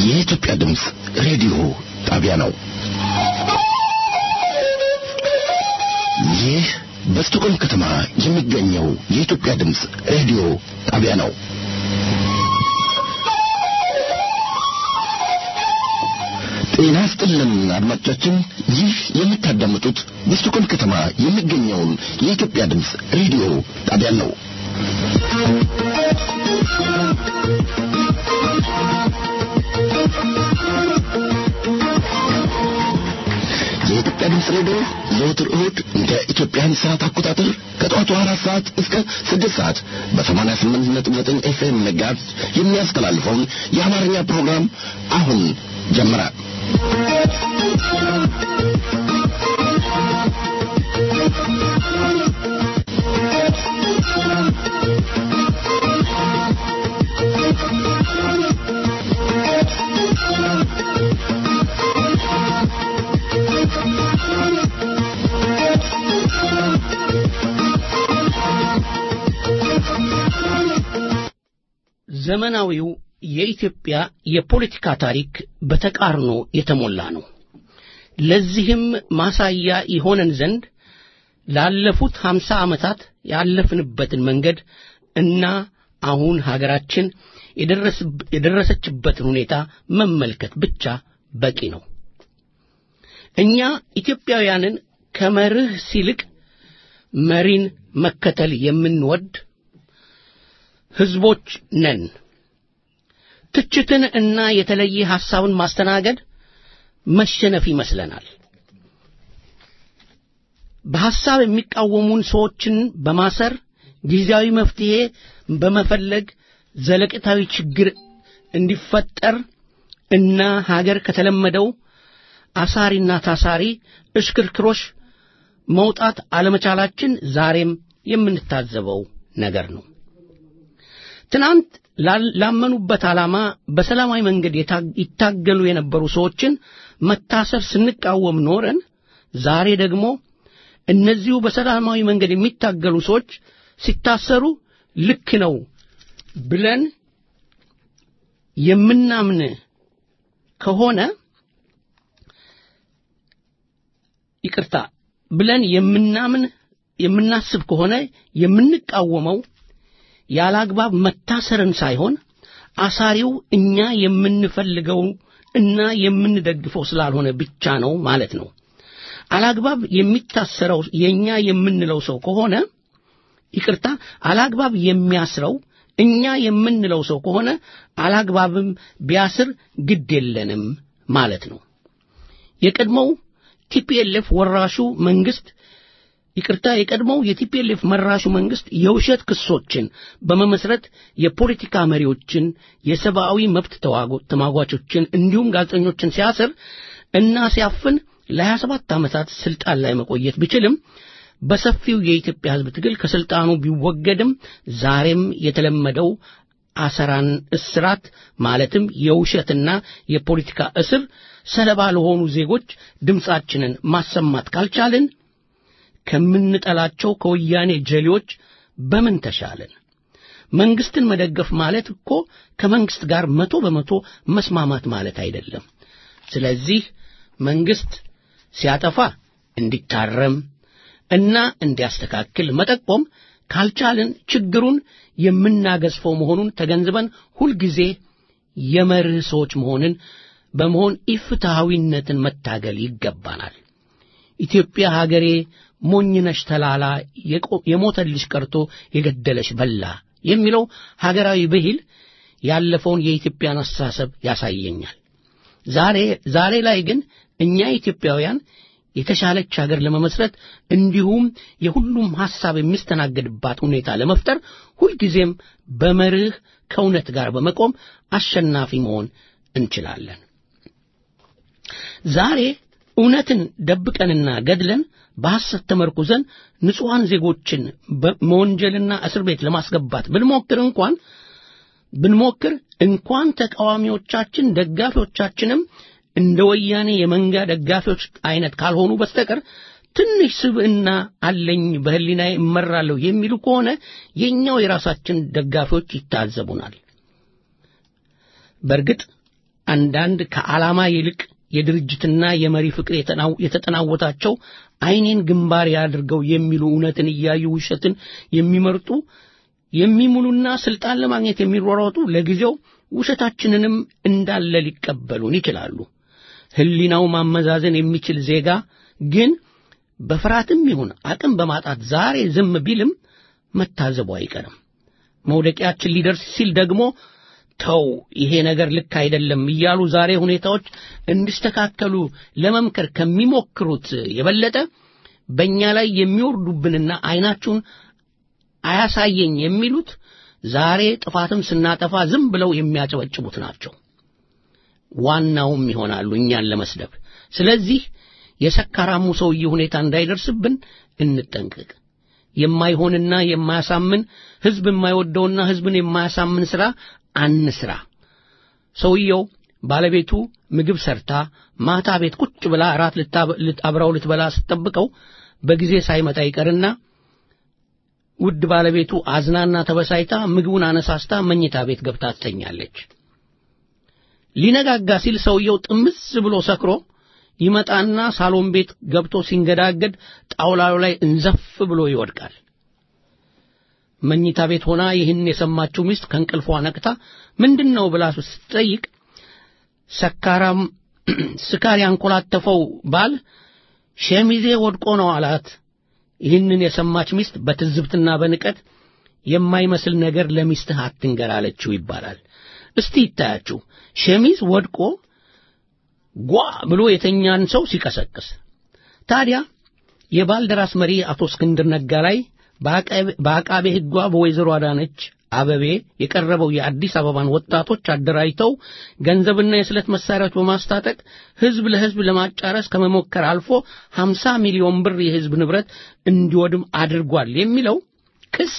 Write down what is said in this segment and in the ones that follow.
የኢትዮጵያ ድምፅ ሬዲዮ ጣቢያ ነው። ይህ በስቶኮልም ከተማ የሚገኘው የኢትዮጵያ ድምፅ ሬዲዮ ጣቢያ ነው። ጤና ስጥልን አድማጮቻችን፣ ይህ የምታዳምጡት በስቶኮልም ከተማ የሚገኘውን የኢትዮጵያ ድምፅ ሬዲዮ ጣቢያ ነው። የኢትዮጵያ ድምፅ ሬዲዮ ዘወትር እሁድ እንደ ኢትዮጵያን ሰዓት አቆጣጠር ከጠዋቱ አራት ሰዓት እስከ ስድስት ሰዓት በሰማንያ ስምንት ነጥብ ዘጠኝ ኤፍኤም መጋዝ የሚያስተላልፈውን የአማርኛ ፕሮግራም አሁን ጀመረ። ዘመናዊው የኢትዮጵያ የፖለቲካ ታሪክ በተቃርኖ የተሞላ ነው። ለዚህም ማሳያ ይሆነን ዘንድ ላለፉት ሀምሳ ዓመታት ያለፍንበትን መንገድ እና አሁን ሀገራችን የደረሰችበትን ሁኔታ መመልከት ብቻ በቂ ነው። እኛ ኢትዮጵያውያንን ከመርህ ሲልቅ መሪን መከተል የምንወድ ሕዝቦች ነን። ትችትን እና የተለየ ሐሳብን ማስተናገድ መሸነፍ ይመስለናል። በሐሳብ የሚቃወሙን ሰዎችን በማሰር ጊዜያዊ መፍትሔ በመፈለግ ዘለቅታዊ ችግር እንዲፈጠር እና ሀገር ከተለመደው አሳሪና ታሳሪ እሽክርክሮሽ መውጣት አለመቻላችን ዛሬም የምንታዘበው ነገር ነው። ትናንት ላመኑበት ዓላማ በሰላማዊ መንገድ ይታገሉ የነበሩ ሰዎችን መታሰር ስንቃወም ኖረን ዛሬ ደግሞ እነዚሁ በሰላማዊ መንገድ የሚታገሉ ሰዎች ሲታሰሩ ልክ ነው ብለን የምናምን ከሆነ ይቅርታ ብለን የምናምን የምናስብ ከሆነ የምንቃወመው ያለ አግባብ መታሰርን ሳይሆን አሳሪው እኛ የምንፈልገው እና የምንደግፈው ስላልሆነ ብቻ ነው ማለት ነው። አላግባብ የሚታሰረው የእኛ የምንለው ሰው ከሆነ ይቅርታ፣ አላግባብ የሚያስረው እኛ የምንለው ሰው ከሆነ አላግባብም ቢያስር ግድ የለንም ማለት ነው። የቀድሞው ቲፒኤልኤፍ ወራሹ መንግስት ይቅርታ የቀድሞው የቲፒኤልኤፍ መራሹ መንግስት የውሸት ክሶችን በመመስረት የፖለቲካ መሪዎችን፣ የሰብአዊ መብት ተሟጓቾችን እንዲሁም ጋዜጠኞችን ሲያስር እና ሲያፍን ለ27 ዓመታት ስልጣን ላይ መቆየት ቢችልም በሰፊው የኢትዮጵያ ሕዝብ ትግል ከስልጣኑ ቢወገድም ዛሬም የተለመደው አሰራን እስራት ማለትም የውሸትና የፖለቲካ እስር ሰለባ ለሆኑ ዜጎች ድምፃችንን ማሰማት ካልቻልን ከምንጠላቸው ከወያኔ ጀሌዎች በምን ተሻለን? መንግስትን መደገፍ ማለት እኮ ከመንግስት ጋር መቶ በመቶ መስማማት ማለት አይደለም። ስለዚህ መንግስት ሲያጠፋ እንዲታረም እና እንዲያስተካክል መጠቆም ካልቻልን ችግሩን የምናገዝፈው መሆኑን ተገንዝበን ሁልጊዜ የመርህ ሰዎች መሆንን በመሆን ኢፍትሐዊነትን መታገል ይገባናል። ኢትዮጵያ ሀገሬ ሞኝነሽ ተላላ የሞተልሽ ቀርቶ የገደለሽ በላ የሚለው ሀገራዊ ብሂል ያለፈውን የኢትዮጵያን አስተሳሰብ ያሳየኛል። ዛሬ ዛሬ ላይ ግን እኛ ኢትዮጵያውያን የተሻለች ሀገር ለመመስረት እንዲሁም የሁሉም ሐሳብ የሚስተናገድባት ሁኔታ ለመፍጠር ሁልጊዜም በመርህ ከእውነት ጋር በመቆም አሸናፊ መሆን እንችላለን። ዛሬ እውነትን ደብቀንና ገድለን በሐሰት ተመርኩዘን ንጹሐን ዜጎችን መወንጀልና እስር ቤት ለማስገባት ብንሞክር እንኳን ብንሞክር እንኳን ተቃዋሚዎቻችን ደጋፊዎቻችንም እንደ ወያኔ የመንጋ ደጋፊዎች አይነት ካልሆኑ በስተቀር ትንሽ ስብዕና አለኝ በህሊናዬ እመራለሁ የሚሉ ከሆነ የእኛው የራሳችን ደጋፊዎች ይታዘቡናል። በእርግጥ አንዳንድ ከዓላማ ይልቅ የድርጅትና የመሪ ፍቅር የተጠናወታቸው ዓይኔን ግንባር ያድርገው የሚሉ እውነትን እያዩ ውሸትን የሚመርጡ የሚሙሉና ስልጣን ለማግኘት የሚሯሯጡ ለጊዜው ውሸታችንንም እንዳለ ሊቀበሉን ይችላሉ። ሕሊናው ማመዛዘን የሚችል ዜጋ ግን በፍርሃትም ይሁን አቅም በማጣት ዛሬ ዝም ቢልም መታዘቡ አይቀርም። መውደቂያችን ሊደርስ ሲል ደግሞ ተው ይሄ ነገር ልክ አይደለም እያሉ ዛሬ ሁኔታዎች እንዲስተካከሉ ለመምከር ከሚሞክሩት የበለጠ በእኛ ላይ የሚወርዱብንና ዓይናችሁን አያሳየኝ የሚሉት ዛሬ ጥፋትም ስናጠፋ ዝም ብለው የሚያጨበጭቡት ናቸው። ዋናውም ይሆናሉ እኛን ለመስደብ። ስለዚህ የሰካራሙ ሰውዬ ሁኔታ እንዳይደርስብን እንጠንቀቅ። የማይሆንና የማያሳምን ሕዝብ የማይወደውና ሕዝብን የማያሳምን ሥራ አንስራ። ሰውየው ባለቤቱ ምግብ ሰርታ ማታ ቤት ቁጭ ብላ እራት አብራው ልትበላ ስትጠብቀው በጊዜ ሳይመጣ ይቀርና ውድ ባለቤቱ አዝናና ተበሳይታ ምግቡን አነሳስታ መኝታ ቤት ገብታ ትተኛለች። ሊነጋጋ ሲል ሰውየው ጥምዝ ብሎ ሰክሮ ይመጣና ሳሎን ቤት ገብቶ ሲንገዳገድ ጣውላው ላይ እንዘፍ ብሎ ይወድቃል። መኝታ ቤት ሆና ይህን የሰማችው ሚስት ከእንቅልፏ ነቅታ ምንድን ነው ብላ ስትጠይቅ ሰካራም ስካር ያንኮላተፈው ባል ሸሚዜ ወድቆ ነው አላት። ይህንን የሰማች ሚስት በትዝብትና በንቀት የማይመስል ነገር ለሚስትህ አትንገር አለችው ይባላል። እስቲ ይታያችሁ ሸሚዝ ወድቆ ጓ ብሎ የተኛን ሰው ሲቀሰቅስ። ታዲያ የባልደራስ መሪ አቶ እስክንድር ነጋ ላይ በአቃቤ ሕጓ በወይዘሮ አዳነች አበቤ የቀረበው የአዲስ አበባን ወጣቶች አደራጅተው ገንዘብና የስለት መሳሪያዎች በማስታጠቅ ሕዝብ ለሕዝብ ለማጫረስ ከመሞከር አልፎ 50 ሚሊዮን ብር የሕዝብ ንብረት እንዲወድም አድርጓል የሚለው ክስ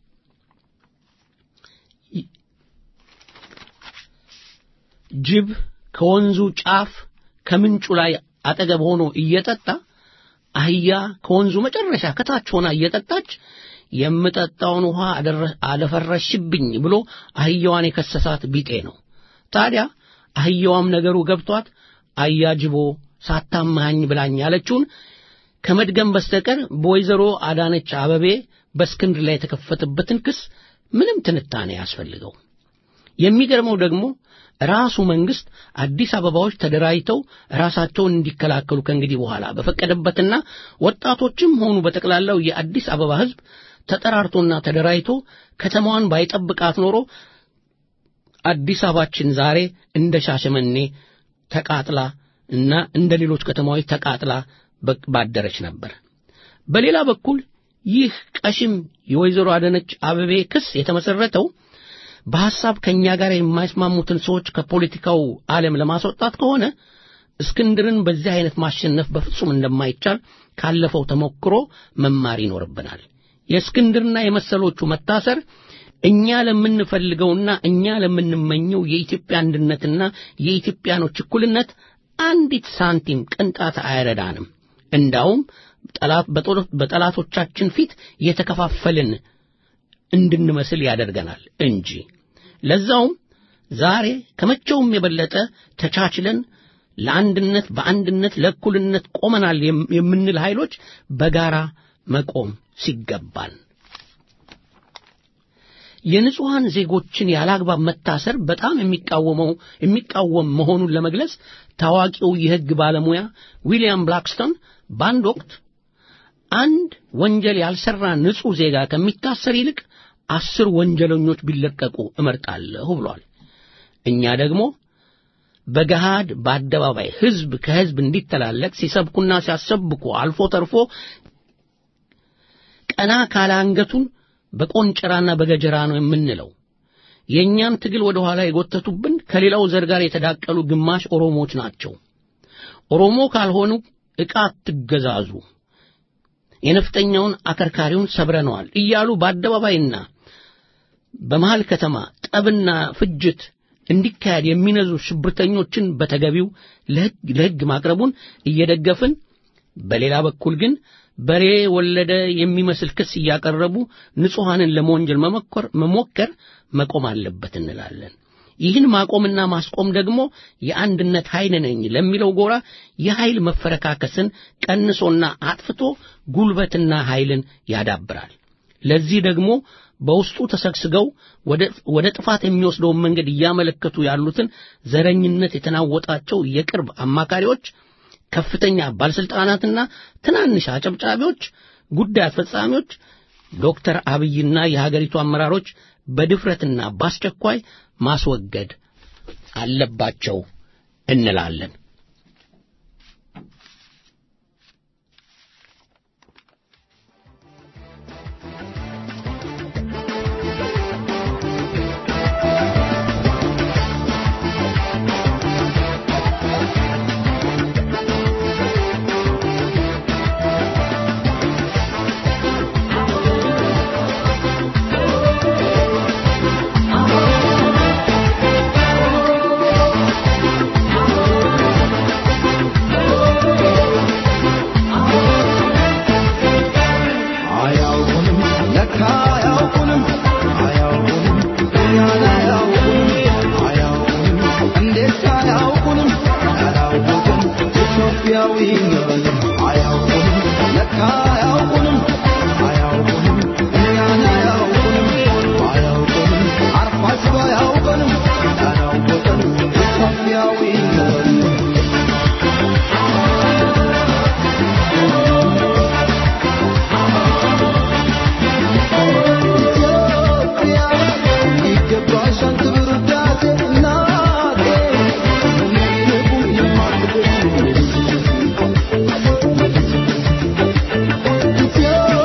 ጅብ ከወንዙ ጫፍ ከምንጩ ላይ አጠገብ ሆኖ እየጠጣ አህያ ከወንዙ መጨረሻ ከታች ሆና እየጠጣች የምጠጣውን ውሃ አደፈረሽብኝ ብሎ አህያዋን የከሰሳት ቢጤ ነው። ታዲያ አህያዋም ነገሩ ገብቷት አያጅቦ ሳታመሃኝ ብላኝ ያለችውን ከመድገም በስተቀር በወይዘሮ አዳነች አበቤ በእስክንድር ላይ የተከፈተበትን ክስ ምንም ትንታኔ ያስፈልገው። የሚገርመው ደግሞ ራሱ መንግስት አዲስ አበባዎች ተደራጅተው ራሳቸውን እንዲከላከሉ ከእንግዲህ በኋላ በፈቀደበትና ወጣቶችም ሆኑ በጠቅላላው የአዲስ አበባ ሕዝብ ተጠራርቶና ተደራጅቶ ከተማዋን ባይጠብቃት ኖሮ አዲስ አበባችን ዛሬ እንደ ሻሸመኔ ተቃጥላ እና እንደ ሌሎች ከተማዎች ተቃጥላ ባደረች ነበር። በሌላ በኩል ይህ ቀሽም የወይዘሮ አዳነች አበቤ ክስ የተመሰረተው በሐሳብ ከእኛ ጋር የማይስማሙትን ሰዎች ከፖለቲካው ዓለም ለማስወጣት ከሆነ እስክንድርን በዚህ አይነት ማሸነፍ በፍጹም እንደማይቻል ካለፈው ተሞክሮ መማር ይኖርብናል። የእስክንድርና የመሰሎቹ መታሰር እኛ ለምንፈልገውና እኛ ለምንመኘው የኢትዮጵያ አንድነትና የኢትዮጵያኖች እኩልነት አንዲት ሳንቲም ቅንጣት አይረዳንም። እንዳውም በጠላቶቻችን ፊት የተከፋፈልን እንድንመስል ያደርገናል እንጂ ለዛውም ዛሬ ከመቼውም የበለጠ ተቻችለን ለአንድነት በአንድነት ለእኩልነት ቆመናል የምንል ኃይሎች በጋራ መቆም ሲገባን የንጹሐን ዜጎችን ያላግባብ መታሰር በጣም የሚቃወመው የሚቃወም መሆኑን ለመግለጽ ታዋቂው የሕግ ባለሙያ ዊሊያም ብላክስቶን በአንድ ወቅት አንድ ወንጀል ያልሰራ ንጹሕ ዜጋ ከሚታሰር ይልቅ አስር ወንጀለኞች ቢለቀቁ እመርጣለሁ ብሏል። እኛ ደግሞ በገሃድ በአደባባይ ሕዝብ ከሕዝብ እንዲተላለቅ ሲሰብኩና ሲያሰብኩ አልፎ ተርፎ ቀና ካለ አንገቱን በቆንጨራና በገጀራ ነው የምንለው። የእኛን ትግል ወደ ኋላ የጎተቱብን ከሌላው ዘር ጋር የተዳቀሉ ግማሽ ኦሮሞዎች ናቸው። ኦሮሞ ካልሆኑ ዕቃ አትገዛዙ፣ የነፍጠኛውን አከርካሪውን ሰብረነዋል እያሉ በአደባባይና በመሃል ከተማ ጠብና ፍጅት እንዲካሄድ የሚነዙ ሽብርተኞችን በተገቢው ለሕግ ማቅረቡን እየደገፍን፣ በሌላ በኩል ግን በሬ ወለደ የሚመስል ክስ እያቀረቡ ንጹሐንን ለመወንጀል መሞከር መቆም አለበት እንላለን። ይህን ማቆምና ማስቆም ደግሞ የአንድነት ኃይል ነኝ ለሚለው ጎራ የኃይል መፈረካከስን ቀንሶና አጥፍቶ ጉልበትና ኃይልን ያዳብራል። ለዚህ ደግሞ በውስጡ ተሰግስገው ወደ ጥፋት የሚወስደውን መንገድ እያመለከቱ ያሉትን ዘረኝነት የተናወጣቸው የቅርብ አማካሪዎች፣ ከፍተኛ ባለስልጣናትና ትናንሽ አጨብጫቢዎች፣ ጉዳይ አስፈጻሚዎች ዶክተር አብይና የሀገሪቱ አመራሮች በድፍረትና በአስቸኳይ ማስወገድ አለባቸው እንላለን። Yeah.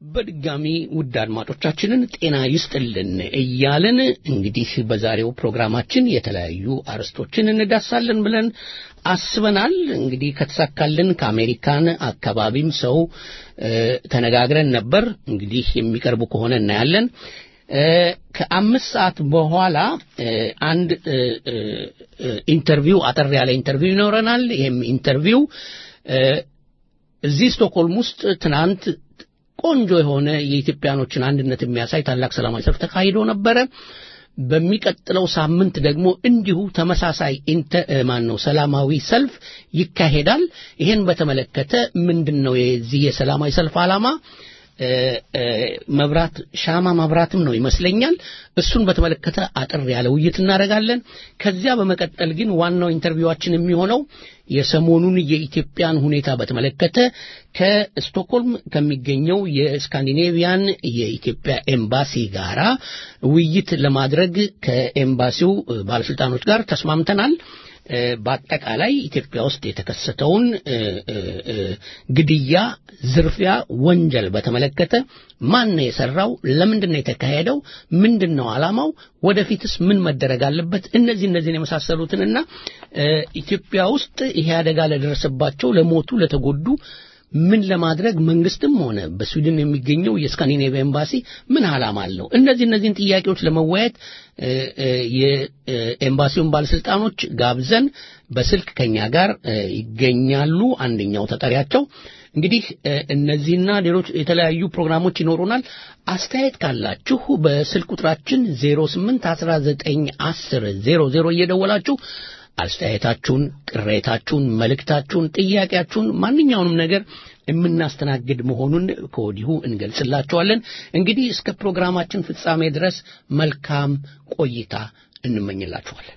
በድጋሚ ውድ አድማጮቻችንን ጤና ይስጥልን እያልን እንግዲህ በዛሬው ፕሮግራማችን የተለያዩ አርዕስቶችን እንዳሳለን ብለን አስበናል። እንግዲህ ከተሳካልን ከአሜሪካን አካባቢም ሰው ተነጋግረን ነበር። እንግዲህ የሚቀርቡ ከሆነ እናያለን። ከአምስት ሰዓት በኋላ አንድ ኢንተርቪው አጠር ያለ ኢንተርቪው ይኖረናል። ይህም ኢንተርቪው እዚህ ስቶክሆልም ውስጥ ትናንት ቆንጆ የሆነ የኢትዮጵያኖችን አንድነት የሚያሳይ ታላቅ ሰላማዊ ሰልፍ ተካሂዶ ነበረ። በሚቀጥለው ሳምንት ደግሞ እንዲሁ ተመሳሳይ ማን ነው ሰላማዊ ሰልፍ ይካሄዳል። ይሄን በተመለከተ ምንድን ነው የዚህ የሰላማዊ ሰልፍ ዓላማ? መብራት ሻማ ማብራትም ነው ይመስለኛል። እሱን በተመለከተ አጥር ያለ ውይይት እናደርጋለን። ከዚያ በመቀጠል ግን ዋናው ኢንተርቪዋችን የሚሆነው የሰሞኑን የኢትዮጵያን ሁኔታ በተመለከተ ከስቶክሆልም ከሚገኘው የስካንዲኔቪያን የኢትዮጵያ ኤምባሲ ጋራ ውይይት ለማድረግ ከኤምባሲው ባለስልጣኖች ጋር ተስማምተናል። በአጠቃላይ ኢትዮጵያ ውስጥ የተከሰተውን ግድያ፣ ዝርፊያ፣ ወንጀል በተመለከተ ማን ነው የሰራው? ለምንድን ነው የተካሄደው? ምንድን ነው ዓላማው? ወደፊትስ ምን መደረግ አለበት? እነዚህ እነዚህን የመሳሰሉትንና ኢትዮጵያ ውስጥ ይሄ አደጋ ለደረሰባቸው፣ ለሞቱ፣ ለተጎዱ ምን ለማድረግ መንግስትም ሆነ በስዊድን የሚገኘው የስካንዲኔቪያ ኤምባሲ ምን ዓላማ አለው? እነዚህ እነዚህን ጥያቄዎች ለመወያየት የኤምባሲውን ባለስልጣኖች ጋብዘን በስልክ ከኛ ጋር ይገኛሉ። አንደኛው ተጠሪያቸው እንግዲህ እነዚህና ሌሎች የተለያዩ ፕሮግራሞች ይኖሩናል። አስተያየት ካላችሁ በስልክ ቁጥራችን 08 19 10 00 እየደወላችሁ አስተያየታችሁን፣ ቅሬታችሁን፣ መልእክታችሁን፣ ጥያቄያችሁን ማንኛውንም ነገር የምናስተናግድ መሆኑን ከወዲሁ እንገልጽላችኋለን። እንግዲህ እስከ ፕሮግራማችን ፍጻሜ ድረስ መልካም ቆይታ እንመኝላችኋለን።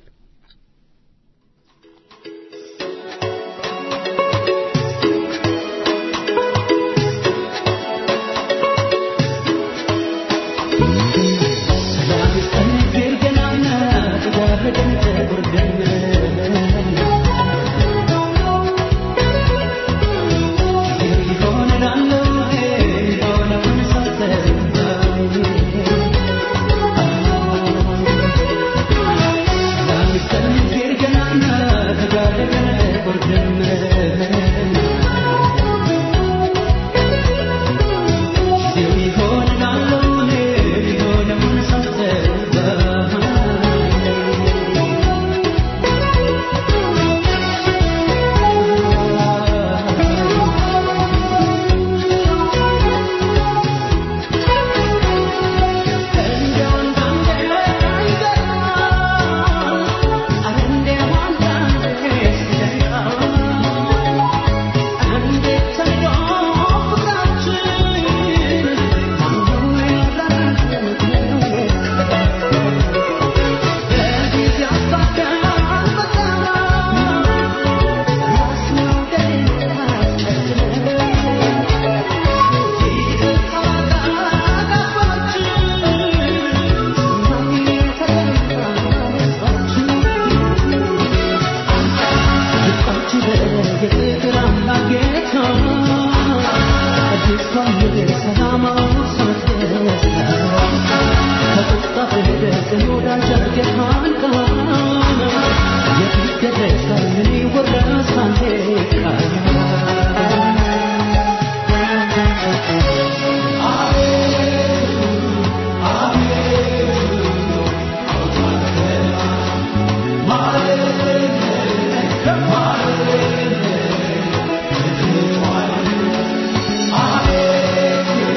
Amen.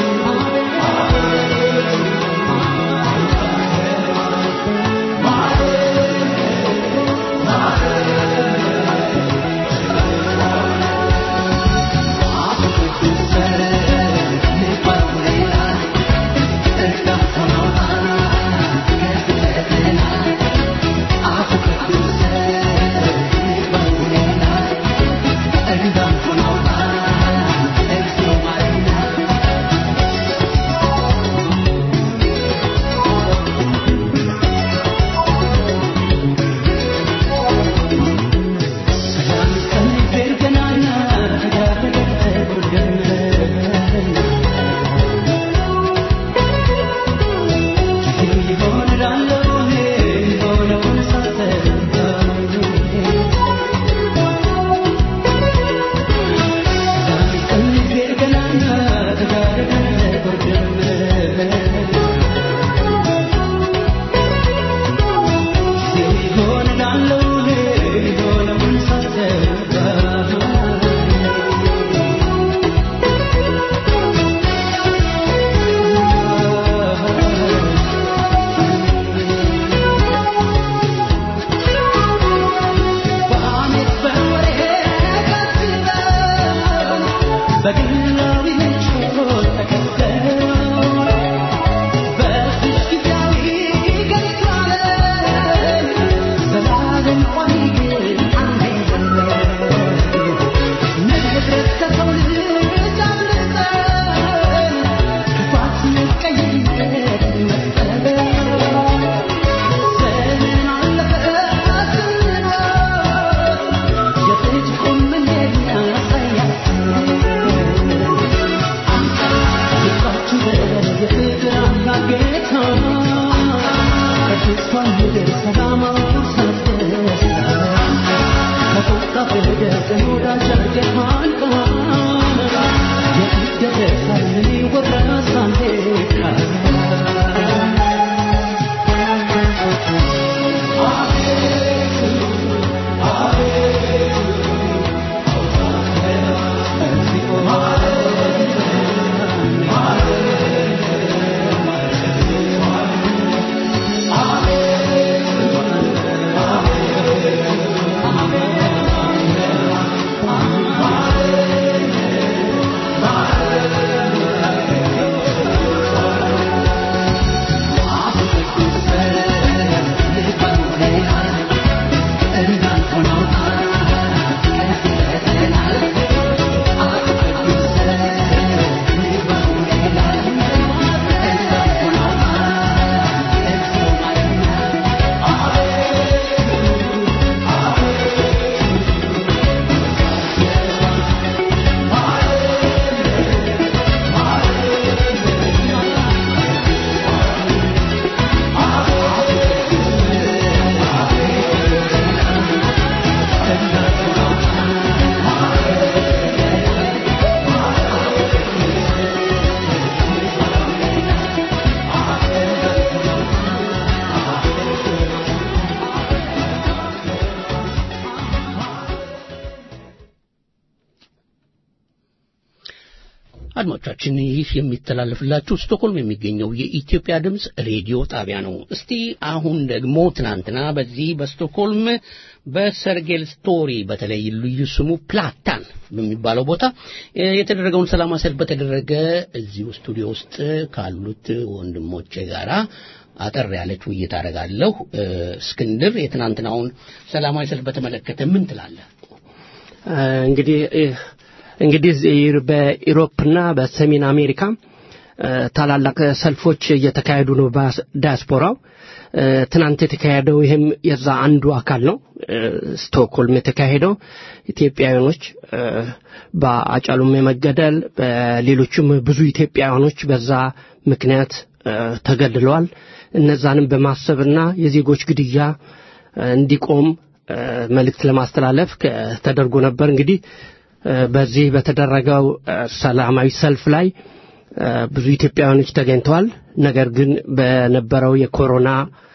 አድማጮቻችን ይህ የሚተላለፍላችሁ ስቶክሆልም የሚገኘው የኢትዮጵያ ድምፅ ሬዲዮ ጣቢያ ነው። እስቲ አሁን ደግሞ ትናንትና በዚህ በስቶክሆልም በሰርጌል ስቶሪ በተለይ ልዩ ስሙ ፕላታን በሚባለው ቦታ የተደረገውን ሰላማዊ ሰልፍ በተደረገ እዚሁ ስቱዲዮ ውስጥ ካሉት ወንድሞቼ ጋራ አጠር ያለች ውይይት አደርጋለሁ። እስክንድር የትናንትናውን ሰላማዊ ሰልፍ በተመለከተ ምን ትላለህ? እንግዲህ እንግዲህ በኢሮፕና በሰሜን አሜሪካ ታላላቅ ሰልፎች እየተካሄዱ ነው በዳያስፖራው። ትናንት የተካሄደው ይህም የዛ አንዱ አካል ነው። ስቶክሆልም የተካሄደው ኢትዮጵያውያኖች በአጫሉም የመገደል በሌሎችም ብዙ ኢትዮጵያውያኖች በዛ ምክንያት ተገድለዋል። እነዛንም በማሰብና የዜጎች ግድያ እንዲቆም መልእክት ለማስተላለፍ ተደርጎ ነበር። እንግዲህ በዚህ በተደረገው ሰላማዊ ሰልፍ ላይ ብዙ ኢትዮጵያውያኖች ተገኝተዋል። ነገር ግን በነበረው የኮሮና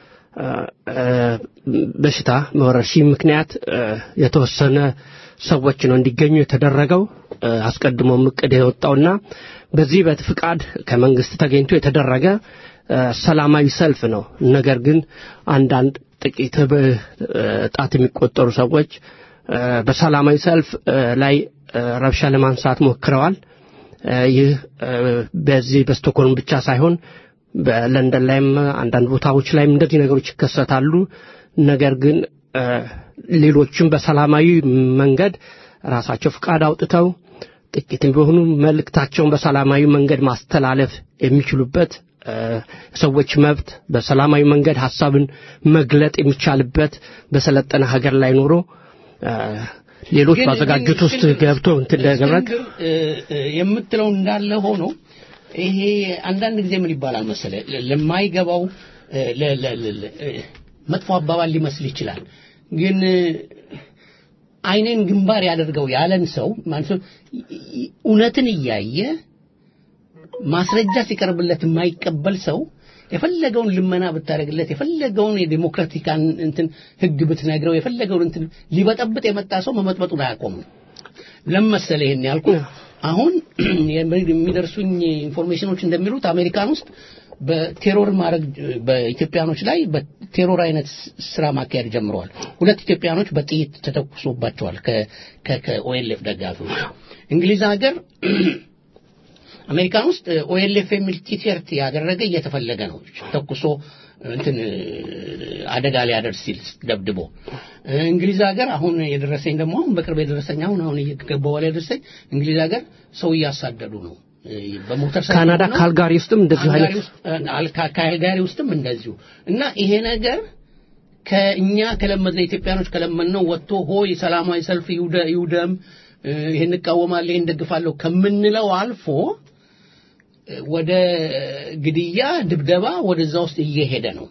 በሽታ ወረርሽኝ ምክንያት የተወሰነ ሰዎች ነው እንዲገኙ የተደረገው። አስቀድሞም እቅድ የወጣውና በዚህ በፍቃድ ከመንግስት ተገኝቶ የተደረገ ሰላማዊ ሰልፍ ነው። ነገር ግን አንዳንድ ጥቂት ጣት የሚቆጠሩ ሰዎች በሰላማዊ ሰልፍ ላይ ረብሻ ለማንሳት ሞክረዋል። ይህ በዚህ በስቶክሆልም ብቻ ሳይሆን በለንደን ላይም አንዳንድ ቦታዎች ላይም እንደዚህ ነገሮች ይከሰታሉ። ነገር ግን ሌሎችም በሰላማዊ መንገድ ራሳቸው ፍቃድ አውጥተው ጥቂትም ቢሆኑ መልእክታቸውን በሰላማዊ መንገድ ማስተላለፍ የሚችሉበት ሰዎች መብት በሰላማዊ መንገድ ሀሳብን መግለጥ የሚቻልበት በሰለጠነ ሀገር ላይ ኖሮ ሌሎች ባዘጋጁት ውስጥ ገብቶ እንትን ለገብረት የምትለው እንዳለ ሆኖ ይሄ አንዳንድ ጊዜ ምን ይባላል መሰለ ለማይገባው መጥፎ አባባል ሊመስል ይችላል ግን አይኔን ግንባር ያደርገው ያለን ሰው እውነትን እያየ ማስረጃ ሲቀርብለት የማይቀበል ሰው የፈለገውን ልመና ብታደርግለት የፈለገውን የዲሞክራቲካን እንትን ህግ ብትነግረው የፈለገውን እንትን ሊበጠብጥ የመጣ ሰው መመጥበጡን አያቆምም። ለመሰለ ይሄን ያልኩ አሁን የሚደርሱኝ ኢንፎርሜሽኖች እንደሚሉት አሜሪካን ውስጥ በቴሮር ማድረግ በኢትዮጵያኖች ላይ በቴሮር አይነት ስራ ማካሄድ ጀምረዋል። ሁለት ኢትዮጵያኖች በጥይት ተተኩሶባቸዋል ከኦኤልኤፍ ደጋፊዎች። እንግሊዝ ሀገር አሜሪካን ውስጥ ኦኤልኤፍ የሚል ቲሸርት ያደረገ እየተፈለገ ነው ተኩሶ እንትን አደጋ ሊያደርስ ሲል ደብድቦ እንግሊዝ ሀገር አሁን የደረሰኝ ደግሞ አሁን በቅርብ የደረሰኝ አሁን አሁን እየገባው ላይ የደረሰኝ እንግሊዝ ሀገር ሰው እያሳደዱ ነው በሞተር ካናዳ ካልጋሪ ውስጥም እንደዚሁ አይነት ካልጋሪ ውስጥም እንደዚሁ እና ይሄ ነገር ከእኛ ከለመድነው ኢትዮጵያኖች ከለመድነው ወጥቶ ሆይ ሰላማዊ ሰልፍ ይውደም ይሄን እቃወማለሁ ይሄን ደግፋለሁ ከምንለው አልፎ ወደ ግድያ ድብደባ ወደዛ ውስጥ እየሄደ ነው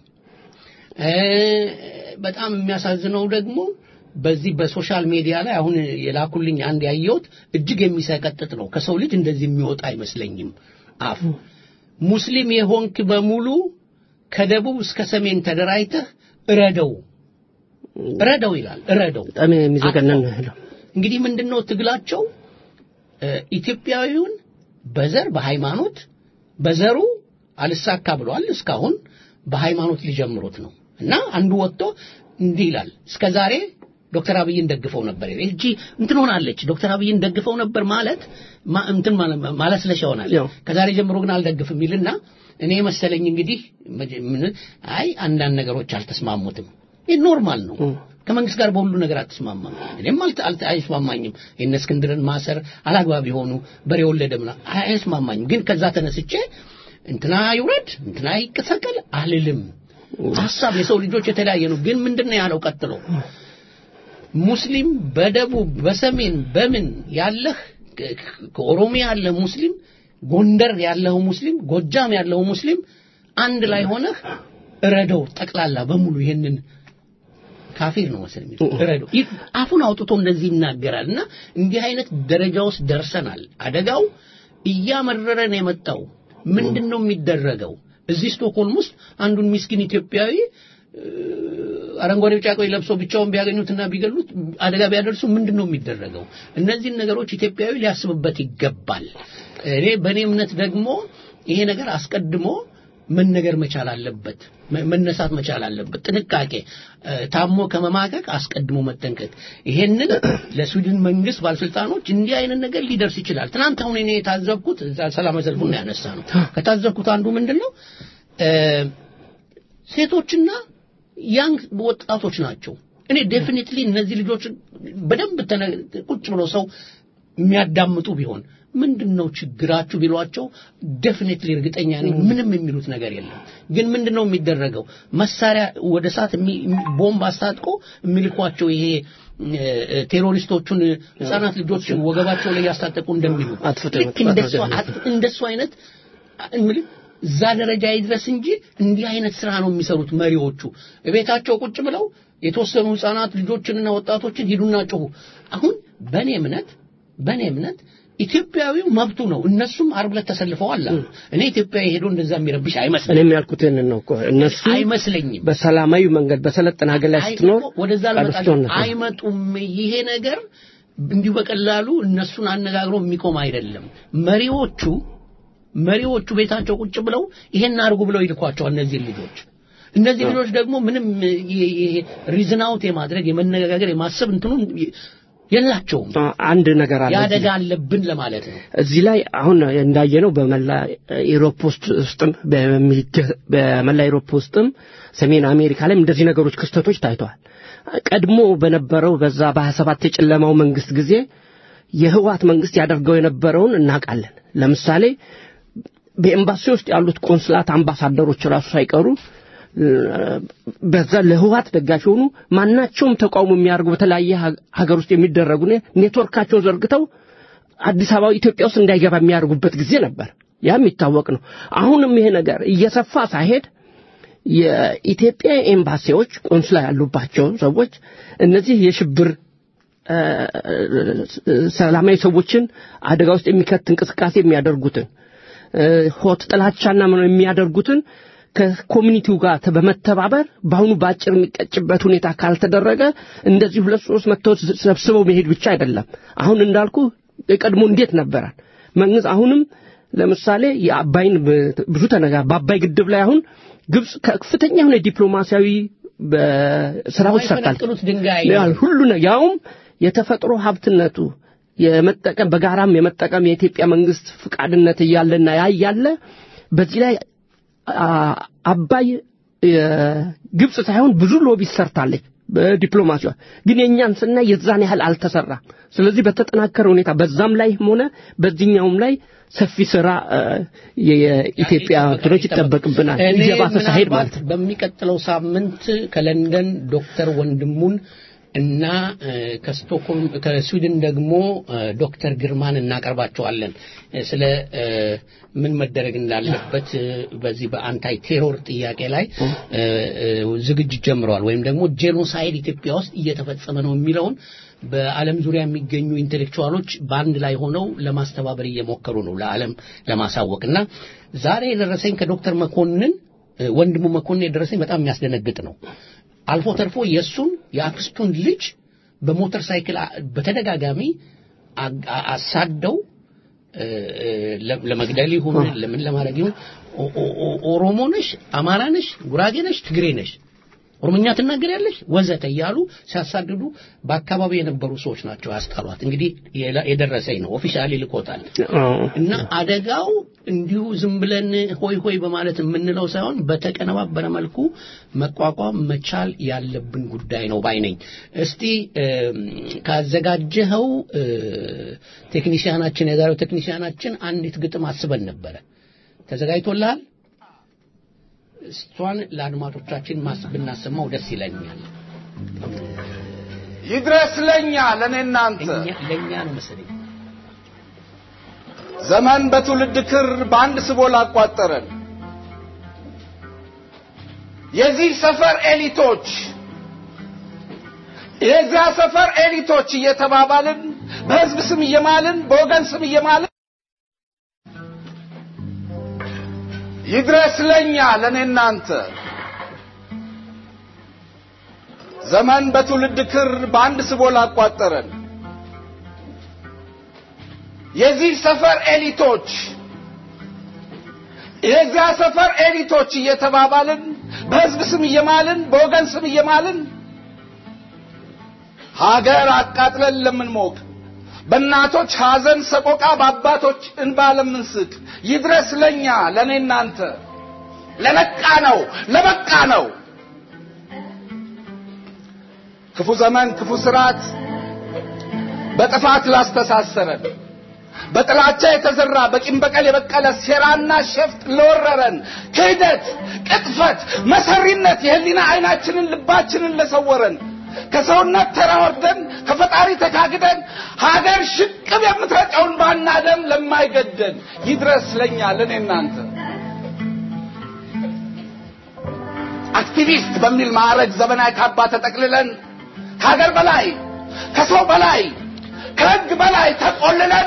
በጣም የሚያሳዝነው ደግሞ በዚህ በሶሻል ሚዲያ ላይ አሁን የላኩልኝ አንድ ያየሁት እጅግ የሚሰቀጥጥ ነው ከሰው ልጅ እንደዚህ የሚወጣ አይመስለኝም አፍ ሙስሊም የሆንክ በሙሉ ከደቡብ እስከ ሰሜን ተደራጅተህ እረደው እረደው ይላል እረደው በጣም የሚዘገነን እንግዲህ ምንድነው ትግላቸው ኢትዮጵያዊውን በዘር በሃይማኖት በዘሩ አልሳካ ብለዋል እስካሁን በሃይማኖት ሊጀምሩት ነው እና አንዱ ወጥቶ እንዲህ ይላል እስከ ዛሬ ዶክተር አብይን ደግፈው ነበር እጂ እንትን ሆናለች ዶክተር አብይን ደግፈው ነበር ማለት እንትን ማለስለሻ ሆናለች ከዛሬ ጀምሮ ግን አልደግፍም ይልና እኔ መሰለኝ እንግዲህ አይ አንዳንድ ነገሮች አልተስማሙትም ይህ ኖርማል ነው ከመንግስት ጋር በሁሉ ነገር አትስማማም እኔም አይስማማኝም የነ እስክንድርን ማሰር አላግባብ የሆኑ በሬ ወለደ ምና አይስማማኝም ግን ከዛ ተነስቼ እንትና ይውረድ እንትና ይቀሰቀል አልልም ሀሳብ የሰው ልጆች የተለያየ ነው ግን ምንድነው ያለው ቀጥሎ ሙስሊም በደቡብ በሰሜን በምን ያለህ ከኦሮሚያ ያለ ሙስሊም ጎንደር ያለው ሙስሊም ጎጃም ያለው ሙስሊም አንድ ላይ ሆነህ እረደው ጠቅላላ በሙሉ ይሄንን ካፊር ነው መሰለኝ እረደው አፉን አውጥቶ እንደዚህ ይናገራል እና እንዲህ አይነት ደረጃ ውስጥ ደርሰናል አደጋው እያመረረን የመጣው ምንድን ነው የሚደረገው እዚህ ስቶክሆልም ውስጥ አንዱን ሚስኪን ኢትዮጵያዊ አረንጓዴ ቢጫ ቀይ ለብሰው ብቻውን ቢያገኙትና ቢገሉት አደጋ ቢያደርሱ ምንድን ነው የሚደረገው? እነዚህን ነገሮች ኢትዮጵያዊ ሊያስብበት ይገባል። እኔ በእኔ እምነት ደግሞ ይሄ ነገር አስቀድሞ መነገር መቻል አለበት፣ መ- መነሳት መቻል አለበት። ጥንቃቄ እ፣ ታሞ ከመማቀቅ አስቀድሞ መጠንቀቅ። ይሄንን ለስዊድን መንግስት ባለስልጣኖች እንዲህ አይነት ነገር ሊደርስ ይችላል። ትናንት አሁን እኔ የታዘብኩት እዛ ሰላማዊ ሰልፉን ያነሳ ነው ከታዘብኩት አንዱ ምንድን ነው እ፣ ሴቶችና ያንግ ወጣቶች ናቸው። እኔ ዴፊኒትሊ እነዚህ ልጆች በደንብ ተነ- ቁጭ ብሎ ሰው የሚያዳምጡ ቢሆን ምንድን ነው ችግራችሁ ቢሏቸው ዴፊኒትሊ እርግጠኛ ነኝ ምንም የሚሉት ነገር የለም። ግን ምንድን ነው የሚደረገው? መሳሪያ ወደ እሳት የሚ- የሚ- ቦምብ አስታጥቆ የሚልኳቸው ይሄ እ፣ እ፣ ቴሮሪስቶቹን ህጻናት ልጆች ወገባቸው ላይ ያስታጠቁ እንደሚሉ አጥፍቶ ልክ እንደሱ አጥ- እንደሱ አይነት እምልህ እዛ ደረጃ ይድረስ እንጂ እንዲህ አይነት ስራ ነው የሚሰሩት መሪዎቹ። ቤታቸው ቁጭ ብለው የተወሰኑ ህፃናት ልጆችንና ወጣቶችን ሂዱና ጮሁ። አሁን በእኔ እምነት በእኔ እምነት ኢትዮጵያዊው መብቱ ነው። እነሱም ዓርብ ዕለት ተሰልፈዋል አሉ። እኔ ኢትዮጵያዊ ሄዶ እንደዛ የሚረብሽ አይመስለኝም እኔም ያልኩት ይህንን ነው እኮ እነሱ አይመስለኝም። በሰላማዊ መንገድ በሰለጠነ ሀገር ላይ አይ ስትኖር እኮ ወደዛ ልመጣ አድፍቶነት ነው። አይመጡም። ይሄ ነገር እንዲሁ በቀላሉ እነሱን አነጋግሮ የሚቆም አይደለም። መሪዎቹ መሪዎቹ ቤታቸው ቁጭ ብለው ይሄን አድርጉ ብለው ይልኳቸዋል እነዚህን ልጆች። እነዚህ ልጆች ደግሞ ምንም ሪዝናውት የማድረግ የመነጋገር የማሰብ እንትኑን የላቸውም። አንድ ነገር አለ እዚህ የአደጋ አለብን ለማለት ነው። እዚህ ላይ አሁን እንዳየነው በመላ ኢሮፕ ውስጥ ውስጥም በሚገ- በመላ ኢሮፕ ውስጥም ሰሜን አሜሪካ ላይም እንደዚህ ነገሮች ክስተቶች ታይተዋል። ቀድሞ በነበረው በዛ በሀያ ሰባት የጨለማው መንግስት ጊዜ የህወሓት መንግስት ያደርገው የነበረውን እናውቃለን። ለምሳሌ በኤምባሲ ውስጥ ያሉት ቆንስላት አምባሳደሮች ራሱ ሳይቀሩ እ፣ በዛ ለህወሓት ደጋፊ የሆኑ ማናቸውም ተቃውሞ የሚያደርጉ በተለያየ ሀ- ሀገር ውስጥ የሚደረጉ ኔ- ኔትወርካቸውን ዘርግተው አዲስ አበባ ኢትዮጵያ ውስጥ እንዳይገባ የሚያደርጉበት ጊዜ ነበር። ያ የሚታወቅ ነው። አሁንም ይሄ ነገር እየሰፋ ሳይሄድ የኢትዮጵያ ኤምባሲዎች ቆንስላ ያሉባቸው ሰዎች እነዚህ የሽብር እ፣ ሰላማዊ ሰዎችን አደጋ ውስጥ የሚከት እንቅስቃሴ የሚያደርጉትን እ፣ ሆት ጥላቻና ምን የሚያደርጉትን ከኮሚኒቲው ጋር ተ- በመተባበር በአሁኑ በአጭር የሚቀጭበት ሁኔታ ካልተደረገ እንደዚህ ሁለት ሶስት መጥተው ሰብስበው መሄድ ብቻ አይደለም። አሁን እንዳልኩ የቀድሞ እንዴት ነበራል መንግስት አሁንም ለምሳሌ የአባይን ብ- ብዙ ተነጋ በአባይ ግድብ ላይ አሁን ግብጽ ከፍተኛ የሆነ ዲፕሎማሲያዊ በስራዎች ሰርታል። የማይፈነቅሉት ድንጋይ ያል ሁሉ ነው ያውም የተፈጥሮ ሀብትነቱ የመጠቀም በጋራም የመጠቀም የኢትዮጵያ መንግስት ፍቃድነት እያለና ያ እያለ በዚህ ላይ አ- አባይ ግብጽ ሳይሆን ብዙ ሎቢ ሰርታለች በዲፕሎማሲዋ ግን የእኛን ስናይ የዛን ያህል አልተሰራም ስለዚህ በተጠናከረ ሁኔታ በዛም ላይ ሆነ በዚህኛውም ላይ ሰፊ ስራ አ፣ የኢትዮጵያ እንትኖች ይጠበቅብናል እኔ እየባሰ ሳይሄድ ምናልባት ማለት ነው በሚቀጥለው ሳምንት ከለንደን ዶክተር ወንድሙን እና እ፣ ከስቶክሆልም ከስዊድን ደግሞ እ፣ ዶክተር ግርማን እናቀርባቸዋለን እ፣ ስለ እ፣ ምን መደረግ እንዳለበት እ፣ በዚህ በአንታይ ቴሮር ጥያቄ ላይ እ፣ እ፣ ዝግጅት ጀምረዋል ወይም ደግሞ ጄኖሳይድ ኢትዮጵያ ውስጥ እየተፈጸመ ነው የሚለውን በዓለም ዙሪያ የሚገኙ ኢንቴሌክቹዋሎች በአንድ ላይ ሆነው ለማስተባበር እየሞከሩ ነው ለዓለም ለማሳወቅ እና ዛሬ የደረሰኝ ከዶክተር መኮንን እ፣ ወንድሙ መኮንን የደረሰኝ በጣም የሚያስደነግጥ ነው። አልፎ ተርፎ የእሱን የአክስቱን ልጅ በሞተር ሳይክል አ- በተደጋጋሚ አ- አ- አሳደው እ፣ እ፣ ለ- ለመግደል ይሁን ለምን ለማድረግ ይሁን ኦ- ኦ- ኦ- ኦሮሞ ነሽ፣ አማራ ነሽ፣ ጉራጌ ነሽ፣ ትግሬ ነሽ ኦሮምኛ ትናገሪያለሽ ወዘተ እያሉ ሲያሳድዱ በአካባቢው የነበሩ ሰዎች ናቸው ያስጣሏት። እንግዲህ የላ- የደረሰኝ ነው ኦፊሻሊ ልኮታል። አዎ። እና አደጋው እንዲሁ ዝም ብለን ሆይ ሆይ በማለት የምንለው ሳይሆን በተቀነባበረ መልኩ መቋቋም መቻል ያለብን ጉዳይ ነው ባይ ነኝ። እስቲ እም፣ ካዘጋጀኸው እ፣ ቴክኒሽያናችን የዛሬው ቴክኒሽያናችን አንዲት ግጥም አስበን ነበረ። ተዘጋጅቶልሃል? እሷን ለአድማጮቻችን ማስ ብናሰማው ደስ ይለኛል። ይድረስ ለኛ ለእኔ እናንተ እኛ ለእኛ ነው መሰለኝ ዘመን በትውልድ ክር በአንድ ስቦ ላቋጠረን የዚህ ሰፈር ኤሊቶች የዚያ ሰፈር ኤሊቶች እየተባባልን በህዝብ ስም እየማልን በወገን ስም እየማልን ይድረስ ለኛ ለእኔ እናንተ ዘመን በትውልድ ክር በአንድ ስቦ ላቋጠረን የዚህ ሰፈር ኤሊቶች የዚያ ሰፈር ኤሊቶች እየተባባልን በህዝብ ስም እየማልን በወገን ስም እየማልን ሀገር አቃጥለን ለምንሞቅ በእናቶች ሐዘን ሰቆቃ በአባቶች እንባ ለምንስቅ ይድረስ ለኛ ለእኔ እናንተ ለነቃ ነው ለበቃ ነው ክፉ ዘመን ክፉ ስርዓት በጥፋት ላስተሳሰረን በጥላቻ የተዘራ በቂም በቀል የበቀለ ሴራና ሸፍጥ ለወረረን ክህደት፣ ቅጥፈት፣ መሰሪነት የህሊና አይናችንን ልባችንን ለሰወረን ከሰውነት ተራወርደን ከፈጣሪ ተካግደን ሀገር ሽቅብ የምትረጨውን ባና ደም ለማይገደን ይድረስ ለኛ ለእኔ እናንተ አክቲቪስት በሚል ማዕረግ ዘመናዊ ካባ ተጠቅልለን ከሀገር በላይ ከሰው በላይ ከህግ በላይ ተቆልለን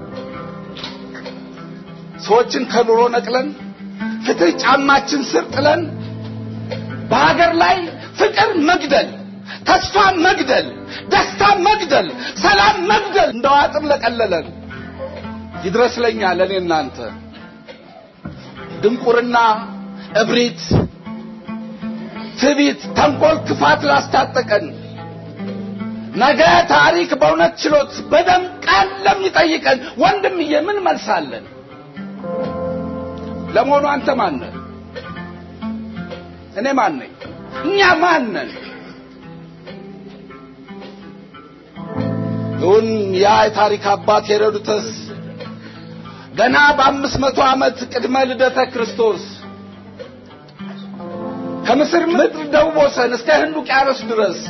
ሰዎችን ከኑሮ ነቅለን ፍትህ ጫማችን ስር ጥለን በሀገር ላይ ፍቅር መግደል፣ ተስፋ መግደል፣ ደስታ መግደል፣ ሰላም መግደል እንደ ዋጥም ለቀለለን ይድረስ ለኛ ለእኔ እናንተ ድንቁርና፣ እብሪት፣ ትዕቢት፣ ተንኮል፣ ክፋት ላስታጠቀን ነገ ታሪክ በእውነት ችሎት በደም ቃል ለሚጠይቀን ወንድምዬ ምን መልሳለን? ለመሆኑ አንተ ማን ነህ? እኔ ማን ነኝ? እኛ ማን ነን? እውን ያ የታሪክ አባት ሄሮድተስ ገና በአምስት መቶ ዓመት ቅድመ ልደተ ክርስቶስ ከምስር ምድር ደቡብ ወሰን እስከ ህንድ ውቅያኖስ ድረስ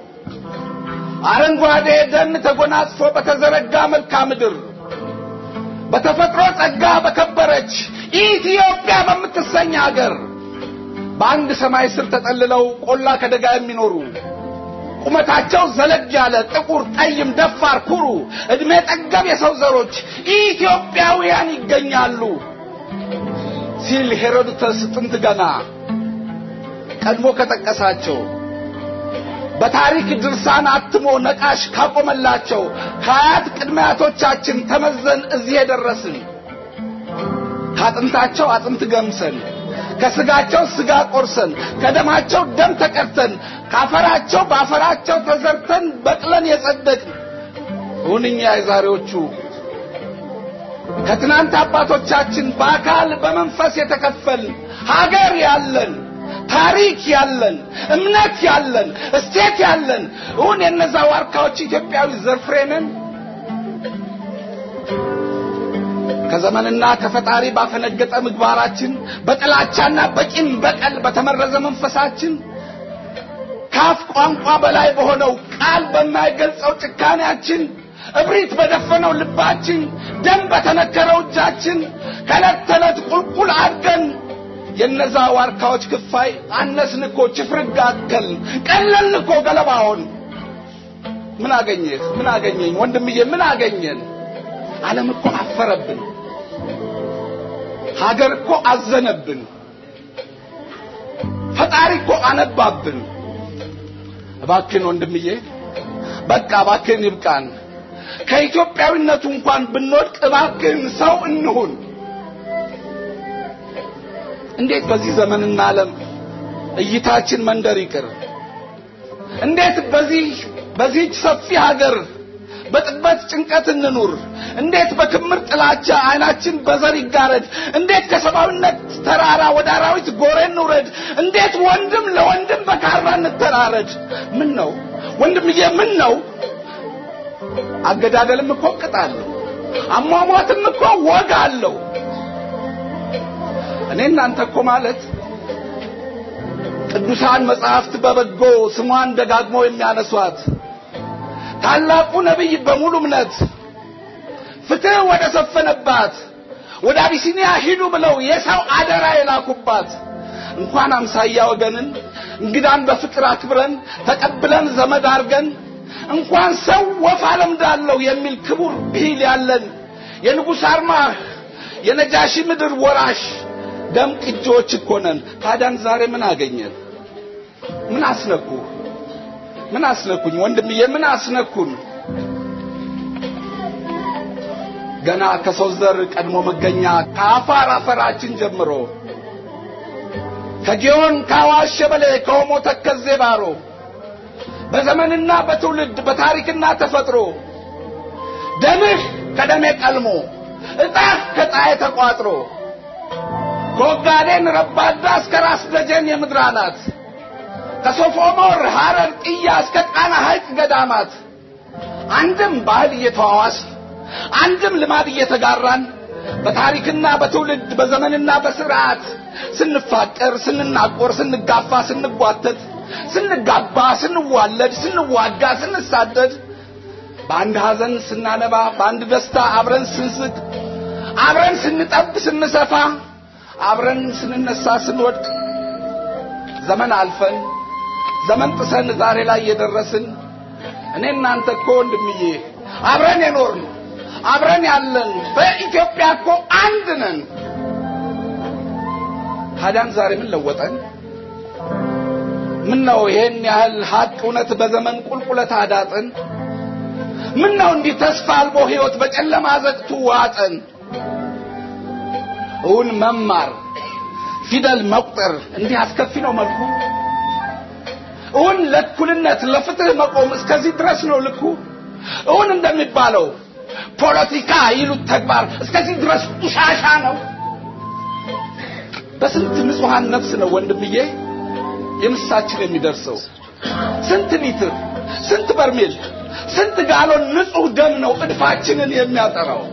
አረንጓዴ ደን ተጎናጽፎ በተዘረጋ መልክዓ ምድር በተፈጥሮ ጸጋ በከበረች ኢትዮጵያ በምትሰኝ ሀገር በአንድ ሰማይ ስር ተጠልለው ቆላ ከደጋ የሚኖሩ ቁመታቸው ዘለግ ያለ ጥቁር፣ ጠይም፣ ደፋር፣ ኩሩ እድሜ ጠገብ የሰው ዘሮች ኢትዮጵያውያን ይገኛሉ ሲል ሄሮድተስ ጥንት ገና ቀድሞ ከጠቀሳቸው በታሪክ ድርሳን አትሞ ነቃሽ ካቆመላቸው ከአያት ቅድመ አያቶቻችን ተመዘን እዚህ የደረስን ከአጥንታቸው አጥንት ገምሰን ከስጋቸው ስጋ ቆርሰን ከደማቸው ደም ተቀድተን ካፈራቸው በአፈራቸው ተዘርተን በቅለን የጸደቅን ሁንኛ የዛሬዎቹ ከትናንት አባቶቻችን በአካል በመንፈስ የተከፈል ሀገር ያለን ታሪክ ያለን እምነት ያለን እስቴት ያለን እውን የነዛ ዋርካዎች ኢትዮጵያዊ ዘርፍሬንን ከዘመንና ከፈጣሪ ባፈነገጠ ምግባራችን በጥላቻና በቂም በቀል በተመረዘ መንፈሳችን ካፍ ቋንቋ በላይ በሆነው ቃል በማይገልጸው ጭካኔያችን እብሪት በደፈነው ልባችን ደም በተነከረው እጃችን ከዕለት ተዕለት ቁልቁል አድገን የነዛ ዋርካዎች ክፋይ አነስን እኮ ችፍርግ አከል ቀለልን እኮ ገለባውን ምን አገኘህ ምን አገኘኝ ወንድምዬ ምን አገኘን ዓለም እኮ አፈረብን ሀገር እኮ አዘነብን ፈጣሪ እኮ አነባብን እባክን ወንድምዬ በቃ እባክን ይብቃን ከኢትዮጵያዊነቱ እንኳን ብንወድቅ እባክን ሰው እንሁን እንዴት በዚህ ዘመንና ዓለም እይታችን መንደር ይቅር እንዴት በዚህ በዚህች ሰፊ ሀገር በጥበት ጭንቀት እንኑር እንዴት በክምር ጥላቻ አይናችን በዘር ይጋረድ እንዴት ከሰብአዊነት ተራራ ወደ አራዊት ጎሬ እንውረድ እንዴት ወንድም ለወንድም በካራ እንተራረድ ምን ነው ወንድምዬ ምን ነው አገዳደልም እኮ ቅጥ አለው አሟሟትም እኮ ወግ አለው እኔ እናንተ እኮ ማለት ቅዱሳን መጽሐፍት በበጎ ስሟን ደጋግሞ የሚያነሷት ታላቁ ነቢይ በሙሉ እምነት ፍትህ ወደ ሰፈነባት ወደ አቢሲኒያ ሂዱ ብለው የሰው አደራ የላኩባት እንኳን አምሳያ ወገንን እንግዳን በፍቅር አክብረን ተቀብለን ዘመድ አርገን እንኳን ሰው ወፍ አለምዳለሁ የሚል ክቡር ብሂል ያለን የንጉሥ አርማ የነጃሺ ምድር ወራሽ ደም ቅጂዎች እኮ ነን። ታዲያን ዛሬ ምን አገኘን? ምን አስነኩ? ምን አስነኩኝ ወንድምዬ ምን አስነኩን ገና ከሰው ዘር ቀድሞ መገኛ ከአፋር አፈራችን ጀምሮ ከጊዮን ከአዋሽ ሸበሌ ከኦሞ ተከዜ ባሮ በዘመንና በትውልድ በታሪክና ተፈጥሮ ደምህ ከደሜ ቀልሞ እጣህ ከጣዬ ተቋጥሮ ከወጋዴን ረባዳ እስከ ራስ ደጀን የምድር አናት ከሶፎሞር ሐረር ጥያ እስከ ጣና ሐይቅ ገዳማት አንድም ባህል እየተዋዋስ አንድም ልማድ እየተጋራን በታሪክና በትውልድ በዘመንና በስርዓት ስንፋቀር ስንናቆር ስንጋፋ ስንጓተት ስንጋባ ስንዋለድ ስንዋጋ ስንሳደድ በአንድ ሐዘን ስናነባ በአንድ ደስታ አብረን ስንስቅ አብረን ስንጠብ ስንሰፋ አብረን ስንነሳ ስንወድቅ ዘመን አልፈን ዘመን ጥሰን ዛሬ ላይ የደረስን እኔ እናንተ እኮ ወንድምዬ አብረን የኖርን አብረን ያለን በኢትዮጵያ እኮ አንድ ነን። ታዲያን ዛሬ ምን ለወጠን? ምን ነው ይሄን ያህል ሀቅ እውነት በዘመን ቁልቁለት አዳጥን? ምን ነው እንዲህ ተስፋ አልቦ ሕይወት በጨለማ ዘግቱ ዋጠን? እውን መማር ፊደል መቁጠር እንዲህ አስከፊ ነው መልኩ? እውን ለእኩልነት ለፍትህ መቆም እስከዚህ ድረስ ነው ልኩ? እውን እንደሚባለው ፖለቲካ ይሉት ተግባር እስከዚህ ድረስ ቁሻሻ ነው? በስንት ንጹሐን ነፍስ ነው ወንድምዬ የምሳችን የሚደርሰው? ስንት ሊትር፣ ስንት በርሜል፣ ስንት ጋሎን ንጹህ ደም ነው እድፋችንን የሚያጠራው?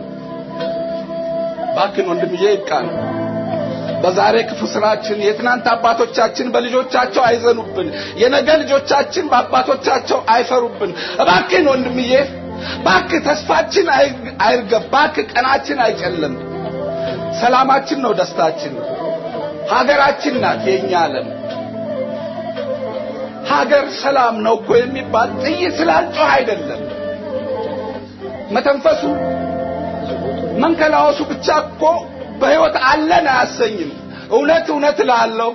ባክን ወንድምዬ ይብቃን። በዛሬ ክፉ ስራችን የትናንት አባቶቻችን በልጆቻቸው አይዘኑብን፣ የነገ ልጆቻችን በአባቶቻቸው አይፈሩብን። እባክን ወንድምዬ ባክ ተስፋችን አይርገብ፣ ባክ ቀናችን አይጨልም። ሰላማችን ነው ደስታችን፣ ሀገራችን ናት የኛ ዓለም። ሀገር ሰላም ነው እኮ የሚባል ጥይት ስላልጮህ አይደለም። መተንፈሱ መንከላወሱ ብቻ እኮ በሕይወት አለን አያሰኝም። እውነት እውነት እላለሁ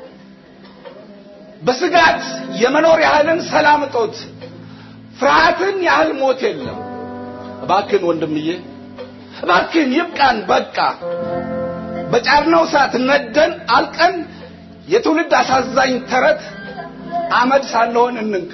በስጋት የመኖር ያህልን ሰላም እጦት ፍርሃትን ያህል ሞት የለም። እባክን ወንድምዬ እባክን ይብቃን፣ በቃ በጫርነው እሳት ነደን አልቀን የትውልድ አሳዛኝ ተረት አመድ ሳንሆን እንንቃ።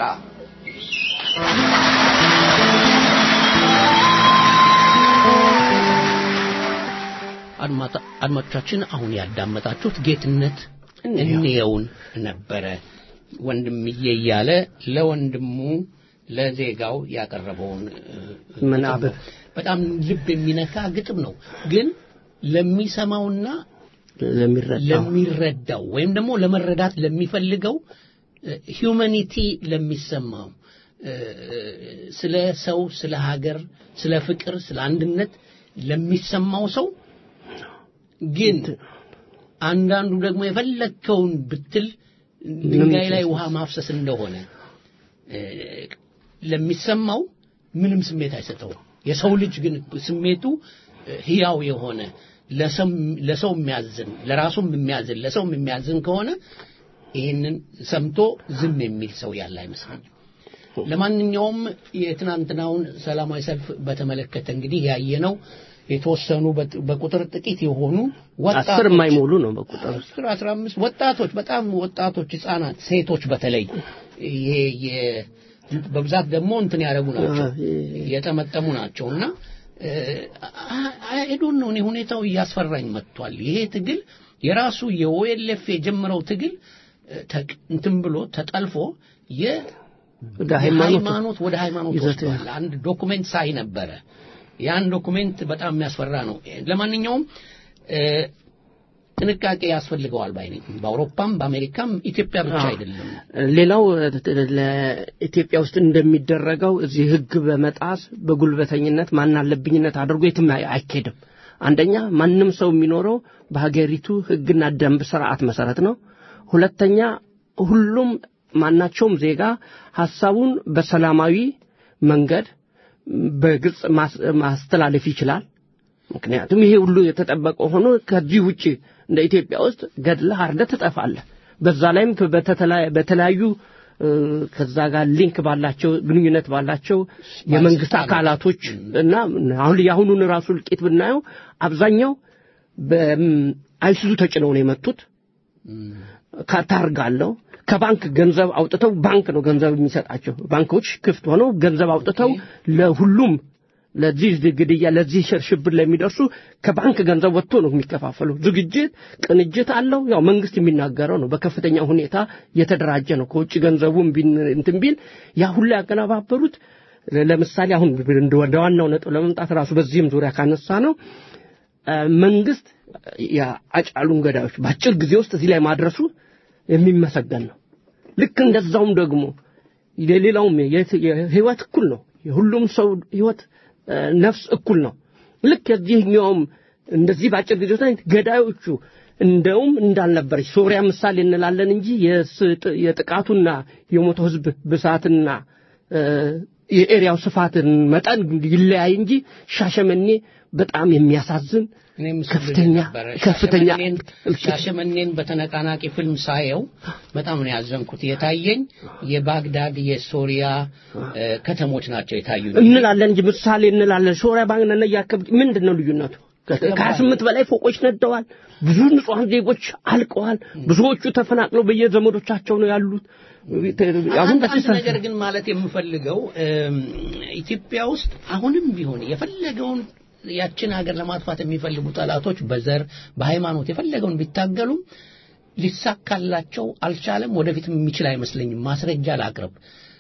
አድማጮቻችን አሁን ያዳመጣችሁት ጌትነት እንየውን ነበረ። ወንድምዬ እያለ ለወንድሙ ለዜጋው ያቀረበውን ምናብብ በጣም ልብ የሚነካ ግጥም ነው። ግን ለሚሰማውና ለሚረዳው ለሚረዳው ወይም ደግሞ ለመረዳት ለሚፈልገው ሂዩማኒቲ ለሚሰማው ስለ ሰው፣ ስለ ሀገር፣ ስለ ፍቅር፣ ስለ አንድነት ለሚሰማው ሰው ግን አንዳንዱ ደግሞ የፈለግከውን ብትል ድንጋይ ላይ ውሃ ማፍሰስ እንደሆነ ለሚሰማው ምንም ስሜት አይሰጠውም። የሰው ልጅ ግን ስሜቱ ህያው የሆነ ለሰው የሚያዝን ለራሱም የሚያዝን ለሰውም የሚያዝን ከሆነ ይህንን ሰምቶ ዝም የሚል ሰው ያለ አይመስለኝም። ለማንኛውም የትናንትናውን ሰላማዊ ሰልፍ በተመለከተ እንግዲህ ያየነው የተወሰኑ በቁጥር ጥቂት የሆኑ አስር የማይሞሉ ነው በቁጥር አስር አስራ አምስት ወጣቶች በጣም ወጣቶች ህጻናት ሴቶች በተለይ ይሄ በብዛት ደግሞ እንትን ያደረጉ ናቸው የጠመጠሙ ናቸው እና አይዶን ነው እኔ ሁኔታው እያስፈራኝ መጥቷል ይሄ ትግል የራሱ የኦኤልኤፍ የጀመረው ትግል እንትን ብሎ ተጠልፎ የሃይማኖት ወደ ሃይማኖት ወስዷል አንድ ዶኩሜንት ሳይ ነበረ ያን ዶኩሜንት በጣም የሚያስፈራ ነው ለማንኛውም ጥንቃቄ ያስፈልገዋል ባይ ነኝ በአውሮፓም በአሜሪካም ኢትዮጵያ ብቻ አይደለም ሌላው ለኢትዮጵያ ውስጥ እንደሚደረገው እዚህ ህግ በመጣስ በጉልበተኝነት ማናለብኝነት አድርጎ የትም አይኬድም አንደኛ ማንም ሰው የሚኖረው በሀገሪቱ ህግና ደንብ ስርዓት መሰረት ነው ሁለተኛ ሁሉም ማናቸውም ዜጋ ሀሳቡን በሰላማዊ መንገድ በግልጽ ማስተላለፍ ይችላል ምክንያቱም ይሄ ሁሉ የተጠበቀ ሆኖ ከዚህ ውጭ እንደ ኢትዮጵያ ውስጥ ገድለህ አርደህ ትጠፋለህ በዛ ላይም በተለያዩ ከዛ ጋር ሊንክ ባላቸው ግንኙነት ባላቸው የመንግስት አካላቶች እና አሁን የአሁኑን ራሱ እልቂት ብናየው አብዛኛው በአይሱዙ ተጭነው ነው የመጡት። ከታርጋ አለው ከባንክ ገንዘብ አውጥተው ባንክ ነው ገንዘብ የሚሰጣቸው። ባንኮች ክፍት ሆነው ገንዘብ አውጥተው ለሁሉም ለዚህ ግድያ ለዚህ ሽብር ለሚደርሱ ከባንክ ገንዘብ ወጥቶ ነው የሚከፋፈሉ። ዝግጅት ቅንጅት አለው። ያው መንግስት የሚናገረው ነው። በከፍተኛ ሁኔታ የተደራጀ ነው። ከውጭ ገንዘቡም እንትን ቢል ያ ሁሉ ያቀነባበሩት ለምሳሌ አሁን ወደ ዋናው ነጥብ ለመምጣት ራሱ በዚህም ዙሪያ ካነሳ ነው መንግስት የአጫሉን ገዳዮች በአጭር ጊዜ ውስጥ እዚህ ላይ ማድረሱ የሚመሰገን ነው። ልክ እንደዛውም ደግሞ የሌላውም ህይወት እኩል ነው። የሁሉም ሰው ህይወት ነፍስ እኩል ነው። ልክ የዚህኛውም እንደዚህ በአጭር ጊዜ ውስጥ ገዳዮቹ እንደውም እንዳልነበረች ሶሪያ ምሳሌ እንላለን እንጂ የጥቃቱና የሞተው ህዝብ ብዛትና የኤሪያው ስፋትን መጠን ይለያይ እንጂ ሻሸመኔ በጣም የሚያሳዝን ከፍተኛ ከፍተኛ ሻሸመኔን በተነቃናቂ ፊልም ሳየው በጣም ነው ያዘንኩት። የታየኝ የባግዳድ የሶሪያ ከተሞች ናቸው የታዩ እንላለን እንጂ ምሳሌ እንላለን። ሶሪያ ባግዳድ ያከብ ምንድን ነው ልዩነቱ? ከሀያ ስምንት በላይ ፎቆች ነደዋል። ብዙ ንጹሐን ዜጎች አልቀዋል። ብዙዎቹ ተፈናቅለው በየዘመዶቻቸው ነው ያሉት። አሁን አንድ ነገር ግን ማለት የምፈልገው ኢትዮጵያ ውስጥ አሁንም ቢሆን የፈለገውን ያችን ሀገር ለማጥፋት የሚፈልጉ ጠላቶች በዘር በሃይማኖት የፈለገውን ቢታገሉም ሊሳካላቸው አልቻለም። ወደፊትም የሚችል አይመስለኝም። ማስረጃ ላቅርብ።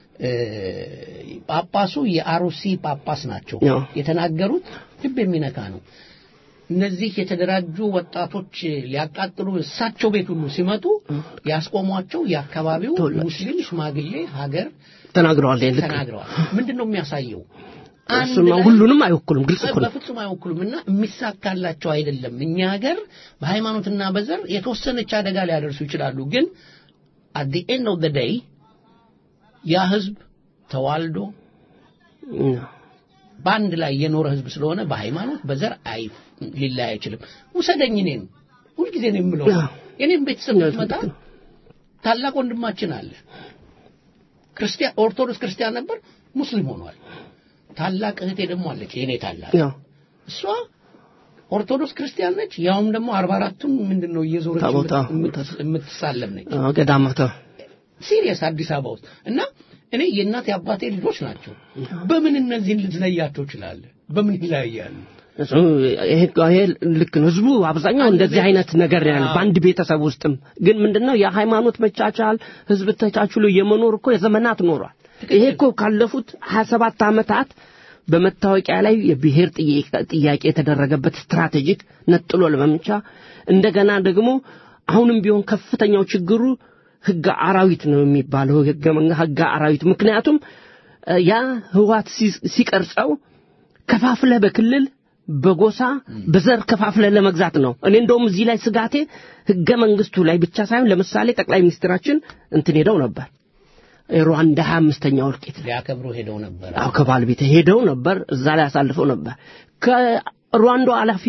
ጳጳሱ የአሩሲ ጳጳስ ናቸው። የተናገሩት ልብ የሚነካ ነው። እነዚህ የተደራጁ ወጣቶች ሊያቃጥሉ እሳቸው ቤት ሁሉ ሲመጡ ያስቆሟቸው የአካባቢው ሙስሊም ሽማግሌ ሀገር ተናግረዋል። ተናግረዋል። ምንድን ነው የሚያሳየው? ሁሉንም አይወክሉም። ግልጽ እኮ በፍጹም አይወክሉም። እና የሚሳካላቸው አይደለም። እኛ ሀገር በሃይማኖትና በዘር የተወሰነች አደጋ ሊያደርሱ ይችላሉ። ግን አት ዲ ኤንድ ኦፍ ደ ዴይ ያ ህዝብ ተዋልዶ በአንድ ላይ የኖረ ህዝብ ስለሆነ በሃይማኖት በዘር አይ ሊለያይ አይችልም። ውሰደኝ እኔን ሁልጊዜ ነው የምለው። የኔም ቤተሰብ ብትመጣ ታላቅ ወንድማችን አለ ክርስቲያን ኦርቶዶክስ ክርስቲያን ነበር፣ ሙስሊም ሆኗል። ታላቅ እህቴ ደግሞ አለች የኔ ታላቅ እሷ ኦርቶዶክስ ክርስቲያን ነች። ያውም ደግሞ አርባ አራቱን ምንድን ነው እየዞረች የምትሳለም ነች። ገዳማታ ሲሪየስ አዲስ አበባ ውስጥ እና እኔ የእናት የአባቴ ልጆች ናቸው። በምን እነዚህን ልትለያቸው ይችላል? በምን ይለያያሉ? ይሄ ልክ ነው። ህዝቡ አብዛኛው እንደዚህ አይነት ነገር ያለ በአንድ ቤተሰብ ውስጥም ግን ምንድነው የሃይማኖት መቻቻል ህዝብ ተቻችሎ የመኖር እኮ የዘመናት ኖሯል። ይሄ እኮ ካለፉት 27 ዓመታት በመታወቂያ ላይ የብሔር ጥያቄ የተደረገበት ስትራቴጂክ ነጥሎ ለመምቻ እንደገና ደግሞ አሁንም ቢሆን ከፍተኛው ችግሩ ህገ አራዊት ነው የሚባለው ህገ አራዊት ምክንያቱም ያ ህዋት ሲቀርጸው ከፋፍለህ በክልል በጎሳ በዘር ከፋፍለ ለመግዛት ነው። እኔ እንደውም እዚህ ላይ ስጋቴ ህገ መንግስቱ ላይ ብቻ ሳይሆን ለምሳሌ ጠቅላይ ሚኒስትራችን እንትን ሄደው ነበር ሩዋንዳ ሀያ አምስተኛው እልቂት ሊያከብሩ ሄደው ነበር። አዎ ከባለቤት ሄደው ነበር። እዛ ላይ አሳልፈው ነበር። ከሩዋንዳ ኃላፊ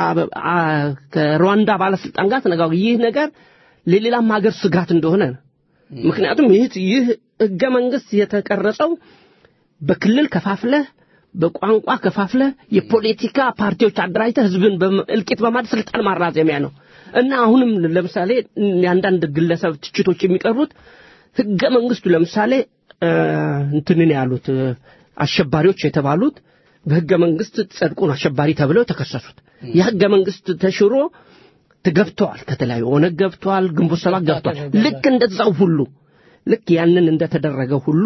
ከሩዋንዳ ባለስልጣን ጋር ተነጋግረው ይህ ነገር ለሌላም ሀገር ስጋት እንደሆነ ነው። ምክንያቱም ይህ ይህ ህገ መንግስት የተቀረጸው በክልል ከፋፍለህ በቋንቋ ከፋፍለ የፖለቲካ ፓርቲዎች አደራጅተ ህዝብን እልቂት በማድረግ ስልጣን ማራዘሚያ ነው እና አሁንም ለምሳሌ የአንዳንድ ግለሰብ ትችቶች የሚቀርቡት ህገ መንግስቱ ለምሳሌ እንትንን ያሉት አሸባሪዎች የተባሉት በህገ መንግስት ጸድቆ አሸባሪ ተብለው ተከሰሱት። የህገ መንግስት ተሽሮ ገብተዋል። ከተለያዩ ኦነግ ገብተዋል፣ ግንቦት ሰባት ገብተዋል። ልክ እንደዛው ሁሉ ልክ ያንን እንደተደረገ ሁሉ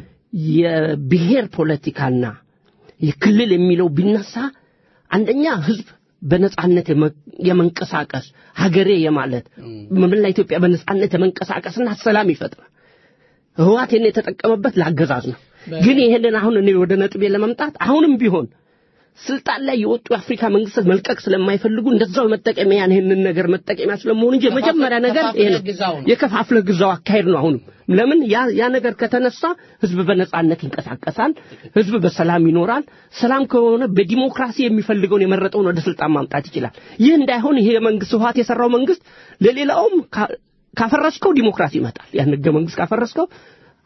የብሔር ፖለቲካና የክልል የሚለው ቢነሳ አንደኛ ህዝብ በነጻነት የመንቀሳቀስ ሀገሬ የማለት መላ ኢትዮጵያ በነጻነት የመንቀሳቀስና ሰላም ይፈጥራል። ህዋት ይህን የተጠቀመበት ለአገዛዝ ነው። ግን ይሄንን አሁን እኔ ወደ ነጥቤ ለመምጣት አሁንም ቢሆን ስልጣን ላይ የወጡ የአፍሪካ መንግስታት መልቀቅ ስለማይፈልጉ እንደዛው መጠቀሚያ ይህንን ነገር መጠቀሚያ ስለመሆኑ እንጂ የመጀመሪያ ነገር ይሄ ነው። የከፋፍለ ግዛው አካሄድ ነው። አሁንም ለምን ያ ያ ነገር ከተነሳ ህዝብ በነጻነት ይንቀሳቀሳል፣ ህዝብ በሰላም ይኖራል። ሰላም ከሆነ በዲሞክራሲ የሚፈልገውን የመረጠውን ወደ ስልጣን ማምጣት ይችላል። ይህ እንዳይሆን ይሄ መንግስት ህወሓት የሰራው መንግስት ለሌላውም ካፈረስከው ዲሞክራሲ ይመጣል። ያን ህገ መንግስት ካፈረስከው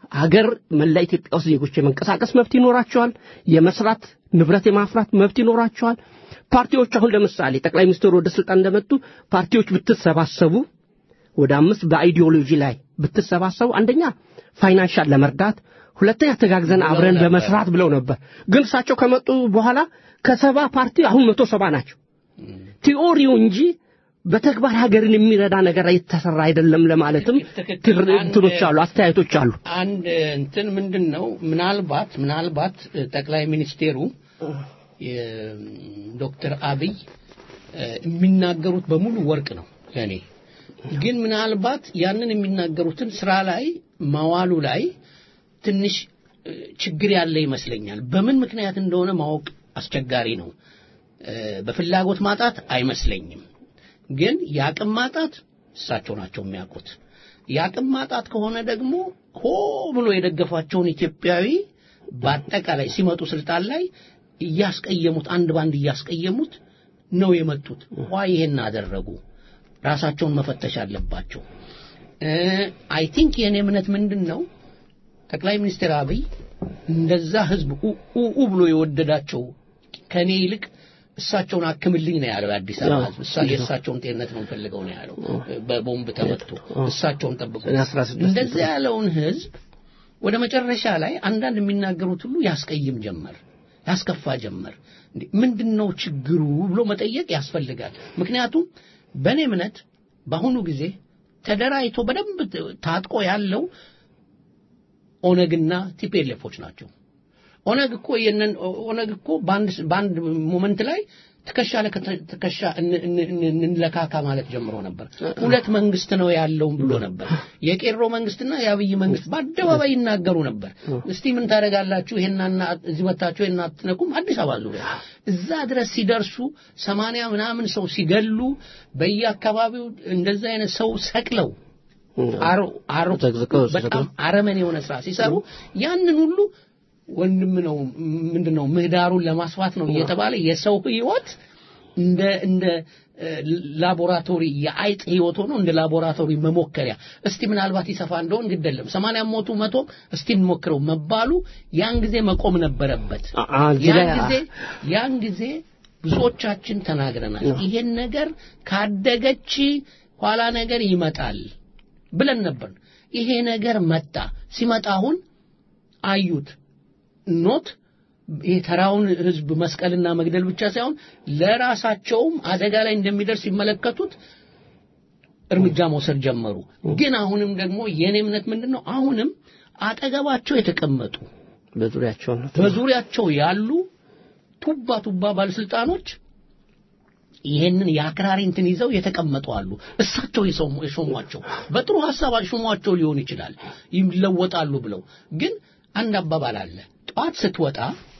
ሀገር መላ ኢትዮጵያ ውስጥ ዜጎች የመንቀሳቀስ መብት ይኖራቸዋል። የመስራት ንብረት የማፍራት መብት ይኖራቸዋል። ፓርቲዎች አሁን ለምሳሌ ጠቅላይ ሚኒስትሩ ወደ ስልጣን እንደመጡ ፓርቲዎች ብትሰባሰቡ ወደ አምስት በአይዲዮሎጂ ላይ ብትሰባሰቡ አንደኛ ፋይናንሻል ለመርዳት ሁለተኛ ተጋግዘን አብረን በመስራት ብለው ነበር። ግን እሳቸው ከመጡ በኋላ ከሰባ ፓርቲ አሁን መቶ ሰባ ናቸው። ቲዎሪው እንጂ በተግባር ሀገርን የሚረዳ ነገር የተሰራ አይደለም ለማለትም ትክክል። ትር- እንትኖች አሉ፣ አስተያየቶች አሉ። አንድ እንትን ምንድን ነው ምናልባት ምናልባት ጠቅላይ ሚኒስቴሩ የ- ዶክተር አብይ እ፣ የሚናገሩት በሙሉ ወርቅ ነው ለእኔ ግን ምናልባት ያንን የሚናገሩትን ስራ ላይ ማዋሉ ላይ ትንሽ እ፣ ችግር ያለ ይመስለኛል በምን ምክንያት እንደሆነ ማወቅ አስቸጋሪ ነው እ፣ በፍላጎት ማጣት አይመስለኝም ግን የአቅም ማጣት እሳቸው ናቸው የሚያውቁት የአቅም ማጣት ከሆነ ደግሞ ሆ ብሎ የደገፏቸውን ኢትዮጵያዊ በአጠቃላይ ሲመጡ ስልጣን ላይ እያስቀየሙት አንድ ባንድ እያስቀየሙት ነው የመጡት ዋ ይሄን አደረጉ ራሳቸውን መፈተሽ አለባቸው አይ ቲንክ የእኔ እምነት ምንድን ነው ጠቅላይ ሚኒስትር አብይ እንደዛ ህዝብ ኡ- ኡ ኡ ብሎ የወደዳቸው ከእኔ ይልቅ እሳቸውን አክምልኝ ነው ያለው የአዲስ አበባ ህዝብ እሳ- የእሳቸውን ጤንነት ነው ፈልገው ነው ያለው በቦምብ ተመቶ እሳቸውን ጠብቁ እኔ 16 እንደዛ ያለውን ህዝብ ወደ መጨረሻ ላይ አንዳንድ የሚናገሩት ሁሉ ያስቀይም ጀመር ያስከፋ ጀመር እንዴ ምንድነው ችግሩ ብሎ መጠየቅ ያስፈልጋል ምክንያቱም በእኔ እምነት በአሁኑ ጊዜ ተደራጅቶ በደንብ ታጥቆ ያለው ኦነግና ቲፒኤልኤፎች ናቸው ኦነግ እኮ የነን ኦነግ እኮ በአንድ በአንድ ሞመንት ላይ ትከሻ ለትከሻ እን- እን- እን- እንለካካ ማለት ጀምሮ ነበር ሁለት መንግስት ነው ያለው ብሎ ነበር የቄሮ መንግስትና የአብይ መንግስት በአደባባይ ይናገሩ ነበር እስቲ ምን ታደርጋላችሁ ይሄናና እዚህ መታችሁ ይሄን አትነኩም አዲስ አበባ ዙሪያ እዛ ድረስ ሲደርሱ ሰማንያ ምናምን ሰው ሲገሉ በየአካባቢው እንደዛ አይነት ሰው ሰቅለው አሮ አሮ ዘቅዝቀው በጣም አረመኔ የሆነ ስራ ሲሰሩ ያንን ሁሉ ወንድም ነው ምንድነው ምህዳሩን ለማስፋት ነው እየተባለ የሰው ህይወት እንደ እንደ እ፣ ላቦራቶሪ የአይጥ ህይወት ሆኖ እንደ ላቦራቶሪ መሞከሪያ እስቲ ምናልባት ይሰፋ እንደሆን ግደለም ሰማንያ ሞቱ መቶ እስቲ እንሞክረው መባሉ ያን ጊዜ መቆም ነበረበት አ- አ- እዚህ ያን ላይ አ- ጊዜ ያን ጊዜ ብዙዎቻችን ተናግረናል ይሄን ነገር ካደገች ኋላ ነገር ይመጣል ብለን ነበር ይሄ ነገር መጣ ሲመጣ አሁን አዩት ኖት የተራውን ህዝብ መስቀልና መግደል ብቻ ሳይሆን ለራሳቸውም አደጋ ላይ እንደሚደርስ ሲመለከቱት እርምጃ መውሰድ ጀመሩ ግን አሁንም ደግሞ የኔ እምነት ምንድን ነው አሁንም አጠገባቸው የተቀመጡ በዙሪያቸው ነው። በዙሪያቸው ያሉ ቱባ ቱባ ባለስልጣኖች ይሄንን የአክራሪ እንትን ይዘው የተቀመጡ አሉ። እሳቸው የሰሙ- የሾሟቸው በጥሩ ሀሳብ ሾሟቸው ሊሆን ይችላል ይለወጣሉ ብለው። ግን አንድ አባባል አለ። ጠዋት ስትወጣ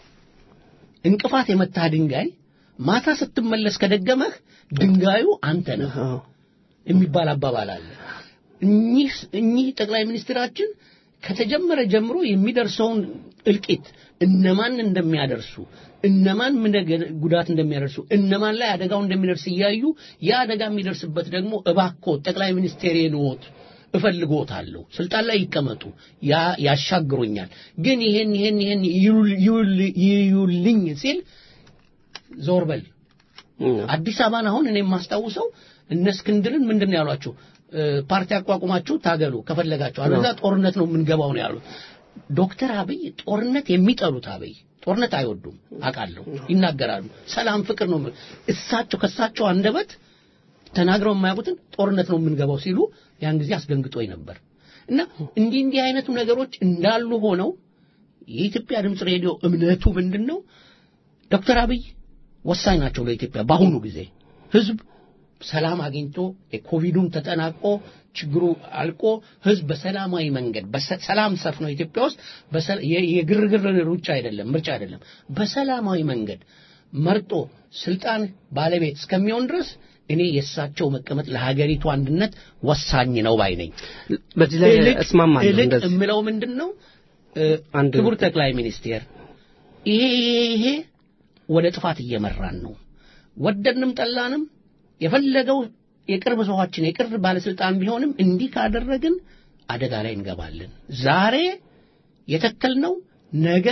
እንቅፋት የመታህ ድንጋይ ማታ ስትመለስ ከደገመህ ድንጋዩ አንተ ነህ አዎ። የሚባል አባባል አለ። እኚህ እኚህ ጠቅላይ ሚኒስትራችን ከተጀመረ ጀምሮ የሚደርሰውን እልቂት እነማን እንደሚያደርሱ እነማን ምን ነገር- ጉዳት እንደሚያደርሱ እነማን ላይ አደጋው እንደሚደርስ እያዩ ያ አደጋ የሚደርስበት ደግሞ እባክዎ ጠቅላይ ሚኒስቴር ነዎት እፈልጎታለሁ ስልጣን ላይ ይቀመጡ ያ ያሻግሮኛል ግን ይሄን ይሄን ይሄን ይዩል- ይዩል- ይዩልኝ ሲል ዞር በል አዲስ አበባን አሁን እኔ የማስታውሰው እነ እስክንድርን ምንድን ነው ያሏቸው እ፣ ፓርቲ አቋቁማችሁ ታገሉ ከፈለጋችሁ አለዛ ጦርነት ነው የምንገባው ነው ያሉት ዶክተር አብይ ጦርነት የሚጠሉት አብይ ጦርነት አይወዱም አውቃለሁ ይናገራሉ ሰላም ፍቅር ነው የሚ- እሳቸው ከእሳቸው አንደበት ተናግረው የማያውቁትን ጦርነት ነው የምንገባው ሲሉ ያን ጊዜ አስደንግጦኝ ነበር እና እንዲህ እንዲህ አይነቱ ነገሮች እንዳሉ ሆነው የኢትዮጵያ ድምፅ ሬዲዮ እምነቱ ምንድን ነው ዶክተር አብይ ወሳኝ ናቸው ለኢትዮጵያ በአሁኑ ጊዜ ህዝብ ሰላም አግኝቶ የኮቪዱም ተጠናቆ ችግሩ አልቆ ህዝብ በሰላማዊ መንገድ በሰ- ሰላም ሰፍኖ ኢትዮጵያ ውስጥ በሰ- የ- የግርግር ሩጫ አይደለም ምርጫ አይደለም በሰላማዊ መንገድ መርጦ ስልጣን ባለቤት እስከሚሆን ድረስ እኔ የእሳቸው መቀመጥ ለሀገሪቱ አንድነት ወሳኝ ነው ባይ ነኝ በዚህ ላይ እልቅ- እስማማለሁ። እልቅ እንደዚህ የምለው ምንድን ነው እ፣ አንድ- ክቡር ጠቅላይ ሚኒስቴር ይሄ ይሄ ይሄ ወደ ጥፋት እየመራን ነው ወደድንም ጠላንም የፈለገው የቅርብ ሰዋችን የቅርብ ባለስልጣን ቢሆንም እንዲህ ካደረግን አደጋ ላይ እንገባለን ዛሬ የተከልነው ነገ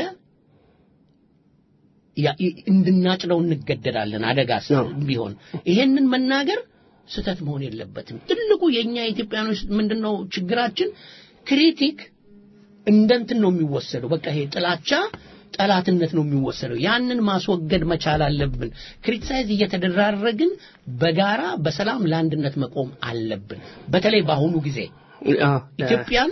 ያ- ይ- እንድናጭደው እንገደዳለን። አደጋ ስ- አዎ። ቢሆን ይሄንን መናገር ስህተት መሆን የለበትም። ትልቁ የኛ ኢትዮጵያኖች ምንድነው ችግራችን? ክሪቲክ እንደ እንትን ነው የሚወሰደው። በቃ ይሄ ጥላቻ ጠላትነት ነው የሚወሰደው። ያንን ማስወገድ መቻል አለብን። ክሪቲሳይዝ እየተደራረግን በጋራ በሰላም ለአንድነት መቆም አለብን። በተለይ በአሁኑ ጊዜ አዎ፣ ኢትዮጵያን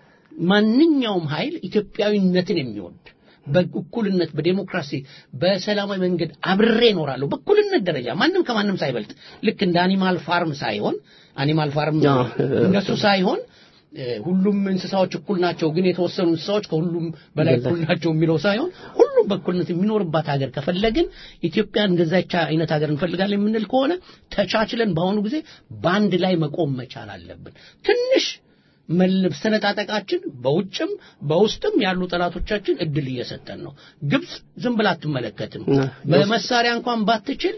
ማንኛውም ኃይል ኢትዮጵያዊነትን የሚወድ በእኩልነት በዴሞክራሲ በሰላማዊ መንገድ አብሬ እኖራለሁ በእኩልነት ደረጃ ማንም ከማንም ሳይበልጥ ልክ እንደ አኒማል ፋርም ሳይሆን አኒማል ፋርም አዎ። እንደሱ ሳይሆን እ፣ ሁሉም እንስሳዎች እኩል ናቸው፣ ግን የተወሰኑ እንስሳዎች ከሁሉም በላይ እኩል ናቸው የሚለው ሳይሆን ሁሉም በእኩልነት የሚኖርባት ሀገር ከፈለግን ኢትዮጵያ እንደዛቻ አይነት ሀገር እንፈልጋለን የምንል ከሆነ ተቻችለን በአሁኑ ጊዜ በአንድ ላይ መቆም መቻል አለብን። ትንሽ መል- ሰነጣጠቃችን በውጭም በውስጥም ያሉ ጠላቶቻችን እድል እየሰጠን ነው። ግብጽ ዝም ብላ አትመለከትም። ነ- በመሳሪያ እንኳን ባትችል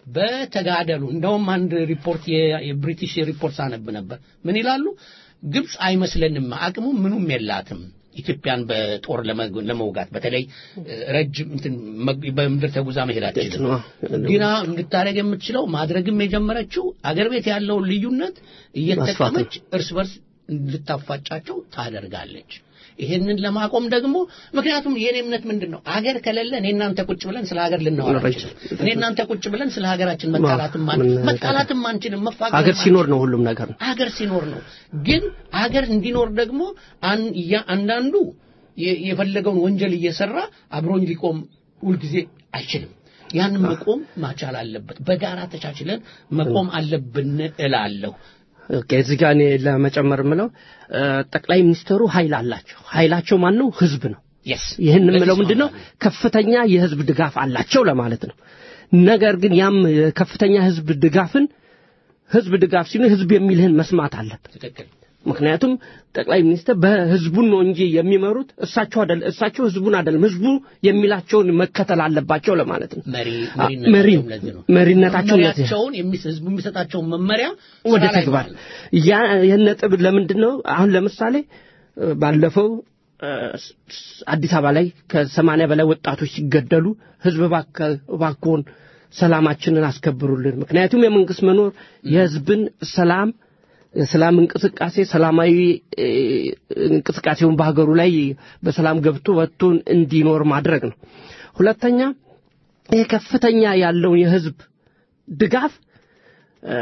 በተጋደሉ እንደውም አንድ ሪፖርት የ- የብሪቲሽ ሪፖርት ሳነብ ነበር። ምን ይላሉ? ግብጽ አይመስለንም አቅሙ ምኑም የላትም ኢትዮጵያን በጦር ለመግ- ለመውጋት በተለይ እ፣ ረጅም እንትን መግ- በምድር ተጉዛ መሄድ አትችልም። ግና እንድታደርግ የምትችለው ማድረግም የጀመረችው አገር ቤት ያለውን ልዩነት እየተጠቀመች እርስ በርስ እንድታፋጫቸው ታደርጋለች። ይሄንን ለማቆም ደግሞ ምክንያቱም የኔ እምነት ምንድን ነው አገር ከሌለ እኔ እናንተ ቁጭ ብለን ስለ ሀገር ልናወራ አንችልም። እኔ እናንተ ቁጭ ብለን ስለ ሀገራችን መጣላትም ማን- ምን- መጣላትም አንችልም። መፋቀር ሀገር ሲኖር ነው ሁሉም ነገር አገር ሲኖር ነው። ግን አገር እንዲኖር ደግሞ አን- ያ- አንዳንዱ የ- የፈለገውን ወንጀል እየሰራ አብሮኝ ሊቆም ሁልጊዜ አይችልም። ያንን መቆም ማቻል አለበት። በጋራ ተቻችለን መቆም አለብን እላለሁ። ኦኬ እዚህ ጋር እኔ ለመጨመር የምለው እ፣ ጠቅላይ ሚኒስትሩ ኃይል አላቸው። ኃይላቸው ማን ነው? ህዝብ ነው። የስ ይህን የምለው ምንድን ነው? ከፍተኛ የህዝብ ድጋፍ አላቸው ለማለት ነው። ነገር ግን ያም ከፍተኛ ህዝብ ድጋፍን ህዝብ ድጋፍ ሲሉ ህዝብ የሚልህን መስማት አለብን። ትክክል። ምክንያቱም ጠቅላይ ሚኒስትር በህዝቡን ነው እንጂ የሚመሩት እሳቸው አይደል እሳቸው ህዝቡን አይደለም ህዝቡ የሚላቸውን መከተል አለባቸው ለማለት ነው። መሪ አ- መሪ መሪነታቸውም ለዚህ ነው። መሪነታቸው ለዚህ ነው። መመሪያቸውን የሚስ- ህዝቡ የሚሰጣቸውን መመሪያ ወደ ስራ ላይ ተግባር ማዋል። ያ ይህን ነጥብ ለምንድን ነው አሁን ለምሳሌ እ፣ ባለፈው እ፣ ስ- አዲስ አበባ ላይ ከሰማንያ በላይ ወጣቶች ሲገደሉ ህዝብ እባክህ እባክዎን ሰላማችንን አስከብሩልን ምክንያቱም የመንግስት መኖር የህዝብን ሰላም የሰላም እንቅስቃሴ ሰላማዊ እ፣ እንቅስቃሴውን በሀገሩ ላይ በሰላም ገብቶ ወጥቶ እንዲኖር ማድረግ ነው ሁለተኛ ይህ ከፍተኛ ያለውን የህዝብ ድጋፍ እ፣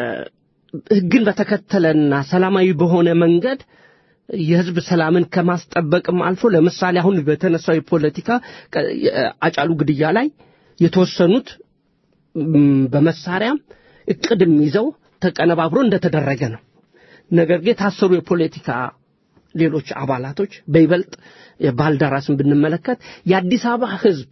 ህግን በተከተለና ሰላማዊ በሆነ መንገድ የህዝብ ሰላምን ከማስጠበቅም አልፎ ለምሳሌ አሁን በተነሳው የፖለቲካ ቀ- አጫሉ ግድያ ላይ የተወሰኑት ም፣ በመሳሪያም እቅድም ይዘው ተቀነባብሮ እንደተደረገ ነው። ነገር ግን የታሰሩ የፖለቲካ ሌሎች አባላቶች በይበልጥ የባልደራስን ብንመለከት የአዲስ አበባ ህዝብ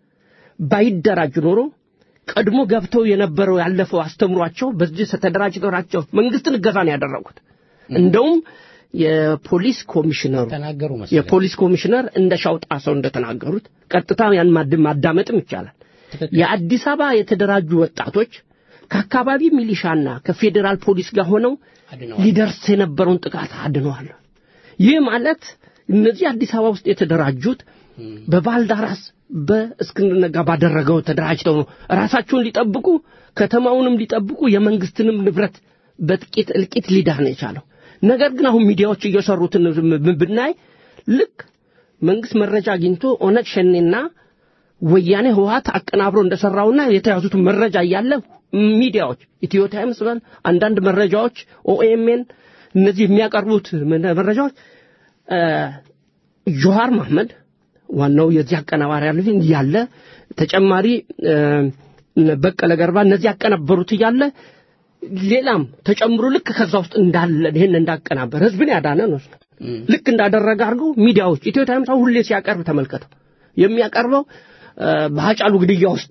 ባይደራጅ ኖሮ ቀድሞ ገብተው የነበረው ያለፈው አስተምሯቸው በዚህ ተደራጅተራቸው መንግስትን እገዛ ነው ያደረጉት። እንደውም የፖሊስ ኮሚሽነሩ ተናገሩ መሰለኝ። የፖሊስ ኮሚሽነር እንደ ሻውጣ ሰው እንደተናገሩት ቀጥታ ያን ማድ- ማዳመጥም ይቻላል። ትክክል። የአዲስ አበባ የተደራጁ ወጣቶች ከአካባቢ ሚሊሻና ከፌዴራል ፖሊስ ጋር ሆነው አድነዋል። ሊደርስ የነበረውን ጥቃት አድነዋል። ይህ ማለት እነዚህ አዲስ አበባ ውስጥ የተደራጁት በባልዳራስ በእስክንድር ነጋ ባደረገው ተደራጅተው ነው ራሳቸውን ሊጠብቁ ከተማውንም ሊጠብቁ የመንግስትንም ንብረት በጥቂት እልቂት ሊዳን የቻለው። ነገር ግን አሁን ሚዲያዎች እየሰሩትን ብ- ብናይ ልክ መንግስት መረጃ አግኝቶ ኦነግ ሸኔና ወያኔ ህወሀት አቀናብሮ እንደሰራውና የተያዙትን መረጃ እያለ ሚዲያዎች ኢትዮ ታይምስ በል አንዳንድ መረጃዎች ኦኤምኤን እነዚህ የሚያቀርቡት ምን- መረጃዎች እ፣ ጆሃር መሐመድ ዋናው የዚህ አቀናባሪ ያለ እያለ ተጨማሪ እ፣ በቀለ ገርባ እነዚህ ያቀናበሩት እያለ ሌላም ተጨምሮ ልክ ከዛ ውስጥ እንዳለ ይህን እንዳቀናበር ህዝብን ያዳነ ነው ልክ እንዳደረገ አድርገው ሚዲያዎች ኢትዮ ታይምስ አሁን ሁሌ ሲያቀርብ ተመልከተው የሚያቀርበው እ፣ በሀጫሉ ግድያ ውስጥ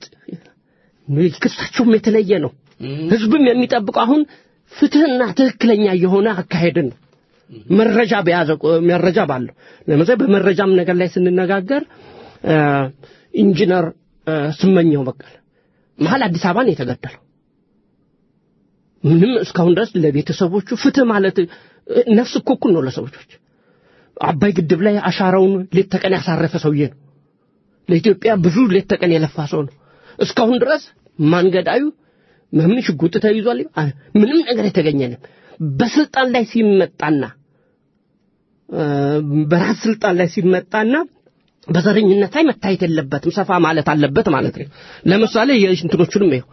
ክሳቸውም የተለየ ነው ህዝብም የሚጠብቀው አሁን ፍትህና ትክክለኛ የሆነ አካሄድን ነው መረጃ በያዘ ቁ- መረጃ ባለው ለምሳሌ በመረጃም ነገር ላይ ስንነጋገር እ፣ ኢንጂነር እ፣ ስመኘው በቀለ መሀል አዲስ አበባ ነው የተገደለው ምንም እስካሁን ድረስ ለቤተሰቦቹ ፍትህ ማለት እ፣ ነፍስ እኮ እኩል ነው ለሰዎች አባይ ግድብ ላይ አሻራውን ሌት ተቀን ያሳረፈ ሰውዬ ነው። ለኢትዮጵያ ብዙ ሌት ተቀን የለፋ ሰው ነው። እስካሁን ድረስ ማንገዳዩ ምን ሽጉጥ ተይዟል፣ ምንም ነገር የተገኘንም በስልጣን ላይ ሲመጣና በራስ ስልጣን ላይ ሲመጣና በዘረኝነት ላይ መታየት የለበትም፣ ሰፋ ማለት አለበት ማለት ነው። ለምሳሌ የእንትኖቹንም ይኸው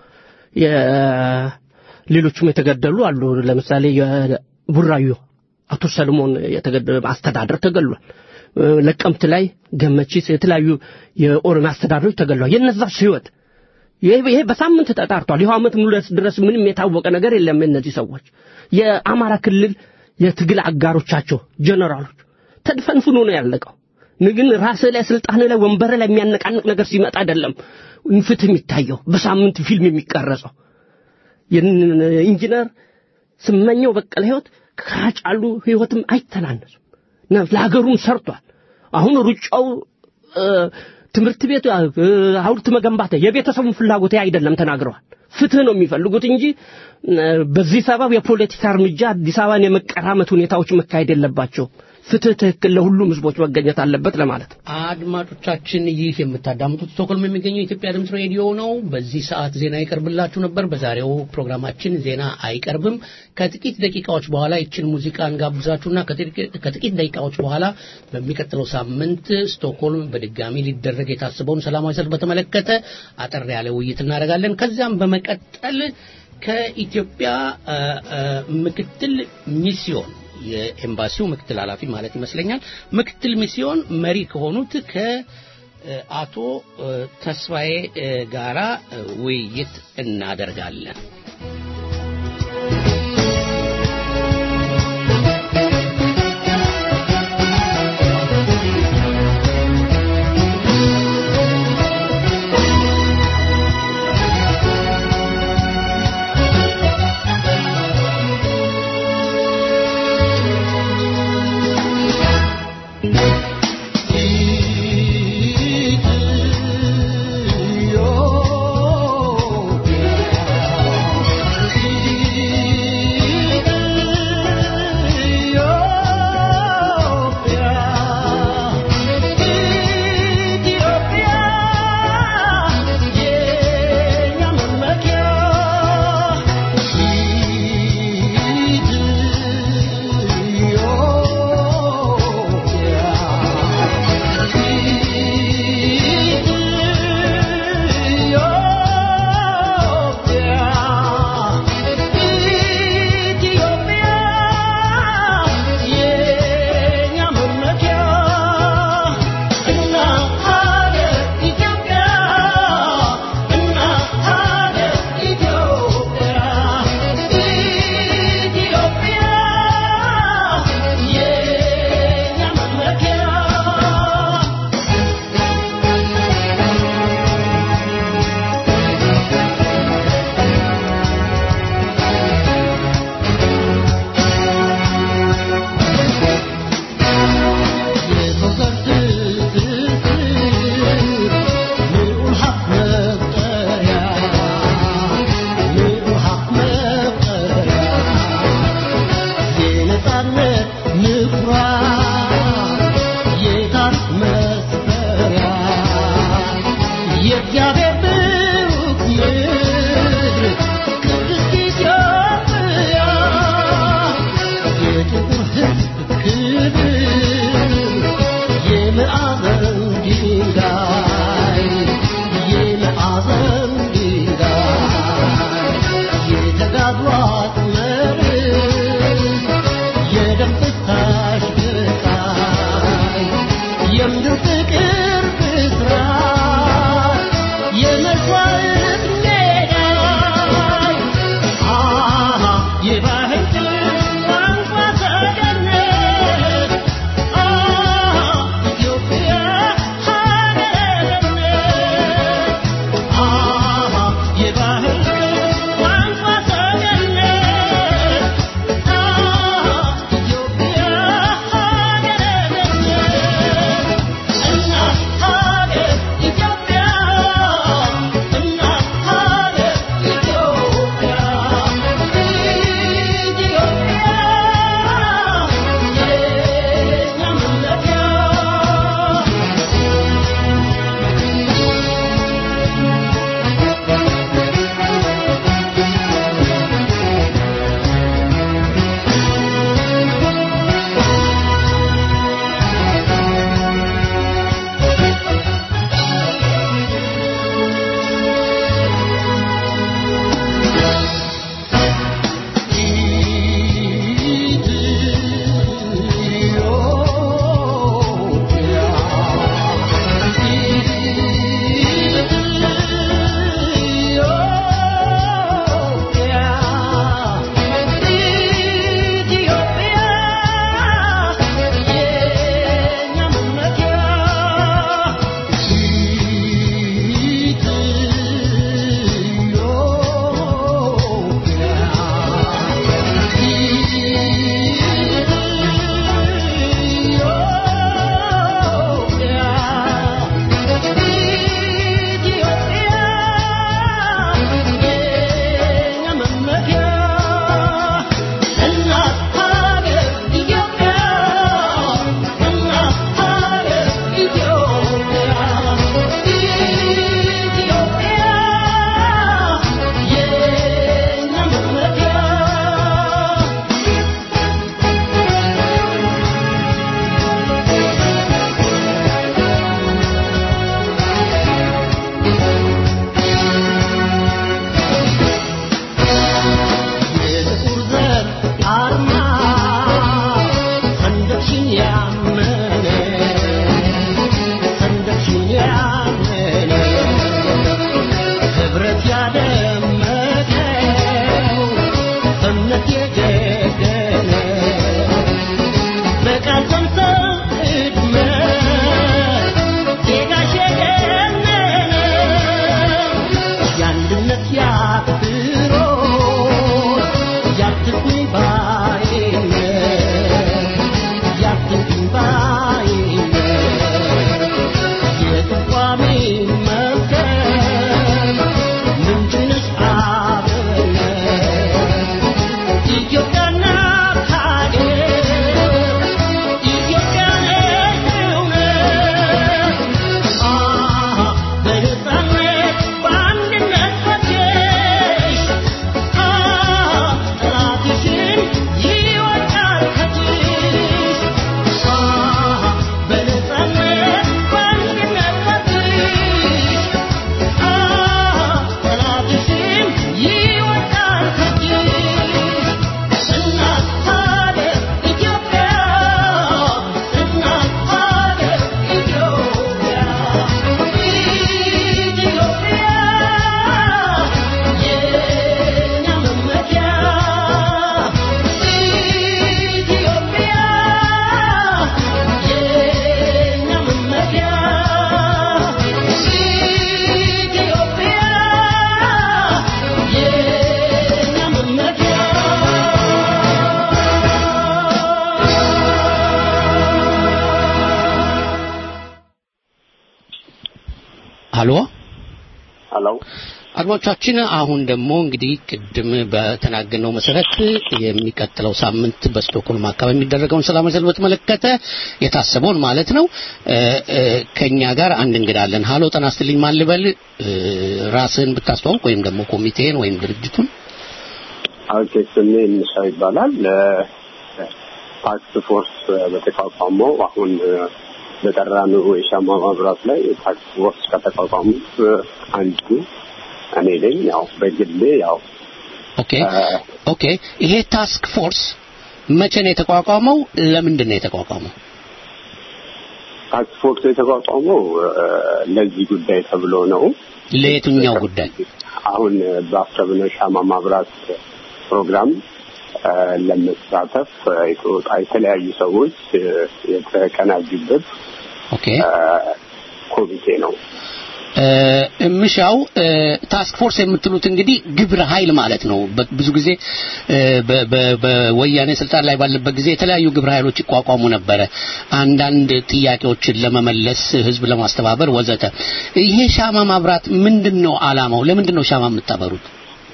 ሌሎቹም የተገደሉ አሉ። ለምሳሌ የቡራዩ አቶ ሰለሞን የተገደለ አስተዳደር ተገሏል። ለቀምት ላይ ገመቺስ፣ የተለያዩ የኦሮሚያ አስተዳደሮች ተገሏል። የነዛስ ህይወት ይሄ በሳምንት ተጣርቷል። ይኸው ዓመት ሙሉ ድረስ ምንም የታወቀ ነገር የለም። እነዚህ ሰዎች የአማራ ክልል የትግል አጋሮቻቸው ጀነራሎች ተድፈንፍኖ ነው ያለቀው። ግን ራስህ ላይ ስልጣን ላይ ወንበር ላይ የሚያነቃንቅ ነገር ሲመጣ አይደለም ፍትህ የሚታየው በሳምንት ፊልም የሚቀረጸው። ኢንጂነር ስመኘው በቀለ ህይወት ከጫሉ ህይወትም አይተናነሱም። ለሀገሩም ሰርቷል። አሁን ሩጫው ትምህርት ቤት ሐውልት መገንባት የቤተሰቡን ፍላጎት አይደለም ተናግረዋል። ፍትህ ነው የሚፈልጉት እንጂ በዚህ ሰበብ የፖለቲካ እርምጃ አዲስ አበባን የመቀራመት ሁኔታዎች መካሄድ የለባቸውም። ፍትህ ትክክል ለሁሉም ህዝቦች መገኘት አለበት ለማለት ነው። አድማጮቻችን ይህ የምታዳምጡት ስቶክሆልም የሚገኘው የኢትዮጵያ ድምፅ ሬዲዮ ነው። በዚህ ሰዓት ዜና ይቀርብላችሁ ነበር። በዛሬው ፕሮግራማችን ዜና አይቀርብም። ከጥቂት ደቂቃዎች በኋላ ይችን ሙዚቃ እንጋብዛችሁና ከጥቂት ደቂቃዎች በኋላ በሚቀጥለው ሳምንት ስቶክሆልም በድጋሚ ሊደረግ የታሰበውን ሰላማዊ ሰልፍ በተመለከተ አጠር ያለ ውይይት እናደርጋለን። ከዚያም በመቀጠል ከኢትዮጵያ ምክትል ሚስዮን የኤምባሲው ምክትል ኃላፊ ማለት ይመስለኛል ምክትል ሚስዮን መሪ ከሆኑት ከአቶ ተስፋዬ ጋራ ውይይት እናደርጋለን። Yo የደነደነ በቃል ሰምተው እድመት ዜጋሽ የገነነ የአንድነት ያክብሮት ያትኩኝ ባይነት ያትኩኝ ባይነት የትቋሚ መዝገብ ምንጭንሽ አብነት ኢትዮጵያና ታገር ኢትዮጵያ ነች እውነት አሃ በነፃነት በአንድነት ወጥተሽ አሃ ጠላትሽን ይወድቃል ከእጅሽ አሃ በነፃነት በአንድነት ወጥተሽ አሃ ጠላትሽን ይወድቃል ከእጅሽ እናት ሀገር ኢትዮጵያ እናት ሀገር ኢትዮጵያ ኢትዮጵያ የእኛ መመኪያ ኢትዮጵያ የእኛ መመኪያ ኢትዮጵያ የእኛ መመኪያ አሎ ሄሎ አድማጮቻችን አሁን ደግሞ እንግዲህ ቅድም በተናገርነው መሰረት የሚቀጥለው ሳምንት በስቶክሆልም አካባቢ የሚደረገውን ሰላማዊ ሰልፍ በተመለከተ የታሰበውን ማለት ነው እ እ ከኛ ጋር አንድ እንግዳ አለን። ሀሎ ጤና ይስጥልኝ ማን ልበል? እ ራስህን ብታስተዋውቅ ወይም ደግሞ ኮሚቴን ወይም ድርጅቱን ኦኬ ስሜ እንሻ ይባላል ታክስ ፎርስ በተቋቋመው አሁን በጠራነው የሻማ ማብራት ላይ ታክስ ፎርስ ከተቋቋሙት አንዱ እኔ ነኝ ያው በግሌ ያው ኦኬ ኦኬ ይሄ ታስክ ፎርስ መቼ ነው የተቋቋመው? ለምንድን ነው የተቋቋመው? ታክስ ፎርስ የተቋቋመው እ፣ ለዚህ ጉዳይ ተብሎ ነው ለየትኛው ጉዳይ? አሁን ባሰብነው ሻማ ማብራት ፕሮግራም እ፣ ለመሳተፍ እ፣ የተወጣ የተለያዩ ሰዎች እ፣ የተቀናጁበት ኦኬ እ፣ ኮሚቴ ነው እ፣ እምሻው እ፣ ታስክ ፎርስ የምትሉት እንግዲህ ግብረ ኃይል ማለት ነው። በ- ብዙ ጊዜ እ፣ በ- በ- በወያኔ ስልጣን ላይ ባለበት ጊዜ የተለያዩ ግብረ ኃይሎች ይቋቋሙ ነበረ፣ አንዳንድ ጥያቄዎችን ለመመለስ፣ ህዝብ ለማስተባበር ወዘተ። ይሄ ሻማ ማብራት ምንድን ነው አላማው? ለምንድን ነው ሻማ የምታበሩት?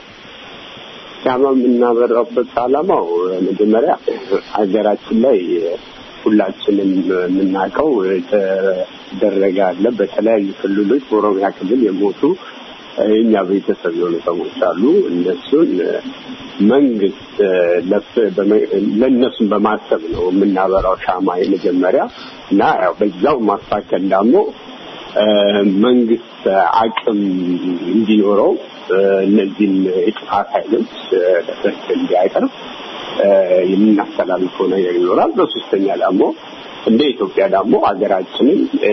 ሻማ የምናበራበት ዓላማው መጀመሪያ ሀገራችን ላይ ሁላችንም የምናውቀው የተደረገ አለ። በተለያዩ ክልሎች በኦሮሚያ ክልል የሞቱ የእኛ ቤተሰብ የሆኑ ሰዎች አሉ። እነሱን መንግስት ለፍ- በመ- ለእነሱን በማሰብ ነው የምናበራው ሻማ የመጀመሪያ እና ያው በዛው ማስታከል ደግሞ እ፣ መንግስት አቅም እንዲኖረው እ፣ እነዚህን የጥፋት ኃይሎች እ፣ ለፍርድ እንዲያቀርብ እ፣ የምናስተላልፈው ነገር ይኖራል። በሶስተኛ ደግሞ እንደ ኢትዮጵያ ደግሞ ሀገራችንን እ፣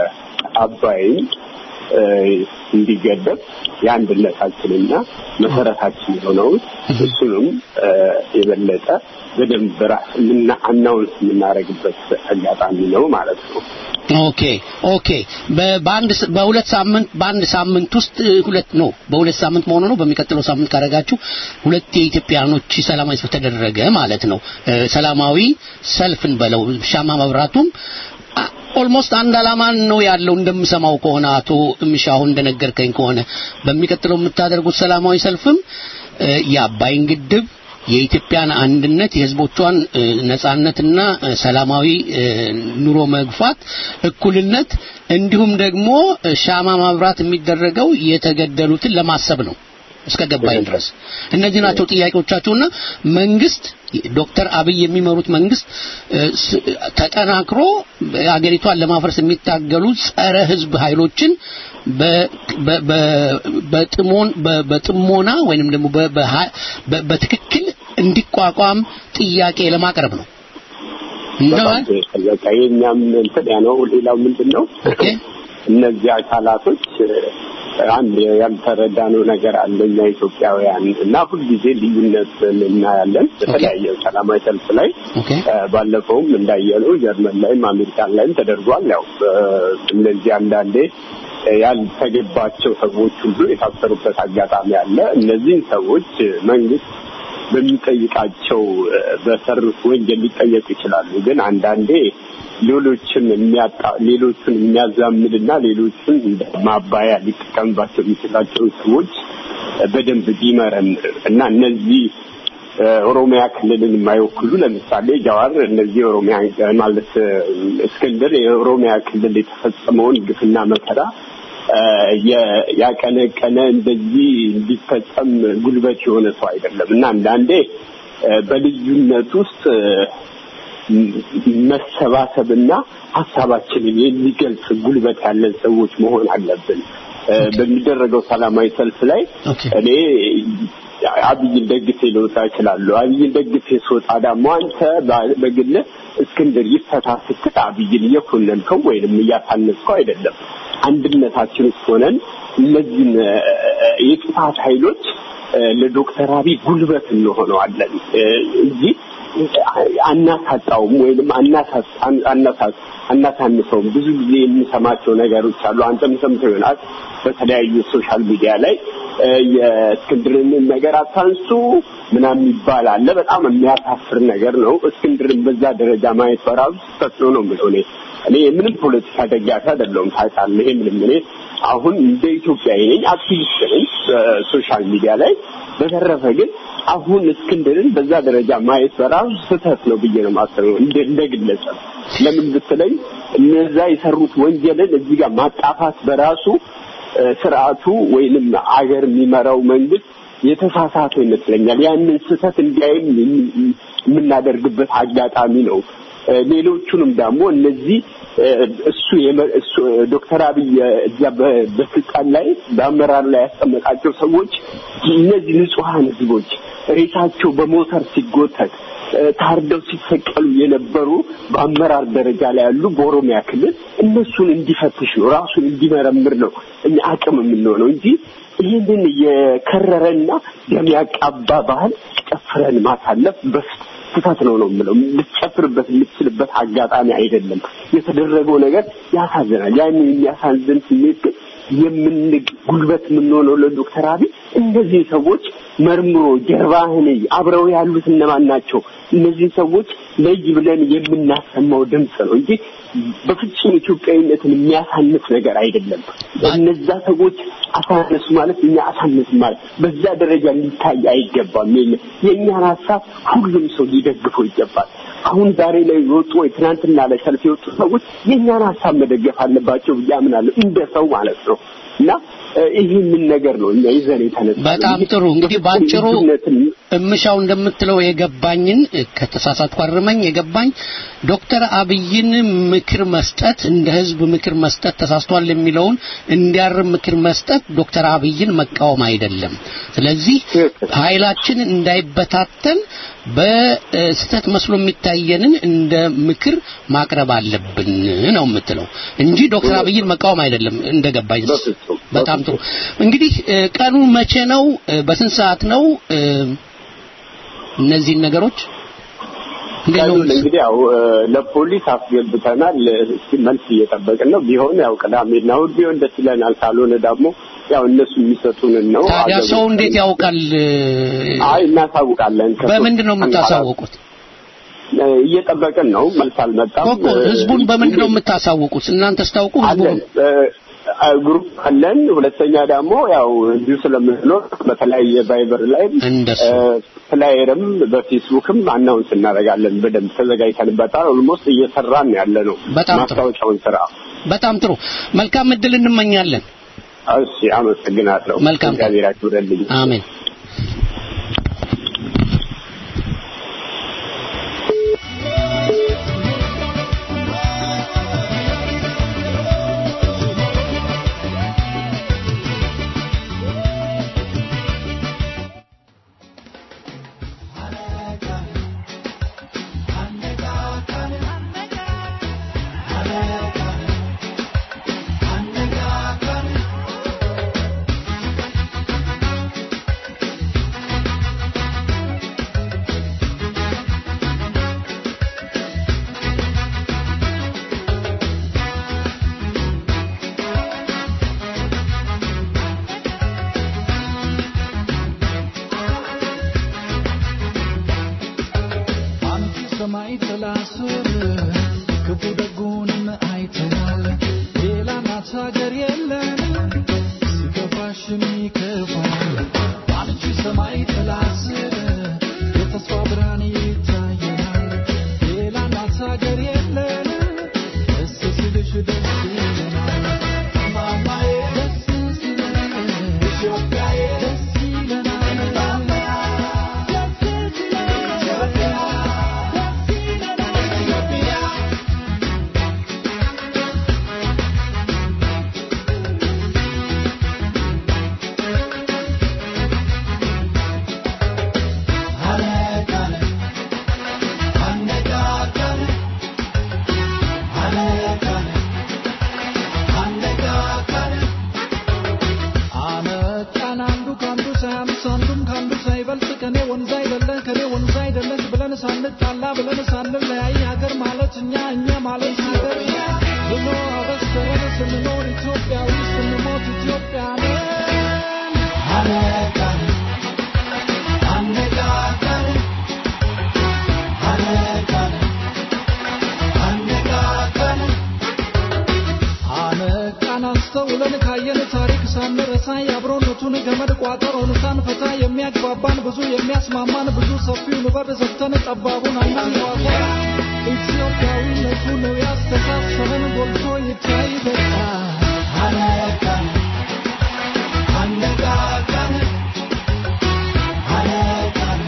አባይን እ፣ እንዲገደብ የአንድነታችንና መሰረታችን የሆነውን እሱንም እ፣ የበለጠ በደንብ ራስ ምና አናውንስ የምናደርግበት አጋጣሚ ነው ማለት ነው። ኦኬ ኦኬ በ- በአንድ ስ- በሁለት ሳምንት በአንድ ሳምንት ውስጥ እ, ሁለት ነው በሁለት ሳምንት መሆኑ ነው በሚቀጥለው ሳምንት ካደረጋችሁ ሁለት የኢትዮጵያኖች ሰላማዊ ሰልፍ ተደረገ ማለት ነው እ፣ ሰላማዊ ሰልፍን በለው ሻማ መብራቱም ኦልሞስት አንድ አላማ ነው ያለው እንደምሰማው ከሆነ አቶ ምሻሁ እንደነገርከኝ ከሆነ በሚቀጥለው የምታደርጉት ሰላማዊ ሰልፍም እ፣ የአባይን ግድብ የኢትዮጵያን አንድነት የሕዝቦቿን እ፣ ነጻነትና እ፣ ሰላማዊ እ፣ ኑሮ መግፋት፣ እኩልነት እንዲሁም ደግሞ እ፣ ሻማ ማብራት የሚደረገው የተገደሉትን ለማሰብ ነው እስከ ገባኝ ድረስ እነዚህ ናቸው ጥያቄዎቻቸውና መንግስት ዶክተር አብይ የሚመሩት መንግስት እ፣ ስ- ተጠናክሮ አገሪቷን ለማፍረስ የሚታገሉ ጸረ ህዝብ ኃይሎችን በ- በ- በ- በጥሞን በ- በጥሞና ወይንም ደግሞ በ- በha- በ- በትክክል እንዲቋቋም ጥያቄ ለማቅረብ ነው እና በጣም ትክክል። በቃ የኛም እንትን ያ ነው። ሌላው ምንድን ነው ኦኬ እነዚህ አካላቶች እ፣ አንድ ያልተረዳነው ነገር አለ እኛ ኢትዮጵያውያን እና ሁልጊዜ ልዩነት እናያለን በተለያየ ሰላማዊ ሰልፍ ላይ ኦኬ ባለፈውም እንዳየነው ጀርመን ላይም አሜሪካን ላይም ተደርጓል። ያው እነዚህ አንዳንዴ ያልተገባቸው ሰዎች ሁሉ የታሰሩበት አጋጣሚ አለ። እነዚህን ሰዎች መንግስት በሚጠይቃቸው በሰሩት ወንጀል ሊጠየቁ ይችላሉ። ግን አንዳንዴ ሌሎችን የሚያጣ ሌሎቹን የሚያዛምድና ሌሎቹን እንደ ማባያ ሊጠቀምባቸው የሚችላቸውን ሰዎች በደንብ ቢመረምር እና እነዚህ ኦሮሚያ ክልልን የማይወክሉ ለምሳሌ ጃዋር እነዚህ ኦሮሚያ ማለት እስክንድር የኦሮሚያ ክልል የተፈጸመውን ግፍና መከራ ያቀነቀነ እንደዚህ እንዲፈጸም ጉልበት የሆነ ሰው አይደለም እና አንዳንዴ በልዩነት ውስጥ መሰባሰብና ሀሳባችንን የሚገልጽ ጉልበት ያለን ሰዎች መሆን አለብን። በሚደረገው ሰላማዊ ሰልፍ ላይ እኔ አብይን ደግፌ ልወጣ እችላለሁ። አብይን ደግፌ ስወጣ ደግሞ አንተ በግል እስክንድር ይፈታ ስትል አብይን እየኮነንከው ወይንም እያሳነስከው አይደለም። አንድነታችን ውስጥ ሆነን እነዚህን የጥፋት ኃይሎች ለዶክተር አብይ ጉልበት እንሆነዋለን እንጂ አናሳጣውም ወይንም አናሳንሰውም። ብዙ ጊዜ የምሰማቸው ነገሮች አሉ። አንተም ሰምተው ይሆናል በተለያዩ ሶሻል ሚዲያ ላይ የእስክንድርን ነገር አታንሱ ምናምን ይባል አለ። በጣም የሚያሳፍር ነገር ነው። እስክንድርን በዛ ደረጃ ማየት በራሱ ስህተት ነው ነው የምለው እኔ እኔ ምንም ፖለቲካ ደጋፊ አይደለሁም ታውቃለህ። ይሄ ምንም እኔ አሁን እንደ ኢትዮጵያዊ ነኝ፣ አክቲቪስት ነኝ ሶሻል ሚዲያ ላይ። በተረፈ ግን አሁን እስክንድርን በዛ ደረጃ ማየት በራሱ ስህተት ነው ብዬ ነው የማስበው እንደ እንደ ግለሰብ። ለምን ብትለኝ እነዛ የሰሩት ወንጀልን እዚህ ጋር ማጣፋት በራሱ ስርዓቱ ወይንም አገር የሚመራው መንግስት የተሳሳተ ይመስለኛል። ያንን ስህተት እንዲያይም የምናደርግበት አጋጣሚ ነው። ሌሎቹንም ደግሞ እነዚህ እሱ እሱ ዶክተር አብይ እዚያ በስልጣን ላይ በአመራር ላይ ያስቀመጣቸው ሰዎች እነዚህ ንጹሐን ህዝቦች ሬሳቸው በሞተር ሲጎተት ታርደው ሲሰቀሉ የነበሩ በአመራር ደረጃ ላይ ያሉ በኦሮሚያ ክልል እነሱን እንዲፈትሽ ነው ራሱን እንዲመረምር ነው እኛ አቅም የምንሆነው እንጂ ይህንን የከረረና ደም ያቃባ ባህል ጨፍረን ማሳለፍ ስህተት ነው ነው የምለው። ልትጨፍርበት የምትችልበት አጋጣሚ አይደለም። የተደረገው ነገር ያሳዝናል። ያን የሚያሳዝን ስሜት ግን የምን ጉልበት የምንሆነው ለዶክተር አብይ እነዚህ ሰዎች መርምሮ ጀርባህን አብረው ያሉት እነማን ናቸው? እነዚህ ሰዎች ለይ ብለን የምናሰማው ድምፅ ነው እንጂ በፍጹም ኢትዮጵያዊነትን የሚያሳንስ ነገር አይደለም። እነዛ ሰዎች አሳነሱ ማለት እኛ አሳነስ ማለት በዛ ደረጃ ሊታይ አይገባም። የእኛን ሀሳብ ሁሉም ሰው ሊደግፈው ይገባል። አሁን ዛሬ ላይ የወጡ ወይ ትናንትና ላይ ሰልፍ የወጡ ሰዎች የእኛን ሀሳብ መደገፍ አለባቸው ብዬ አምናለሁ፣ እንደ ሰው ማለት ነው እና ይህንን ነገር ነው እኛ ይዘን የተነሳ በጣም ጥሩ እንግዲህ ባጭሩ እምሻው እንደምትለው የገባኝን ከተሳሳትኩ አርመኝ የገባኝ ዶክተር አብይን ምክር መስጠት እንደ ህዝብ ምክር መስጠት ተሳስቷል የሚለውን እንዲያርም ምክር መስጠት ዶክተር አብይን መቃወም አይደለም ስለዚህ ኃይላችን እንዳይበታተን በስተት መስሎ የሚታየንን እንደ ምክር ማቅረብ አለብን ነው የምትለው እንጂ ዶክተር አብይን መቃወም አይደለም እንደገባኝ በጣም ጥሩ እንግዲህ ቀኑ መቼ ነው በስንት ሰዓት ነው እነዚህን ነገሮች ቀኑን እንግዲህ ያው ለፖሊስ አስገብተናል። እስኪ መልስ እየጠበቅን ነው። ቢሆን ያው ቅዳሜና እሑድ ቢሆን ደስ ይለናል። ካልሆነ ደግሞ ያው እነሱ የሚሰጡንን ነው። ታዲያ ሰው እንዴት ያውቃል? አይ እናሳውቃለን። በምንድን ነው የምታሳውቁት? እየጠበቅን ነው። መልስ አልመጣም። እኮ ህዝቡን በምንድን ነው የምታሳውቁት? እናንተ ስታውቁ ህዝቡን ግሩፕ አለን። ሁለተኛ ደግሞ ያው እንዲሁ ስለምንኖር በተለያየ ቫይበር ላይ ፍላየርም በፌስቡክም አናውንስ እናደርጋለን። በደንብ ተዘጋጅተንበታል። ኦልሞስት እየሰራን ያለ ነው ማስታወቂያውን ስራ። በጣም ጥሩ። መልካም እድል እንመኛለን። እሺ፣ አመሰግናለሁ። መልካም እግዚአብሔር ያክብረልኝ። አሜን። ሰማይ ጥላ ስር ክፉ ደጉንም አይተናል። ሌላ ናት ሀገር የለን ሲከፋሽም ይከፋል። በአንቺ ሰማይ ጥላ ስር የተስፋ ብርሃን ይታየናል። ሌላ ናት ሀገር የለን ደስ ሲልሽ ደስ ይለናል። ማማዬ ደስ ሲለን ኢትዮጵያዬ ደስ ይለናል። ደስ ሲለን ኢትዮጵያ ደስ ይለናል ኢትዮጵያ አመጣን አንዱ ከአንዱ ሳያንስ አንዱም ከአንዱ ሳይበልጥ ከኔ ወንዝ አይደለ ከኔ ወንዝ አይደለች ብለን ሳንጣላ ብለን ሳንለያይ ሀገር ማለት እኛ እኛ ማለት ሀገር ብሎ አበሰረን ስንኖር ኢትዮጵያዊ ስንሞት ኢትዮጵያንን አነቃን አነቃቃን አነቃን አነቃቃን አነቃን አስተውለን ካየን ታሪክ ሳንረሳ የአብሮነቱን ገመድ ቋጠሮን ሳንፈታ የሚያግባባን ብዙ የሚያስማማን ብዙ ሰፊውን በር ዘግተን ጠባቡን አናንዋጋ ኢትዮጵያዊነቱ ነው ያስተሳሰረን ጎልቶ ይታይ በቃ አነቃን አነቃቃን አነቃን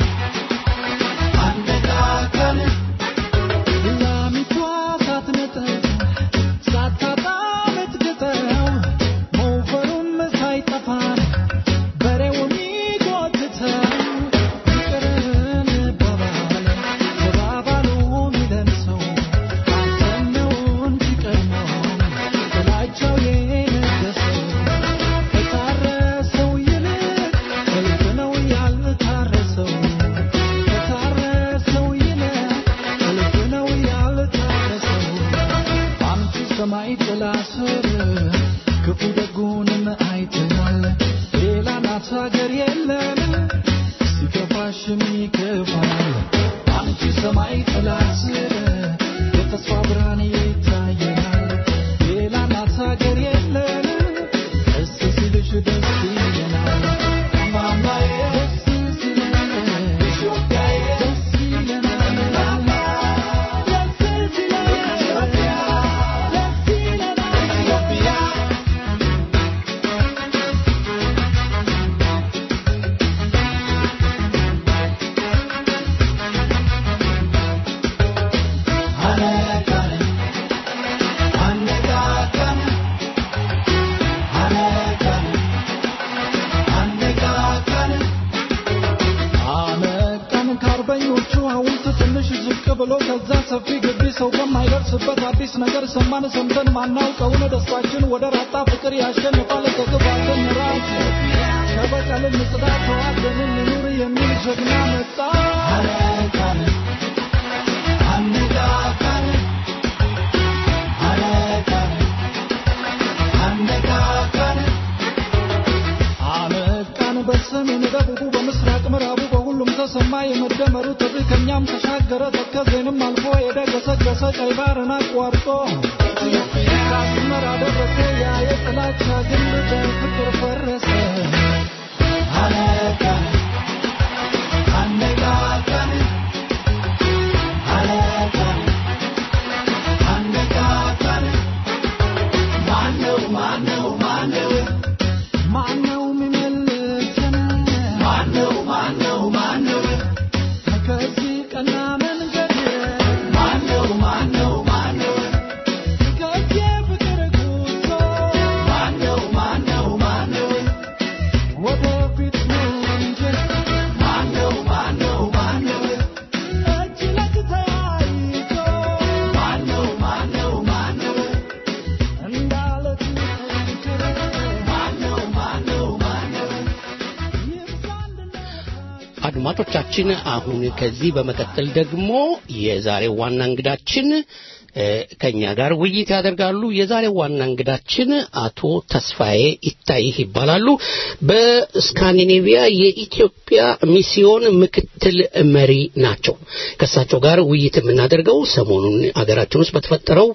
አነቃቃን ላሚቷ ሳትነጠቅ ሳታጣ ምትግጠው ሞፈሩም ሳይጠፋን በሬውን ይጎትተው ይቅር እንባባል ተባባሉ ሚለን ሰው አንተን ነው እንጂ ቀድሞ ጥላቻው የነገሰው ከታረሰው ይልቅ እልፍ ነው ያልታረሰው ከታረሰው ይልቅ እልፍ ነው ያልታረሰው አንቺ ሰማይ ጥላ ስር ክፉ ደጉንም አይተናል። ሌላ ናት ሀገር የለን ሲከፋሽም ይከፋል። አንቺ ሰማይ ጥላ ስር የተስፋ ብርሃን ይታየናል። ሌላ ናት ሀገር የለን ደስ ሲልሽ ደስ ይለናል። ማማዬ ደስ ሲለን ኢትዮጵያዬ ደስ ይለናል። ደስ ሲለን ኢትዮጵያ ደስ ይለናል ኢትዮጵያ አነቃን አነቃቃን አነቃን አነቃቃን አነቃን ከአርበኞቹ ሐውልት ትንሽ ዝቅ ብሎ ከዛ ሰፊ ግቢ ሰው በማይደርስበት አዲስ ነገር ሰማን ሰምተን ማናውቀውን ደስታችን ወደ ራጣ ፍቅር ያሸንፋል ከግባትን ራስ ከበቀል ንጽዳ ተዋደን እንኑር የሚል ጀግና መጣ አነቃን አነቃቃን አነቃን አነቃቃን አነቃን በሰሜን ደቡቡ በምስራቅ ምዕራቡ በሁሉም ተሰማ የመደመሩ ጥሪ ከኛም ተሻገረ ተከዜንም አልፎ ሄደ ገሰገሰ ቀይ ባህርን አቋርጦ ከአስመራ ደረሰ ያ የጥላቻ ግንብ በፍቅር ፈረሰ አነቃን አነቃቃን አነቃን አነቃቃን ማነው ማነው ማነው ማነው የሚመልሰን ማነው ማነው ማነው ከዚህ ቀና መንገድ ማነው ማነው ማነው ከዚህ ፍቅር ጉዞ ማነው ማነው ማነው ወደፊት ነው እንጂ ማነው ማነው ማነው እጅ ለእጅ ተያይዞ ማነው ማነው ማነው እንዳለት ምክር ማነው ማነው ማነው ይብዛ አንድነታችን አድማጮቻችን አሁን ከዚህ በመቀጠል ደግሞ የዛሬው ዋና እንግዳችን ከኛ ጋር ውይይት ያደርጋሉ። የዛሬው ዋና እንግዳችን አቶ ተስፋዬ ይታይህ ይባላሉ። በስካንዲኔቪያ የኢትዮጵያ ሚስዮን ምክትል መሪ ናቸው። ከእሳቸው ጋር ውይይት የምናደርገው ሰሞኑን አገራችን ውስጥ በተፈጠረው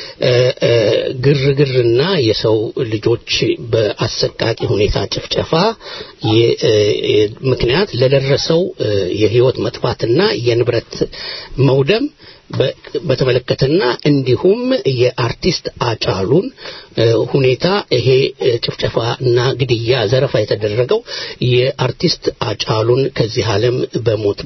ግርግርና የሰው ልጆች በአሰቃቂ ሁኔታ ጭፍጨፋ ምክንያት ለደረሰው የህይወት መጥፋትና የንብረት መውደም በተመለከተና እንዲሁም የአርቲስት አጫሉን ሁኔታ ይሄ ጭፍጨፋ እና ግድያ ዘረፋ የተደረገው የአርቲስት አጫሉን ከዚህ ዓለም በሞት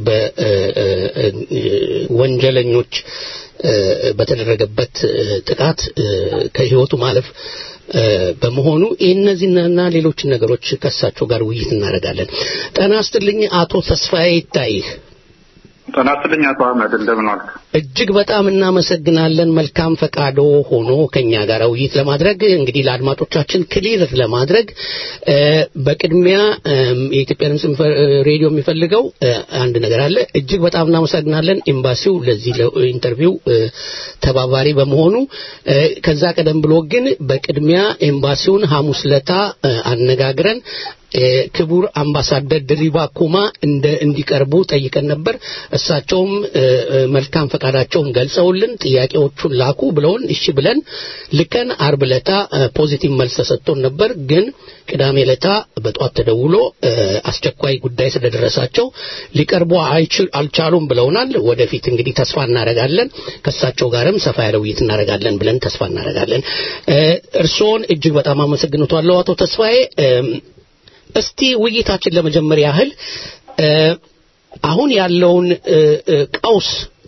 በወንጀለኞች በተደረገበት ጥቃት ከህይወቱ ማለፍ በመሆኑ እነዚህና ሌሎችን ነገሮች ከእሳቸው ጋር ውይይት እናደርጋለን። ጤና ይስጥልኝ አቶ ተስፋዬ ይታይህ። ጤና ይስጥልኝ አቶ አህመድ እንደምን ዋልክ? እጅግ በጣም እናመሰግናለን። መልካም ፈቃዶ ሆኖ ከኛ ጋር ውይይት ለማድረግ እንግዲህ ለአድማጮቻችን ክሊር ለማድረግ በቅድሚያ የኢትዮጵያ ድምፅ ሬዲዮ የሚፈልገው አንድ ነገር አለ። እጅግ በጣም እናመሰግናለን ኤምባሲው ለዚህ ኢንተርቪው ተባባሪ በመሆኑ። ከዛ ቀደም ብሎ ግን በቅድሚያ ኤምባሲውን ሐሙስ ለታ አነጋግረን ክቡር አምባሳደር ድሪባ ኩማ እንደ እንዲቀርቡ ጠይቀን ነበር። እሳቸውም መልካም ፈቃዳቸውን ገልጸውልን ጥያቄዎቹን ላኩ ብለውን እሺ ብለን ልከን አርብ ለታ ፖዚቲቭ መልስ ተሰጥቶን ነበር። ግን ቅዳሜ ለታ በጧት ተደውሎ አስቸኳይ ጉዳይ ስለደረሳቸው ሊቀርቡ አልቻሉም ብለውናል። ወደፊት እንግዲህ ተስፋ እናደርጋለን ከእሳቸው ጋርም ሰፋ ያለ ውይይት እናደርጋለን ብለን ተስፋ እናደርጋለን። እርስዎን እጅግ በጣም አመሰግንቷለሁ አቶ ተስፋዬ። እስቲ ውይይታችን ለመጀመር ያህል አሁን ያለውን ቀውስ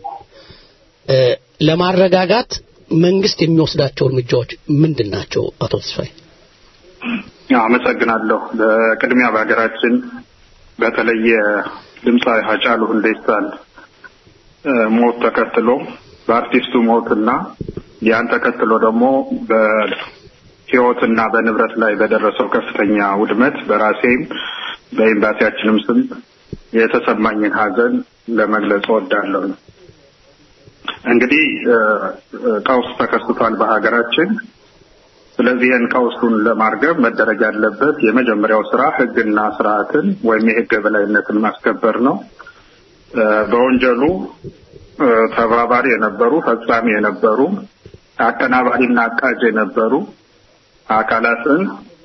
ለማረጋጋት መንግስት የሚወስዳቸው እርምጃዎች ምንድን ናቸው? አቶ ተስፋዬ። አመሰግናለሁ። በቅድሚያ በሀገራችን በተለየ ድምፃዊ ሀጫሉ ሁንዴሳን ሞት ተከትሎ በአርቲስቱ ሞትና ያን ተከትሎ ደግሞ ህይወትና በንብረት ላይ በደረሰው ከፍተኛ ውድመት በራሴም በኤምባሲያችንም ስም የተሰማኝን ሀዘን ለመግለጽ እወዳለሁ። እንግዲህ ቀውስ ተከስቷል በሀገራችን። ስለዚህ ይህን ቀውሱን ለማርገብ መደረግ ያለበት የመጀመሪያው ስራ ህግና ስርዓትን ወይም የህግ የበላይነትን ማስከበር ነው። በወንጀሉ ተባባሪ የነበሩ ፈጻሚ የነበሩ አቀናባሪና አቃጅ የነበሩ አካላትን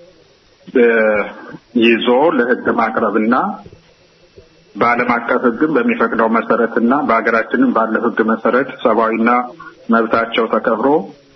ይዞ ለህግ ማቅረብና በዓለም አቀፍ ህግም በሚፈቅደው መሰረትና በሀገራችንም ባለው ህግ መሰረት ሰብአዊና መብታቸው ተከብሮ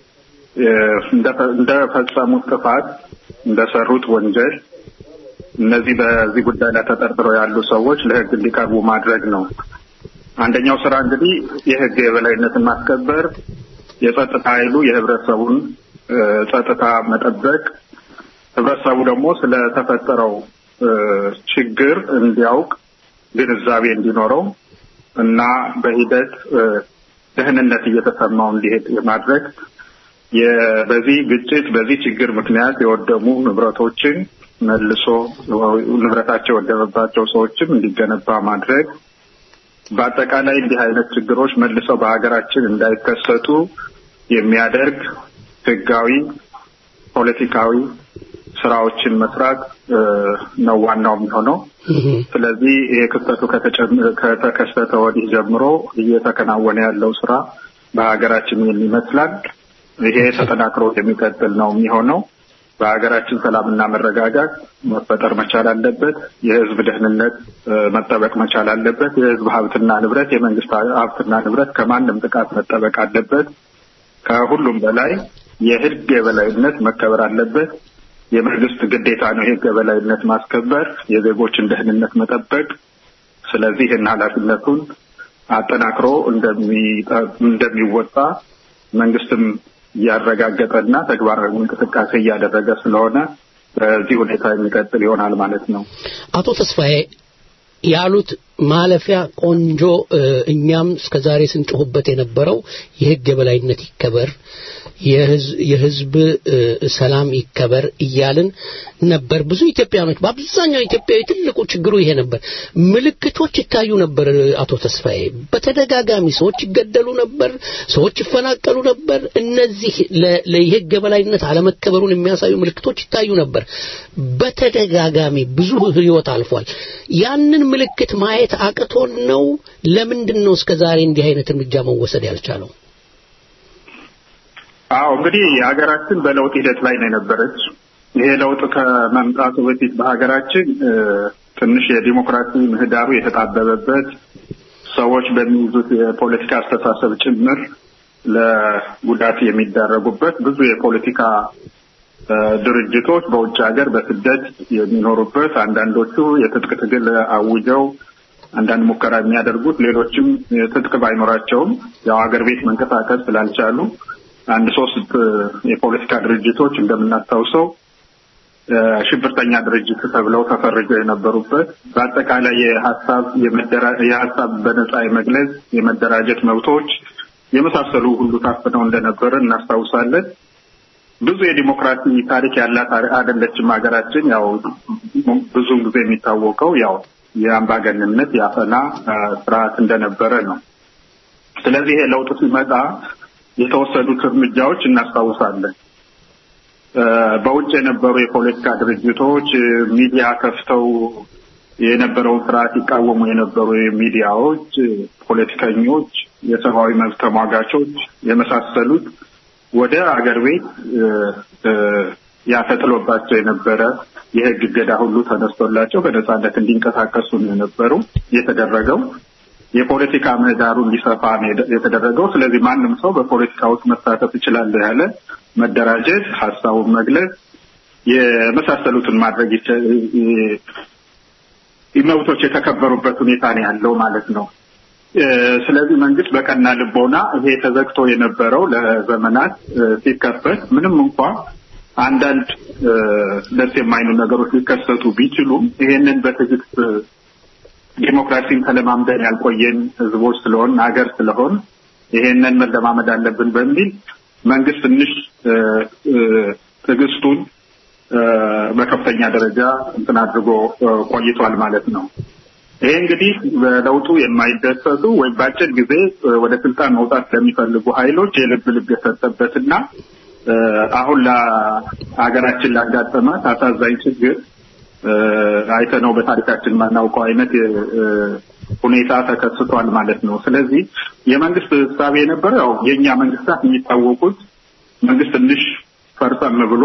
እንደፈጸሙት ጥፋት እንደሰሩት ወንጀል እነዚህ በዚህ ጉዳይ ላይ ተጠርጥረው ያሉ ሰዎች ለህግ እንዲቀርቡ ማድረግ ነው። አንደኛው ስራ እንግዲህ የህግ የበላይነትን ማስከበር፣ የጸጥታ ኃይሉ የህብረተሰቡን ጸጥታ መጠበቅ፣ ህብረተሰቡ ደግሞ ስለተፈጠረው ችግር እንዲያውቅ ግንዛቤ እንዲኖረው እና በሂደት ደህንነት እየተሰማው እንዲሄድ የማድረግ በዚህ ግጭት በዚህ ችግር ምክንያት የወደሙ ንብረቶችን መልሶ ንብረታቸው የወደመባቸው ሰዎችም እንዲገነባ ማድረግ በአጠቃላይ እንዲህ አይነት ችግሮች መልሰው በሀገራችን እንዳይከሰቱ የሚያደርግ ህጋዊ፣ ፖለቲካዊ ስራዎችን መስራት ነው ዋናው የሚሆነው። ስለዚህ ይሄ ክስተቱ ከተከሰተ ወዲህ ጀምሮ እየተከናወነ ያለው ስራ በሀገራችን ይህን ይመስላል። ይሄ ተጠናክሮ የሚቀጥል ነው የሚሆነው። በሀገራችን ሰላምና መረጋጋት መፈጠር መቻል አለበት። የህዝብ ደህንነት መጠበቅ መቻል አለበት። የህዝብ ሀብትና ንብረት፣ የመንግስት ሀብትና ንብረት ከማንም ጥቃት መጠበቅ አለበት። ከሁሉም በላይ የህግ የበላይነት መከበር አለበት። የመንግስት ግዴታ ነው የህግ የበላይነት ማስከበር፣ የዜጎችን ደህንነት መጠበቅ። ስለዚህ ይህን ኃላፊነቱን አጠናክሮ እንደሚወጣ መንግስትም እያረጋገጠና ተግባራዊ እንቅስቃሴ እያደረገ ስለሆነ በዚህ ሁኔታ የሚቀጥል ይሆናል ማለት ነው። አቶ ተስፋዬ ያሉት ማለፊያ ቆንጆ እ፣ እኛም እስከ ዛሬ ስንጮህበት የነበረው የህግ የበላይነት ይከበር የህዝ- የህዝብ እ፣ ሰላም ይከበር እያልን ነበር። ብዙ ኢትዮጵያኖች በአብዛኛው ኢትዮጵያዊ ትልቁ ችግሩ ይሄ ነበር። ምልክቶች ይታዩ ነበር። አቶ ተስፋዬ በተደጋጋሚ ሰዎች ይገደሉ ነበር፣ ሰዎች ይፈናቀሉ ነበር። እነዚህ ለ- ለየህግ የበላይነት አለመከበሩን የሚያሳዩ ምልክቶች ይታዩ ነበር። በተደጋጋሚ ብዙ ህይወት አልፏል። ያንን ምልክት ማየት አቅቶን ነው? ለምንድን ነው እስከ ዛሬ እንዲህ አይነት እርምጃ መወሰድ ያልቻለው? አዎ እንግዲህ ሀገራችን በለውጥ ሂደት ላይ ነው የነበረች። ይሄ ለውጥ ከመምጣቱ በፊት በሀገራችን እ፣ ትንሽ የዲሞክራሲ ምህዳሩ የተጣበበበት ሰዎች በሚይዙት የፖለቲካ አስተሳሰብ ጭምር ለጉዳት የሚዳረጉበት ብዙ የፖለቲካ እ፣ ድርጅቶች በውጭ ሀገር በስደት የሚኖሩበት አንዳንዶቹ የትጥቅ ትግል አውጀው አንዳንድ ሙከራ የሚያደርጉት ሌሎችም ትጥቅ ባይኖራቸውም ያው ሀገር ቤት መንቀሳቀስ ስላልቻሉ አንድ ሶስት እ፣ የፖለቲካ ድርጅቶች እንደምናስታውሰው እ፣ ሽብርተኛ ድርጅት ተብለው ተፈርጀው የነበሩበት በአጠቃላይ የሀሳብ የመደራ- የሀሳብ በነጻ የመግለጽ የመደራጀት መብቶች የመሳሰሉ ሁሉ ታፍነው እንደነበረ እናስታውሳለን። ብዙ የዲሞክራሲ ታሪክ ያላት አ- አይደለችም ሀገራችን። ያው ብዙውን ጊዜ የሚታወቀው ያው የአምባገንነት የአፈና አ፣ ስርዓት እንደነበረ ነው። ስለዚህ ይሄ ለውጥ ሲመጣ የተወሰዱት እርምጃዎች እናስታውሳለን። እ፣ በውጭ የነበሩ የፖለቲካ ድርጅቶች እ፣ ሚዲያ ከፍተው የነበረውን ስርዓት ይቃወሙ የነበሩ ሚዲያዎች፣ እ፣ ፖለቲከኞች፣ የሰብአዊ መብት ተሟጋቾች የመሳሰሉት ወደ አገር ቤት እ፣ እ፣ ያፈጥሎባቸው የነበረ የህግ እገዳ ሁሉ ተነስቶላቸው በነጻነት እንዲንቀሳቀሱ ነው የነበሩ የተደረገው። የፖለቲካ ምህዳሩ እንዲሰፋ ነው የደ- የተደረገው። ስለዚህ ማንም ሰው በፖለቲካ ውስጥ መሳተፍ እችላለሁ ያለ መደራጀት፣ ሀሳቡን መግለጽ የመሳሰሉትን ማድረግ ይቻ- ይ- ይ- መብቶች የተከበሩበት ሁኔታ ነው ያለው ማለት ነው። እ፣ ስለዚህ መንግስት በቀና ልቦና ይሄ ተዘግቶ የነበረው ለዘመናት እ፣ ሲከፈት ምንም እንኳ አንዳንድ እ፣ ደስ የማይኑ ነገሮች ሊከሰቱ ቢችሉም ይሄንን በትዕግስት እ፣ ዲሞክራሲን ተለማምደን ያልቆየን ህዝቦች ስለሆን ሀገር ስለሆን ይሄንን መለማመድ አለብን በሚል መንግስት ትንሽ እ፣ እ፣ ትዕግስቱን እ፣ በከፍተኛ ደረጃ እንትን አድርጎ እ፣ ቆይቷል ማለት ነው። ይሄ እንግዲህ በለውጡ የማይደሰቱ ወይም በአጭር ጊዜ እ፣ ወደ ስልጣን መውጣት ለሚፈልጉ ኃይሎች የልብ ልብ የሰጠበትና እ፣ አሁን ለሀገራችን ላጋጠማት አሳዛኝ ችግር እ፣ አይተነው በታሪካችን የማናውቀው አይነት እ፣ ሁኔታ ተከስቷል ማለት ነው። ስለዚህ የመንግስት እሳቤ የነበረው ያው የእኛ መንግስታት የሚታወቁት መንግስት ትንሽ ፈርጠም ብሎ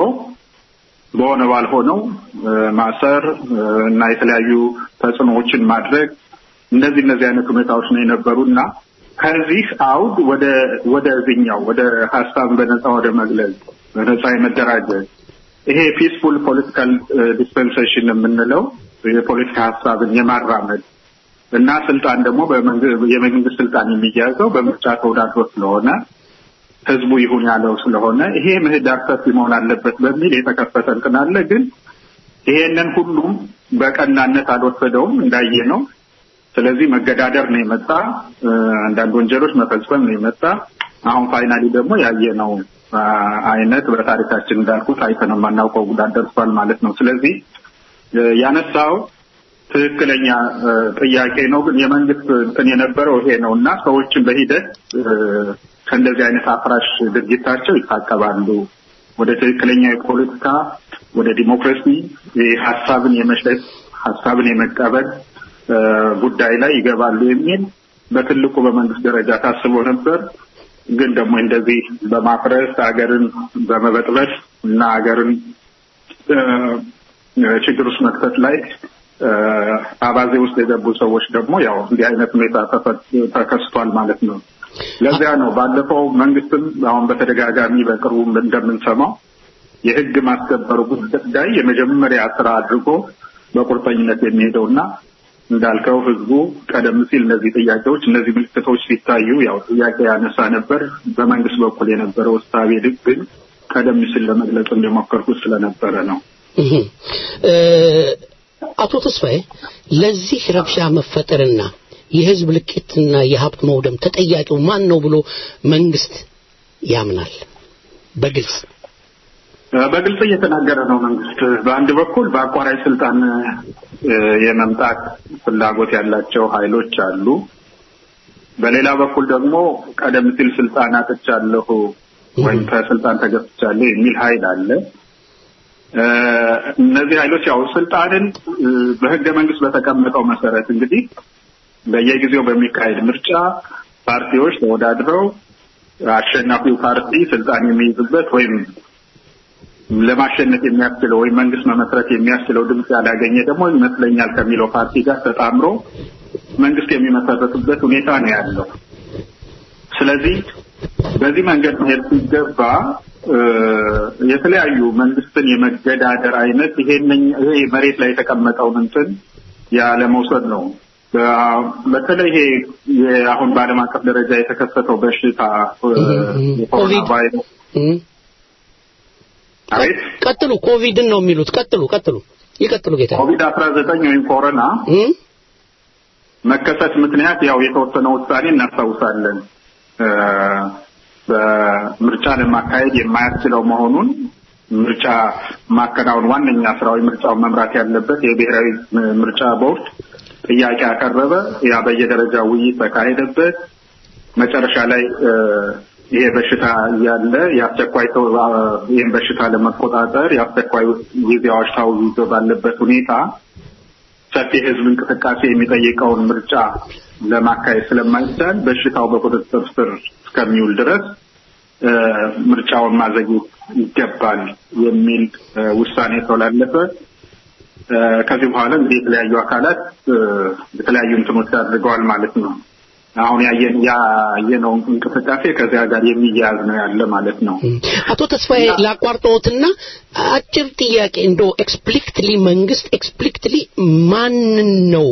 በሆነ ባልሆነው እ፣ ማሰር እ፣ እና የተለያዩ ተጽዕኖዎችን ማድረግ እነዚህ እነዚህ አይነት ሁኔታዎች ነው የነበሩ እና ከዚህ አውድ ወደ ወደዚህኛው ወደ ሀሳብ በነጻ ወደ መግለጽ በነጻ የመደራጀት ይሄ ፒስፉል ፖለቲካል ዲስፐንሴሽን የምንለው የፖለቲካ ሀሳብን የማራመድ እና ስልጣን ደግሞ በመንግ- የመንግስት ስልጣን የሚያዘው በምርጫ ተወዳድሮ ስለሆነ ህዝቡ ይሁን ያለው ስለሆነ ይሄ ምህዳር ሰፊ መሆን አለበት በሚል የተከፈተ እንትን አለ። ግን ይሄንን ሁሉም በቀናነት አልወሰደውም እንዳየ ነው። ስለዚህ መገዳደር ነው የመጣ እ፣ አንዳንድ ወንጀሎች መፈጸም ነው የመጣ አሁን ፋይናሊ ደግሞ ያየነው አ፣ አይነት በታሪካችን እንዳልኩት አይተነው የማናውቀው ጉዳት ደርሷል ማለት ነው። ስለዚህ እ፣ ያነሳው ትክክለኛ እ፣ ጥያቄ ነው። ግን የመንግስት እንትን የነበረው ይሄ ነው እና ሰዎችን በሂደት እ፣ ከእንደዚህ አይነት አፍራሽ ድርጊታቸው ይታቀባሉ፣ ወደ ትክክለኛ የፖለቲካ ወደ ዲሞክራሲ ሀሳብን የመሸጥ ሀሳብን የመቀበል እ፣ ጉዳይ ላይ ይገባሉ የሚል በትልቁ በመንግስት ደረጃ ታስቦ ነበር። ግን ደግሞ እንደዚህ በማፍረስ ሀገርን በመበጥበጥ እና ሀገርን እ፣ ችግር ውስጥ መክተት ላይ እ፣ አባዜ ውስጥ የገቡ ሰዎች ደግሞ ያው እንዲህ አይነት ሁኔታ ተፈ- ተከስቷል ማለት ነው። ለዚያ ነው ባለፈው መንግስትም አሁን በተደጋጋሚ በቅርቡ እንደምንሰማው የህግ ማስከበሩ ጉዳይ የመጀመሪያ ስራ አድርጎ በቁርጠኝነት የሚሄደውና እንዳልከው ህዝቡ ቀደም ሲል እነዚህ ጥያቄዎች እነዚህ ምልክቶች ሲታዩ ያው ጥያቄ ያነሳ ነበር። በመንግስት በኩል የነበረው እሳቤ ልክ ግን ቀደም ሲል ለመግለጽ እንደሞከርኩት ስለነበረ ነው። እህ እ፣ አቶ ተስፋዬ ለዚህ ረብሻ መፈጠርና የህዝብ ልቂትና የሀብት መውደም ተጠያቂው ማን ነው ብሎ መንግስት ያምናል? በግልጽ በግልጽ እየተናገረ ነው መንግስት። በአንድ በኩል በአቋራጭ ስልጣን የመምጣት ፍላጎት ያላቸው ኃይሎች አሉ። በሌላ በኩል ደግሞ ቀደም ሲል ስልጣን አጥቻለሁ ወይም ከስልጣን ተገፍቻለሁ የሚል ኃይል አለ። እነዚህ ኃይሎች ያው ስልጣንን በህገ መንግስት በተቀመጠው መሰረት እንግዲህ በየጊዜው በሚካሄድ ምርጫ ፓርቲዎች ተወዳድረው አሸናፊው ፓርቲ ስልጣን የሚይዝበት ወይም ለማሸነፍ የሚያስችለው ወይም መንግስት መመስረት የሚያስችለው ድምፅ ያላገኘ ደግሞ ይመስለኛል ከሚለው ፓርቲ ጋር ተጣምሮ መንግስት የሚመሰረትበት ሁኔታ ነው ያለው። ስለዚህ በዚህ መንገድ መሄድ ሲገባ የተለያዩ መንግስትን የመገዳደር አይነት ይሄን ይሄ መሬት ላይ የተቀመጠውን እንትን ያለመውሰድ ነው። በተለይ ይሄ አሁን በዓለም አቀፍ ደረጃ የተከሰተው በሽታ የኮሮና ቫይረስ አቤት ቀጥሉ። ኮቪድን ነው የሚሉት። ቀጥሉ፣ ቀጥሉ፣ ይቀጥሉ ጌታ። ኮቪድ አስራ ዘጠኝ ወይም ኮሮና መከሰት ምክንያት ያው የተወሰነ ውሳኔ እናስታውሳለን። በምርጫ ለማካሄድ የማያስችለው መሆኑን ምርጫ ማከናወን ዋነኛ ስራዊ ምርጫውን መምራት ያለበት የብሔራዊ ምርጫ ቦርድ ጥያቄ አቀረበ። ያ በየደረጃው ውይይት ተካሄደበት። መጨረሻ ላይ ይሄ በሽታ እያለ የአስቸኳይ ይህን በሽታ ለመቆጣጠር የአስቸኳይ ጊዜ አዋጅ ታውጆ ባለበት ሁኔታ ሰፊ የህዝብ እንቅስቃሴ የሚጠይቀውን ምርጫ ለማካሄድ ስለማይቻል በሽታው በቁጥጥር ስር እስከሚውል ድረስ ምርጫውን ማዘግየት ይገባል የሚል ውሳኔ ተላለፈ። ከዚህ በኋላ እንግዲህ የተለያዩ አካላት የተለያዩ እንትኖች አድርገዋል ማለት ነው። አሁን ያየን ያየነው እንቅስቃሴ ከዚያ ጋር የሚያያዝ ነው ያለ ማለት ነው። አቶ ተስፋዬ ላቋርጠዎትና አጭር ጥያቄ እንዶ ኤክስፕሊክትሊ መንግስት ኤክስፕሊክትሊ ማንን ነው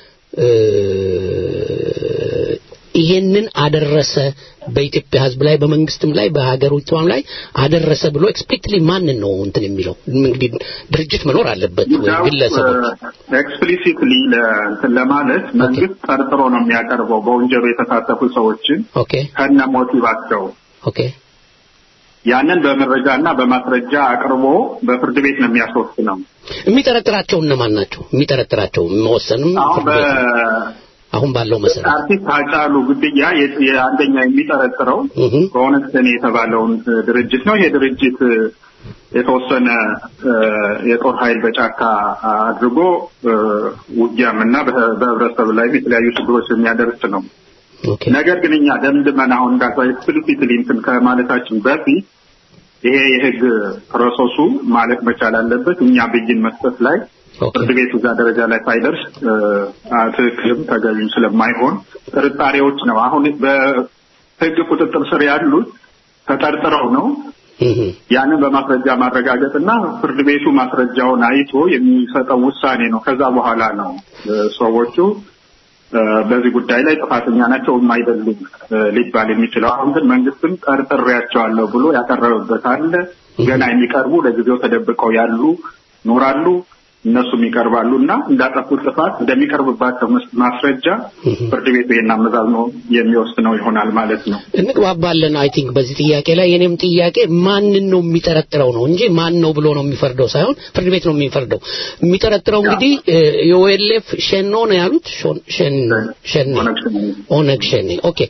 ይሄንን አደረሰ በኢትዮጵያ ህዝብ ላይ በመንግስትም ላይ በሀገሪቷም ላይ አደረሰ ብሎ ኤክስፕሊክትሊ ማንን ነው እንትን የሚለው እንግዲህ ድርጅት መኖር አለበት ወይ ግለሰቦች ኤክስፕሊሲትሊ ለእንትን ለማለት መንግስት ጠርጥሮ ነው የሚያቀርበው በወንጀሉ የተሳተፉ ሰዎችን ኦኬ ከነ ሞቲቫቸው ኦኬ ያንን በመረጃና በማስረጃ አቅርቦ በፍርድ ቤት ነው የሚያስወስነው። የሚጠረጥራቸው እነማን ናቸው? የሚጠረጥራቸው መወሰንም አሁን ፍርድ ቤት አሁን ባለው መሰረት አርቲስት ሃጫሉ ግድያ የአንደኛ የሚጠረጥረው በኦነግ ሸኔ የተባለውን ድርጅት ነው። ይሄ ድርጅት የተወሰነ የጦር ኃይል በጫካ አድርጎ ውጊያም እና በህብረተሰብ ላይም የተለያዩ ችግሮች የሚያደርስ ነው። ነገር ግን እኛ ደምድመን አሁን እንዳልኳ ኤክስፕሊሲትሊ እንትን ከማለታችን በፊት ይሄ የህግ ፕሮሰሱ ማለቅ መቻል አለበት። እኛ ብይን መስጠት ላይ ፍርድ ቤቱ እዛ ደረጃ ላይ ሳይደርስ ትክክልም ተገቢም ስለማይሆን ጥርጣሬዎች ነው። አሁን በህግ ቁጥጥር ስር ያሉት ተጠርጥረው ነው። ያንን በማስረጃ ማረጋገጥ እና ፍርድ ቤቱ ማስረጃውን አይቶ የሚሰጠው ውሳኔ ነው። ከዛ በኋላ ነው ሰዎቹ በዚህ ጉዳይ ላይ ጥፋተኛ ናቸው ወይም አይደሉም ሊባል የሚችለው። አሁን ግን መንግስትም ጠርጥሬያቸዋለሁ ብሎ ያቀረበበት አለ። ገና የሚቀርቡ ለጊዜው ተደብቀው ያሉ ይኖራሉ። እነሱም ይቀርባሉ እና እንዳጠፉት ጥፋት እንደሚቀርብባቸው ማስረጃ ፍርድ ቤቱ ይህን አመዛዝኖ የሚወስነው ይሆናል ማለት ነው። እንግባባለን። አይ ቲንክ በዚህ ጥያቄ ላይ የኔም ጥያቄ ማንን ነው የሚጠረጥረው ነው እንጂ ማን ነው ብሎ ነው የሚፈርደው ሳይሆን ፍርድ ቤት ነው የሚፈርደው። የሚጠረጥረው እንግዲህ የኦኤልኤፍ ሸኖ ነው ያሉት ሸኔ ኦነግ ሸኔ ኦኬ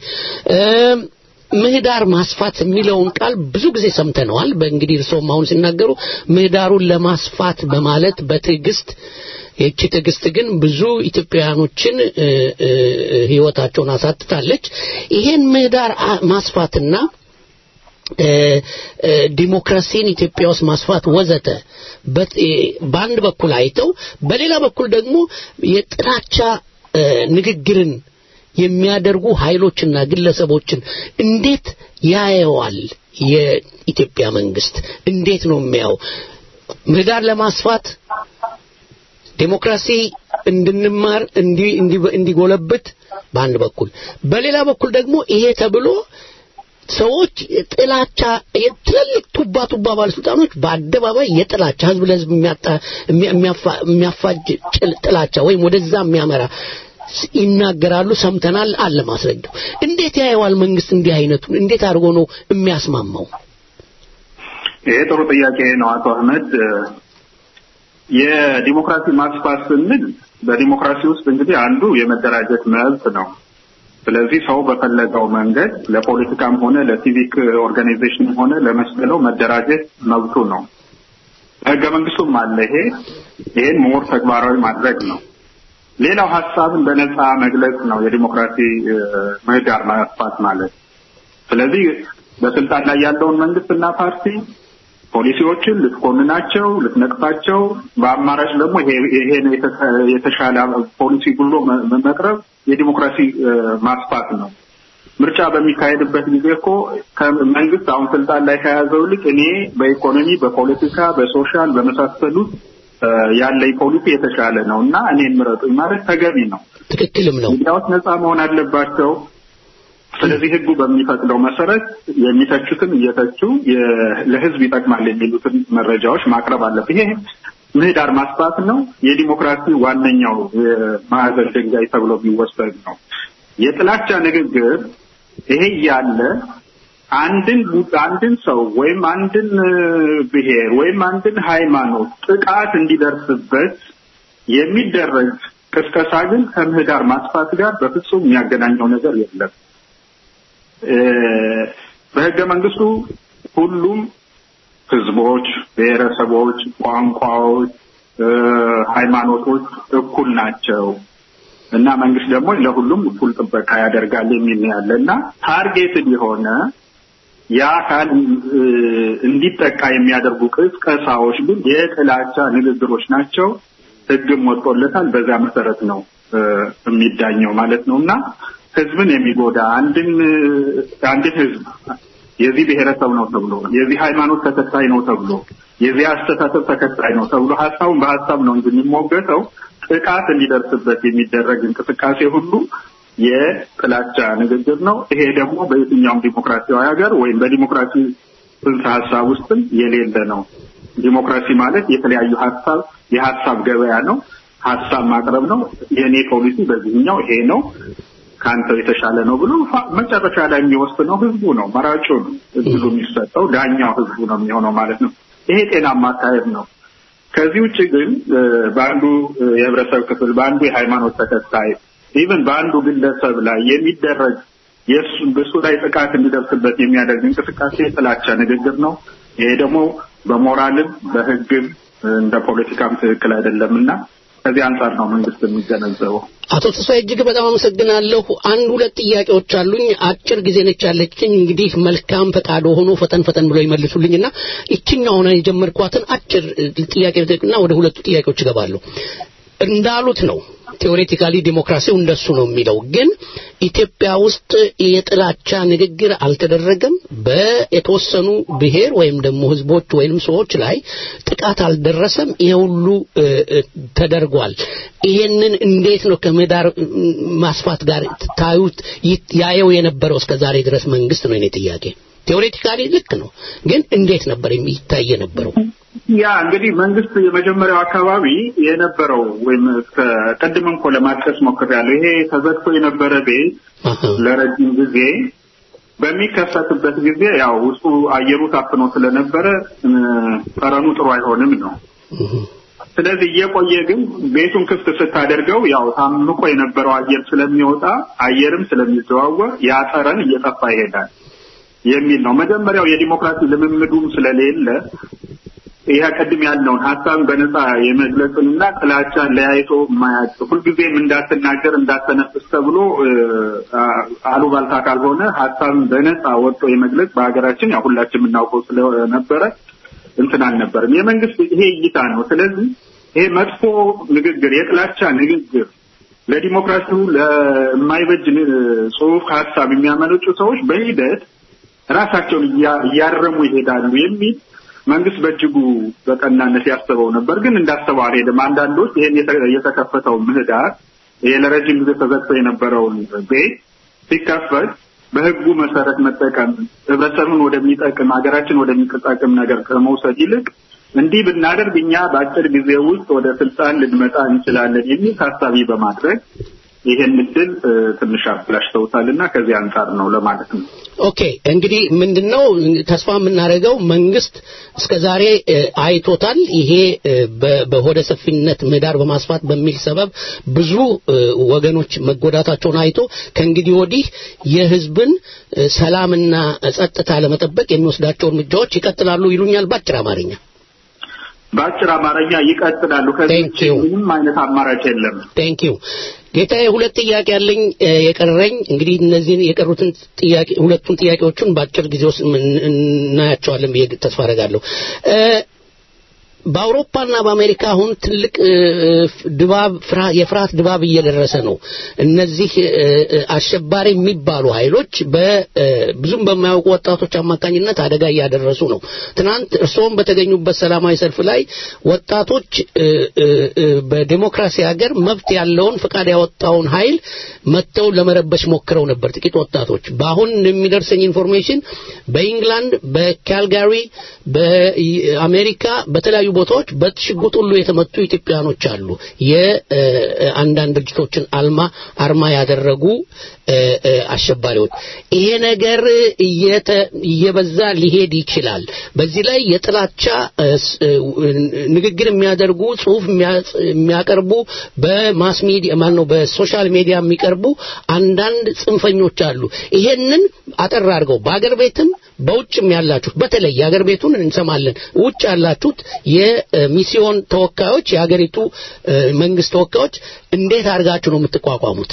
ምህዳር ማስፋት የሚለውን ቃል ብዙ ጊዜ ሰምተነዋል። በእንግዲህ እርስዎም አሁን ሲናገሩ ምህዳሩን ለማስፋት በማለት በትዕግስት ይቺ ትዕግስት ግን ብዙ ኢትዮጵያውያኖችን ህይወታቸውን አሳጥታለች። ይሄን ምህዳር ማስፋትና ዲሞክራሲን ኢትዮጵያ ውስጥ ማስፋት ወዘተ በአንድ በኩል አይተው በሌላ በኩል ደግሞ የጥላቻ ንግግርን የሚያደርጉ ኃይሎችና ግለሰቦችን እንዴት ያየዋል የኢትዮጵያ መንግስት? እንዴት ነው የሚያው? ምህዳር ለማስፋት ዴሞክራሲ እንድንማር እንዲጎለብት በአንድ በኩል፣ በሌላ በኩል ደግሞ ይሄ ተብሎ ሰዎች ጥላቻ የትልልቅ ቱባ ቱባ ባለስልጣኖች በአደባባይ የጥላቻ ህዝብ ለህዝብ የሚያጣ- የሚያፋ- የሚያፋጅ ጭል- ጥላቻ ወይም ወደዛ የሚያመራ ስ- ይናገራሉ። ሰምተናል። አለ ማስረጃው። እንዴት ያየዋል መንግስት እንዲህ አይነቱን እንዴት አድርጎ ነው የሚያስማማው? ይሄ ጥሩ ጥያቄ ነው አቶ አህመድ። የዲሞክራሲ ማስፋት ስንል በዲሞክራሲ ውስጥ እንግዲህ አንዱ የመደራጀት መብት ነው። ስለዚህ ሰው በፈለገው መንገድ ለፖለቲካም ሆነ ለሲቪክ ኦርጋናይዜሽንም ሆነ ለመስለው መደራጀት መብቱ ነው። ህገ መንግስቱም አለ ይሄ ይሄን ሞር ተግባራዊ ማድረግ ነው። ሌላው ሀሳብን በነፃ መግለጽ ነው የዲሞክራሲ እ፣ ምህዳር ማስፋት ማለት። ስለዚህ በስልጣን ላይ ያለውን መንግስትና ፓርቲ ፖሊሲዎችን ልትኮንናቸው፣ ልትነቅፋቸው፣ በአማራጭ ደግሞ ይሄ ይሄ ነው የተሻ- የተሻለ ፖሊሲ ብሎ መ- መቅረብ የዲሞክራሲ እ፣ ማስፋት ነው። ምርጫ በሚካሄድበት ጊዜ እኮ ከመንግስት አሁን ስልጣን ላይ ከያዘው ይልቅ እኔ በኢኮኖሚ፣ በፖለቲካ፣ በሶሻል በመሳሰሉት እ፣ ያለኝ ፖሊሲ የተሻለ ነው እና እኔን ምረጡኝ ማለት ተገቢ ነው። ትክክልም ነው። ሚዲያዎች ነፃ መሆን አለባቸው። ስለዚህ ህጉ በሚፈቅደው መሰረት የሚተቹትን እየተቹ የ- ለህዝብ ይጠቅማል የሚሉትን መረጃዎች ማቅረብ አለብን። ይሄ ምህዳር ማስፋት ነው። የዲሞክራሲ ዋነኛው የማዕዘን ድንጋይ ተብሎ የሚወሰድ ነው። የጥላቻ ንግግር ይሄ እያለ አንድን አንድን ሰው ወይም አንድን እ፣ ብሔር ወይም አንድን ሃይማኖት ጥቃት እንዲደርስበት የሚደረግ ቅስቀሳ ግን ከምህዳር ማስፋት ጋር በፍጹም የሚያገናኘው ነገር የለም። እ፣ በህገ መንግስቱ ሁሉም ህዝቦች፣ ብሔረሰቦች፣ ቋንቋዎች፣ እ፣ ሃይማኖቶች እኩል ናቸው እና መንግስት ደግሞ ለሁሉም እኩል ጥበቃ ያደርጋል የሚል ነው ያለ እና ታርጌትድ የሆነ ያ አካል እ፣ እንዲጠቃ የሚያደርጉ ቅስቀሳዎች ግን የጥላቻ ንግግሮች ናቸው። ህግም ወጥቶለታል። በዛ መሰረት ነው እ፣ የሚዳኘው ማለት ነው እና ህዝብን የሚጎዳ አንድን እ፣ አንድን ህዝብ የዚህ ብሔረሰብ ነው ተብሎ የዚህ ሃይማኖት ተከታይ ነው ተብሎ የዚህ አስተሳሰብ ተከታይ ነው ተብሎ ሀሳቡን በሀሳብ ነው እንጂ የሚሞገተው ጥቃት እንዲደርስበት የሚደረግ እንቅስቃሴ ሁሉ የጥላቻ ንግግር ነው። ይሄ ደግሞ በየትኛውም ዲሞክራሲያዊ ሀገር ወይም በዲሞክራሲ ጽንሰ ሀሳብ ውስጥም የሌለ ነው። ዲሞክራሲ ማለት የተለያዩ ሀሳብ የሀሳብ ገበያ ነው። ሀሳብ ማቅረብ ነው። የእኔ ፖሊሲ በዚህኛው ይሄ ነው ከአንተው የተሻለ ነው ብሎ ፋ- መጨረሻ ላይ የሚወስነው ህዝቡ ነው፣ መራጩ ነው። እድሉ የሚሰጠው ዳኛው ህዝቡ ነው የሚሆነው ማለት ነው። ይሄ ጤናማ አካሄድ ነው። ከዚህ ውጭ ግን እ፣ በአንዱ እ፣ የህብረተሰብ ክፍል በአንዱ የሃይማኖት ተከታይ ኢቭን በአንዱ ግለሰብ ላይ የሚደረግ የእሱ በእሱ ላይ ጥቃት እንዲደርስበት የሚያደርግ እንቅስቃሴ የጥላቻ ንግግር ነው። ይሄ ደግሞ በሞራልም በህግም እ፣ እንደ ፖለቲካም ትክክል አይደለም እና ከዚህ አንጻር ነው መንግስት የሚገነዘበው። አቶ ተስፋዬ እጅግ በጣም አመሰግናለሁ። አንድ ሁለት ጥያቄዎች አሉኝ። አጭር ጊዜ ነች ያለችኝ። እንግዲህ መልካም ፈቃዶ ሆኖ ፈጠን ፈጠን ብሎ ይመልሱልኝና ይችኛውን የጀመርኳትን አጭር እ, ጥያቄ እና ወደ ሁለቱ ጥያቄዎች እገባለሁ። እንዳሉት ነው ቴዎሬቲካሊ ዲሞክራሲው እንደሱ ነው የሚለው ግን ኢትዮጵያ ውስጥ የጥላቻ ንግግር አልተደረገም በየተወሰኑ ብሔር ወይም ደግሞ ህዝቦች ወይም ሰዎች ላይ ጥቃት አልደረሰም ይሄ ሁሉ እ, እ, ተደርጓል ይሄንን እንዴት ነው ከምህዳር እ, ማስፋት ጋር ታዩት ይት- ያየው የነበረው እስከ ዛሬ ድረስ መንግስት ነው የኔ ጥያቄ ቴዎሬቲካሊ ልክ ነው ግን እንዴት ነበር የሚታይ የነበረው ያ እንግዲህ መንግስት የመጀመሪያው አካባቢ የነበረው ወይም እስከ ቅድም እንኮ ለማጥቀስ ሞክሬያለሁ። ይሄ ተዘግቶ የነበረ ቤት አሃ ለረጅም ጊዜ በሚከፈትበት ጊዜ ያው ውስጡ አየሩ ታፍኖ ስለነበረ እ፣ ጠረኑ ጥሩ አይሆንም ነው። እህ፣ ስለዚህ እየቆየ ግን ቤቱን ክፍት ስታደርገው ያው ታምቆ የነበረው አየር ስለሚወጣ አየርም ስለሚዘዋወር ያ ጠረን እየጠፋ ይሄዳል የሚል ነው። መጀመሪያው የዲሞክራሲ ልምምዱም ስለሌለ ይህ ቅድም ያለውን ሀሳብን በነፃ የመግለጽንና ጥላቻን ለያይቶ ማያጭ ሁልጊዜም እንዳትናገር እንዳትተነፍስ ተብሎ እ፣ አ- አሉባልታ ካልሆነ ሀሳብን በነፃ ወጥቶ የመግለጽ በሀገራችን ያው ሁላችን የምናውቀው ስለነበረ እንትን አልነበርም። የመንግስት ይሄ እይታ ነው። ስለዚህ ይሄ መጥፎ ንግግር፣ የጥላቻ ንግግር ለዲሞክራሲው ለማይበጅ ን- ጽሁፍ ሀሳብ የሚያመነጩ ሰዎች በሂደት ራሳቸውን እያ- እያረሙ ይሄዳሉ የሚል መንግስት በእጅጉ በቀናነት ያስበው ነበር። ግን እንዳሰበው አልሄድም። አንዳንዶች ይህን የተ- የተከፈተው ምህዳር ይሄ ለረጅም ጊዜ ተዘግቶ የነበረውን ቤት ሲከፈት በህጉ መሰረት መጠቀም ህብረተሰቡን ወደሚጠቅም ሀገራችን ወደሚጠቅም ነገር ከመውሰድ ይልቅ እንዲህ ብናደርግ እኛ በአጭር ጊዜ ውስጥ ወደ ስልጣን ልንመጣ እንችላለን የሚል ታሳቢ በማድረግ ይሄን እድል ትንሽ አበላሽተውታልና ከዚህ አንጻር ነው ለማለት ነው። ኦኬ እንግዲህ ምንድነው ተስፋ የምናደርገው መንግስት እስከ ዛሬ አይቶታል። ይሄ በሆደ ሰፊነት ምህዳር በማስፋት በሚል ሰበብ ብዙ ወገኖች መጎዳታቸውን አይቶ ከእንግዲህ ወዲህ የህዝብን ሰላምና ጸጥታ ለመጠበቅ የሚወስዳቸው እርምጃዎች ይቀጥላሉ ይሉኛል በአጭር አማርኛ። በአጭር አማርኛ ይቀጥላሉ። ከዚህ ምንም አይነት አማራጭ የለም። ቴንክ ዩ ጌታዬ፣ ሁለት ጥያቄ ያለኝ የቀረኝ እንግዲህ እነዚህን የቀሩትን ጥያቄ ሁለቱን ጥያቄዎቹን በአጭር ጊዜ ውስጥ እናያቸዋለን ብዬ ተስፋ አደርጋለሁ። በአውሮፓና በአሜሪካ አሁን ትልቅ ድባብ የፍርሃት ድባብ እየደረሰ ነው። እነዚህ አሸባሪ የሚባሉ ኃይሎች ብዙም በማያውቁ ወጣቶች አማካኝነት አደጋ እያደረሱ ነው። ትናንት እርስዎም በተገኙበት ሰላማዊ ሰልፍ ላይ ወጣቶች በዴሞክራሲ ሀገር መብት ያለውን ፈቃድ ያወጣውን ኃይል መጥተው ለመረበሽ ሞክረው ነበር። ጥቂት ወጣቶች በአሁን የሚደርሰኝ ኢንፎርሜሽን በኢንግላንድ፣ በካልጋሪ፣ በአሜሪካ በተለያዩ ቦታዎች በሽጉጥ ሁሉ የተመቱ ኢትዮጵያኖች አሉ። የአንዳንድ ድርጅቶችን አልማ አርማ ያደረጉ አሸባሪዎች። ይሄ ነገር እየበዛ ሊሄድ ይችላል። በዚህ ላይ የጥላቻ ንግግር የሚያደርጉ ጽሁፍ የሚያቀርቡ በማስ ሚዲያ ማን ነው በሶሻል ሚዲያ የሚቀርቡ አንዳንድ ጽንፈኞች አሉ። ይሄንን አጠር አድርገው በአገር ቤትም በውጭም ያላችሁት በተለይ የአገር ቤቱን እንሰማለን። ውጭ ያላችሁት የሚስዮን ተወካዮች፣ የሀገሪቱ መንግስት ተወካዮች እንዴት አድርጋችሁ ነው የምትቋቋሙት?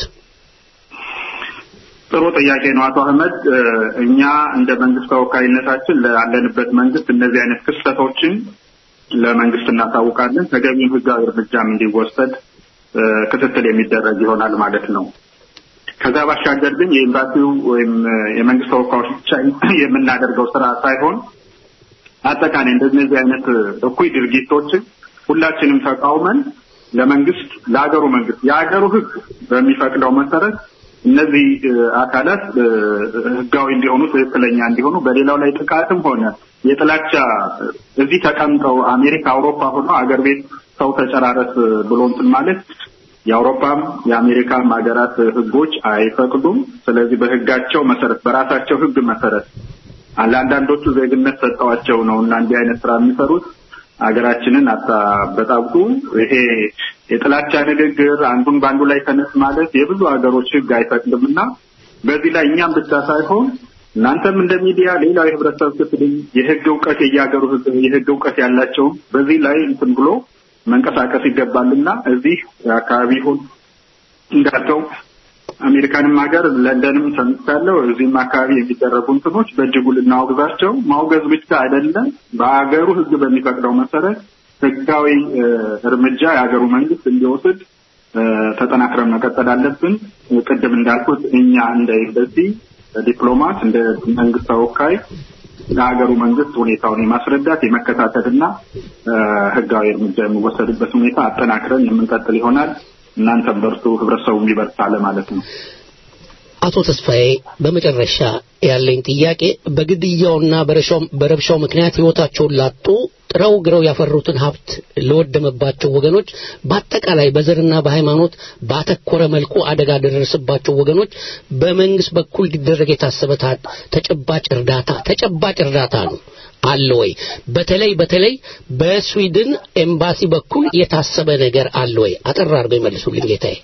ጥሩ ጥያቄ ነው አቶ አህመድ። እኛ እንደ መንግስት ተወካይነታችን ላለንበት መንግስት እነዚህ አይነት ክስተቶችን ለመንግስት እናሳውቃለን። ተገቢውን ህጋዊ እርምጃም እንዲወሰድ ክትትል የሚደረግ ይሆናል ማለት ነው። ከዛ ባሻገር ግን የኤምባሲው ወይም የመንግስት ተወካዮች ብቻ የምናደርገው ስራ ሳይሆን አጠቃላይ እንደነዚህ አይነት እኩይ ድርጊቶችን ሁላችንም ተቃውመን ለመንግስት ለሀገሩ መንግስት የሀገሩ ህግ በሚፈቅደው መሰረት እነዚህ አካላት ህጋዊ እንዲሆኑ ትክክለኛ እንዲሆኑ በሌላው ላይ ጥቃትም ሆነ የጥላቻ እዚህ ተቀምጠው አሜሪካ፣ አውሮፓ ሆኖ አገር ቤት ሰው ተጨራረስ ብሎ እንትን ማለት የአውሮፓም የአሜሪካም ሀገራት ህጎች አይፈቅዱም። ስለዚህ በህጋቸው መሰረት በራሳቸው ህግ መሰረት ለአንዳንዶቹ ዜግነት ሰጠዋቸው ነው እና እንዲህ አይነት ስራ የሚሰሩት ሀገራችንን አታበጣብጡ። ይሄ የጥላቻ ንግግር አንዱን በአንዱ ላይ ተነስ ማለት የብዙ ሀገሮች ህግ አይፈቅድም እና በዚህ ላይ እኛም ብቻ ሳይሆን እናንተም እንደ ሚዲያ ሌላው የህብረተሰብ ክፍል የህግ እውቀት የየሀገሩ የህግ እውቀት ያላቸውም በዚህ ላይ እንትን ብሎ መንቀሳቀስ ይገባልና እዚህ አካባቢ ይሁን እንዳልከው አሜሪካንም ሀገር ለንደንም ሰምቻለሁ። እዚህም አካባቢ የሚደረጉ እንትኖች በእጅጉ ልናወግዛቸው ማውገዝ ብቻ አይደለም፣ በሀገሩ ህግ በሚፈቅደው መሰረት ህጋዊ እርምጃ የሀገሩ መንግስት እንዲወስድ ተጠናክረን መቀጠል አለብን። ቅድም እንዳልኩት እኛ እንደ ኤምባሲ ዲፕሎማት፣ እንደ መንግስት ተወካይ ለሀገሩ መንግስት ሁኔታውን የማስረዳት የመከታተልና ህጋዊ እርምጃ የሚወሰድበት ሁኔታ አጠናክረን የምንቀጥል ይሆናል። እናንተም በርቱ፣ ህብረተሰቡ ይበርታ ለማለት ነው። አቶ ተስፋዬ በመጨረሻ ያለኝ ጥያቄ በግድያውና በረብሻው ምክንያት ህይወታቸውን ላጡ ጥረው ግረው ያፈሩትን ሀብት ለወደመባቸው ወገኖች በአጠቃላይ በዘርና በሃይማኖት ባተኮረ መልኩ አደጋ ለደረሰባቸው ወገኖች በመንግስት በኩል ሊደረግ የታሰበ ተጨባጭ እርዳታ ተጨባጭ እርዳታ ነው አለ ወይ? በተለይ በተለይ በስዊድን ኤምባሲ በኩል የታሰበ ነገር አለ ወይ? አጠር አድርገው ይመልሱልኝ ጌታዬ።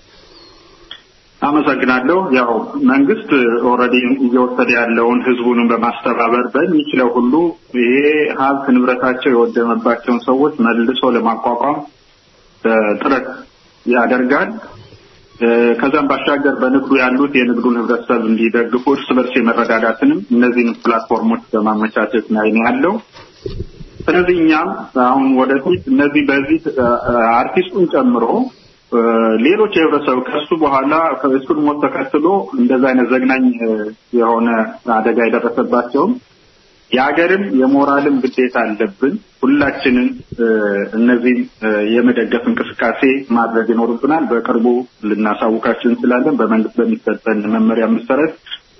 አመሰግናለሁ። ያው መንግስት ኦልሬዲ እየወሰደ ያለውን ህዝቡንም በማስተባበር በሚችለው ሁሉ ይሄ ሀብት ንብረታቸው የወደመባቸውን ሰዎች መልሶ ለማቋቋም ጥረት ያደርጋል። ከዛም ባሻገር በንግዱ ያሉት የንግዱን ህብረተሰብ እንዲደግፉ እርስ በርስ የመረዳዳትንም እነዚህን ፕላትፎርሞች በማመቻቸት ላይ ነው ያለው። ስለዚህ እኛም አሁን ወደፊት እነዚህ በዚህ አርቲስቱን ጨምሮ ሌሎች የህብረተሰብ ከሱ በኋላ እሱን ሞት ተከትሎ እንደዛ አይነት ዘግናኝ የሆነ አደጋ የደረሰባቸውም የሀገርም የሞራልም ግዴታ አለብን። ሁላችንን እነዚህም የመደገፍ እንቅስቃሴ ማድረግ ይኖርብናል። በቅርቡ ልናሳውቃችሁ እንችላለን። በመንግስት በሚሰጠን መመሪያ መሰረት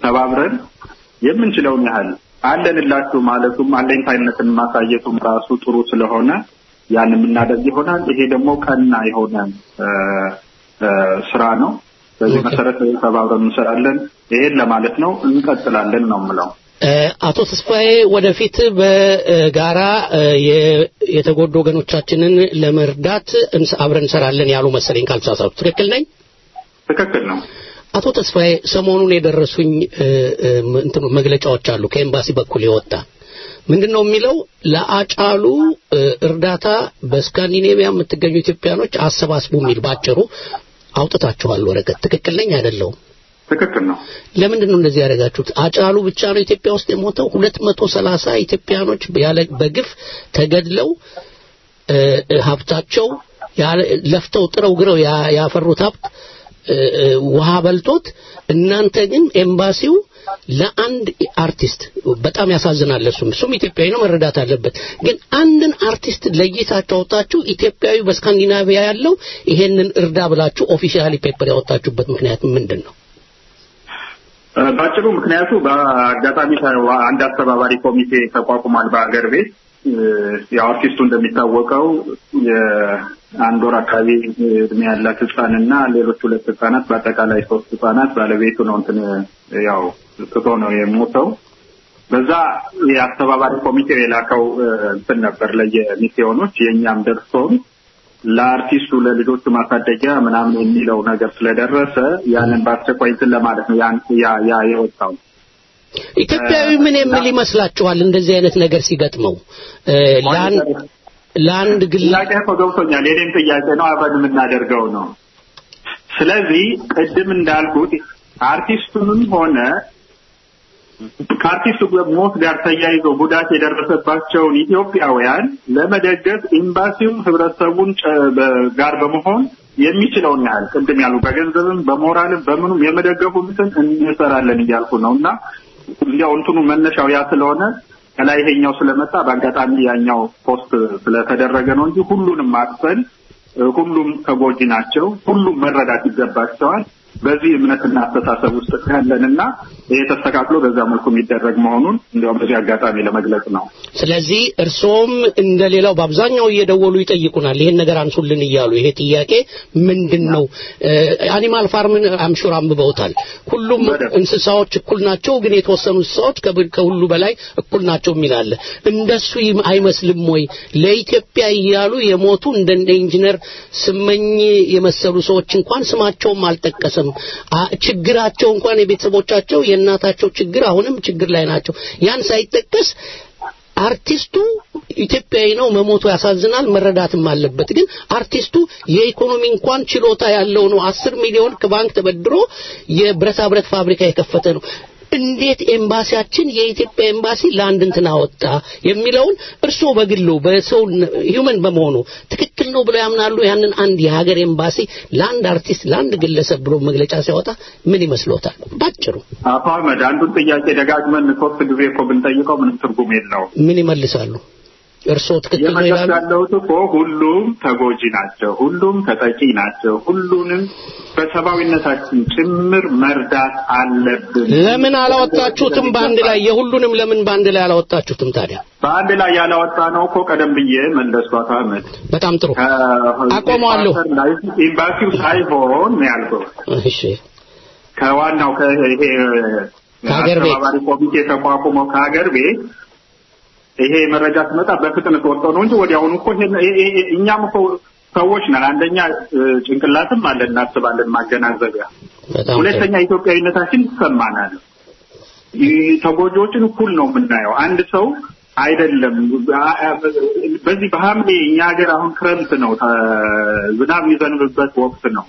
ተባብረን የምንችለውን ያህል አለንላችሁ ማለቱም አለኝታይነትን ማሳየቱም ራሱ ጥሩ ስለሆነ ያን የምናደርግ ይሆናል። ይሄ ደግሞ ቀና የሆነ እ፣ እ፣ ስራ ነው። በዚህ መሰረት ተባብረን እንሰራለን። ይሄን ለማለት ነው። እንቀጥላለን ነው የምለው። እ፣ አቶ ተስፋዬ ወደፊት በጋራ እ፣ የ- የተጎዱ ወገኖቻችንን ለመርዳት እንስ- አብረን እንሰራለን ያሉ መሰለኝ ካልተሳሳቱ ትክክል ነኝ? ትክክል ነው። አቶ ተስፋዬ ሰሞኑን የደረሱኝ እ፣ እ፣ እንትኑ መግለጫዎች አሉ ከኤምባሲ በኩል የወጣ ምንድን ነው የሚለው ለአጫሉ እ፣ እርዳታ በስካንዲኔቪያ የምትገኙ ኢትዮጵያኖች አሰባስቡ የሚል ባጭሩ አውጥታችኋል ወረቀት ትክክል ነኝ አይደለሁም ትክክል ነው። ለምንድን ነው እንደዚህ ያደረጋችሁት አጫሉ ብቻ ነው ኢትዮጵያ ውስጥ የሞተው ሁለት መቶ ሰላሳ ኢትዮጵያኖች ያለ በግፍ ተገድለው እ፣ እ፣ ሀብታቸው ያለ- ለፍተው ጥረው ግረው ያ- ያፈሩት ሀብት እ፣ እ፣ ውሃ በልቶት እናንተ ግን ኤምባሲው ለአንድ አርቲስት በጣም ያሳዝናል። እሱም እሱም ኢትዮጵያዊ ነው መረዳት አለበት። ግን አንድን አርቲስት ለይታችሁ አውጣችሁ ኢትዮጵያዊ በስካንዲናቪያ ያለው ይሄንን እርዳ ብላችሁ ኦፊሻሊ ፔፐር ያወጣችሁበት ምክንያት ምንድን ነው? እ፣ ባጭሩ ምክንያቱ በአጋጣሚ ተ- አንድ አስተባባሪ ኮሚቴ ተቋቁሟል በሀገር ቤት እ፣ ያው አርቲስቱ እንደሚታወቀው የአንድ ወር አካባቢ እድሜ ያላት ህጻንና ሌሎች ሁለት ህጻናት በአጠቃላይ ሶስት ህጻናት ባለቤቱ ነው እንትን ያው ትቶ ነው የሞተው። በዛ የአስተባባሪ ኮሚቴው የላከው እ፣ እንትን ነበር ለየሚስዮኖች የእኛም ደርሶን ለአርቲስቱ ለልጆቹ ማሳደጊያ ምናምን የሚለው ነገር ስለደረሰ ያንን በአስቸኳይ እንትን ለማለት ነው ያን ያ ያ የወጣው። ኢትዮጵያዊ ምን የሚል ይመስላችኋል? እንደዚህ አይነት ነገር ሲገጥመው እ፣ ለአንድ ለአንድ ግል ጥያቄ እኮ ገብቶኛል። የኔም ጥያቄ ነው፣ አብረን የምናደርገው ነው። ስለዚህ ቅድም እንዳልኩት አርቲስቱንም ሆነ ከአርቲስቱ ሞት ጋር ተያይዞ ጉዳት የደረሰባቸውን ኢትዮጵያውያን ለመደገፍ ኤምባሲው ህብረተሰቡን ጨ- በ- ጋር በመሆን የሚችለውን ያህል ቅድም ያሉ በገንዘብም በሞራልም በምኑም የመደገፉ እንትን እንሰራለን እያልኩ ነው እና እንዲያው እንትኑ መነሻው ያ ስለሆነ ከላይ ይሄኛው ስለመጣ በአጋጣሚ ያኛው ፖስት ስለተደረገ ነው እንጂ ሁሉንም አቅፈን እ፣ ሁሉም ተጎጂ ናቸው። ሁሉም መረዳት ይገባቸዋል። በዚህ እምነትና አስተሳሰብ ውስጥ ያለንና ይሄ ተስተካክሎ በዛ መልኩ የሚደረግ መሆኑን እንዲያውም በዚህ አጋጣሚ ለመግለጽ ነው። ስለዚህ እርስዎም እንደሌላው በአብዛኛው እየደወሉ ይጠይቁናል፣ ይሄን ነገር አንሱልን እያሉ ይሄ ጥያቄ ምንድን ነው? አኒማል ፋርምን አምሹር አንብበውታል። ሁሉም እንስሳዎች እኩል ናቸው፣ ግን የተወሰኑ እንስሳዎች ከብ- ከሁሉ በላይ እኩል ናቸው የሚል አለ። እንደሱ ይም- አይመስልም ወይ? ለኢትዮጵያ እያሉ የሞቱ እንደነ ኢንጂነር ስመኝ የመሰሉ ሰዎች እንኳን ስማቸውም አልጠቀሰም። አ- ችግራቸው እንኳን የቤተሰቦቻቸው የእናታቸው ችግር አሁንም ችግር ላይ ናቸው። ያን ሳይጠቀስ አርቲስቱ ኢትዮጵያዊ ነው፣ መሞቱ ያሳዝናል፣ መረዳትም አለበት። ግን አርቲስቱ የኢኮኖሚ እንኳን ችሎታ ያለው ነው። አስር ሚሊዮን ከባንክ ተበድሮ የብረታ ብረት ፋብሪካ የከፈተ ነው። እንዴት ኤምባሲያችን የኢትዮጵያ ኤምባሲ ለአንድ እንትን አወጣ የሚለውን እርስዎ በግሎ በሰው ሂውመን በመሆኑ ትክክል ነው ብለው ያምናሉ? ያንን አንድ የሀገር ኤምባሲ ለአንድ አርቲስት ለአንድ ግለሰብ ብሎ መግለጫ ሲያወጣ ምን ይመስሎታል? ባጭሩ አቶ አህመድ አንዱን ጥያቄ ደጋግመን ሶስት ጊዜ እኮ ብንጠይቀው ምንም ትርጉም የለውም። ምን ይመልሳሉ? እርስዎ ትክክል ነው የመለስ ይላሉ? ያለሁት እኮ ሁሉም ተጎጂ ናቸው፣ ሁሉም ተጠቂ ናቸው። ሁሉንም በሰብአዊነታችን ጭምር መርዳት አለብን። ለምን አላወጣችሁትም በአንድ ላይ የሁሉንም ለምን በአንድ ላይ አላወጣችሁትም ታዲያ? በአንድ ላይ ያላወጣ ነው እኮ ቀደም ብዬ መለስኩ። አቶ አህመድ በጣም ጥሩ ከ- አቆመዋለሁ። ላይ ኤምባሲው ሳይሆን ነው ያልከው እሺ ከዋናው ከይሄ ከሀገር ቤት አስተባባሪ ኮሚቴ ተቋቁመው ከሀገር ቤት ይሄ መረጃ ሲመጣ በፍጥነት ወጥቶ ነው እንጂ ወዲያውኑ እኮ ይሄን- ይሄ- ይሄ- እኛም እኮ ሰዎች ነን። አንደኛ እ፣ ጭንቅላትም አለን እናስባለን፣ ማገናዘቢያ። በጣም ሁለተኛ ኢትዮጵያዊነታችን ይሰማናል። ይ- ተጎጂዎችን እኩል ነው የምናየው። አንድ ሰው አይደለም አ- አ- በዚህ በሐምሌ እኛ ሀገር አሁን ክረምት ነው፣ ተ- ዝናብ የሚዘንብበት ወቅት ነው።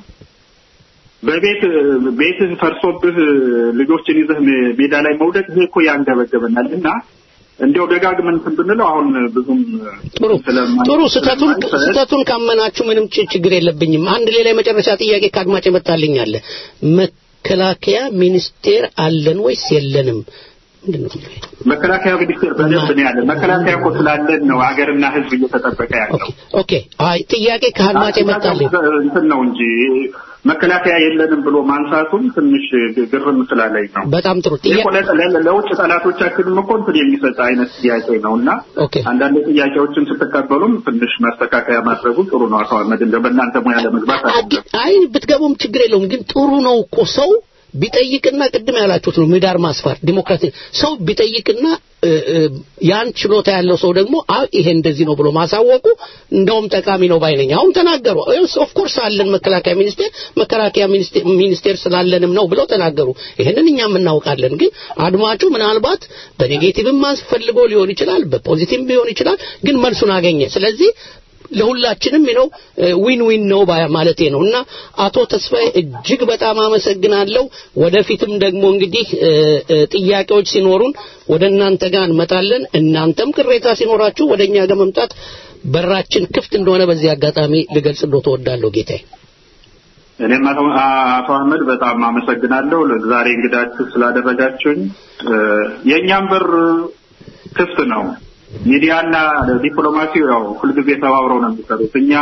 በቤት ቤትህ ፈርሶብህ ልጆችን ይዘህ ሜዳ ላይ መውደቅ ይሄ እኮ ያንገበገበናል እና እንዲያው ደጋግመን እንትን ብንለው አሁን ብዙም ጥሩ ጥሩ ስህተቱን ስህተቱን ካመናችሁ ምንም ች- ችግር የለብኝም። አንድ ሌላ የመጨረሻ ጥያቄ ከአድማጭ የመጣልኝ አለ። መከላከያ ሚኒስቴር አለን ወይስ የለንም? ምንድን ነው የሚለው? መከላከያ ሚኒስቴር በደንብ ነው ያለ። መከላከያ እኮ ስላለን ነው ሀገርና ህዝብ እየተጠበቀ ያለው። ኦኬ አይ ጥያቄ ከአድማጭ የመጣልኝ እንትን ነው እንጂ መከላከያ የለንም ብሎ ማንሳቱም ትንሽ ግርም ስላለኝ ነው። በጣም ጥሩ ይህ ጥያቄ እኮ ለ- ለ- ለውጭ ጠላቶቻችንም እኮ እንትን የሚሰጥ አይነት ጥያቄ ነው እና ኦኬ አንዳንድ ጥያቄዎችን ስትቀበሉም ትንሽ ማስተካከያ ማድረጉ ጥሩ ነው። አቶ አህመድ እንደ በእናንተ ሙያ ለመግባት አይደለም። አይ ብትገቡም ችግር የለውም ግን ጥሩ ነው እኮ ሰው ቢጠይቅና ቅድም ያላችሁት ነው ምህዳር ማስፋት ዲሞክራሲ ሰው ቢጠይቅና እ፣ እ፣ ያን ችሎታ ያለው ሰው ደግሞ አይ ይሄ እንደዚህ ነው ብሎ ማሳወቁ እንደውም ጠቃሚ ነው ባይነኝ አሁን ተናገሩ ኦፍ ኮርስ አለን መከላከያ ሚኒስቴር መከላከያ ሚኒስቴር ሚኒስቴር ስላለንም ነው ብለው ተናገሩ ይሄንን እኛም እናውቃለን ግን አድማጩ ምናልባት በኔጌቲቭም ፈልጎ ሊሆን ይችላል በፖዚቲቭም ሊሆን ይችላል ግን መልሱን አገኘ ስለዚህ ለሁላችንም ነው ዊን ዊን ነው ባ- ማለቴ ነው እና አቶ ተስፋዬ እጅግ በጣም አመሰግናለሁ ወደፊትም ደግሞ እንግዲህ እ፣ እ፣ ጥያቄዎች ሲኖሩን ወደ እናንተ ጋር እንመጣለን እናንተም ቅሬታ ሲኖራችሁ ወደ እኛ ጋር መምጣት በራችን ክፍት እንደሆነ በዚህ አጋጣሚ ልገልጽልዎ ተወዳለሁ ጌታዬ እኔም አቶ አቶ አህመድ በጣም አመሰግናለሁ ዛሬ እንግዳችሁ ስላደረጋችሁኝ። እ፣ የእኛም በር ክፍት ነው። ሚዲያና ዲፕሎማሲው ያው ሁልጊዜ ተባብረው ነው የሚሰሩት። እኛ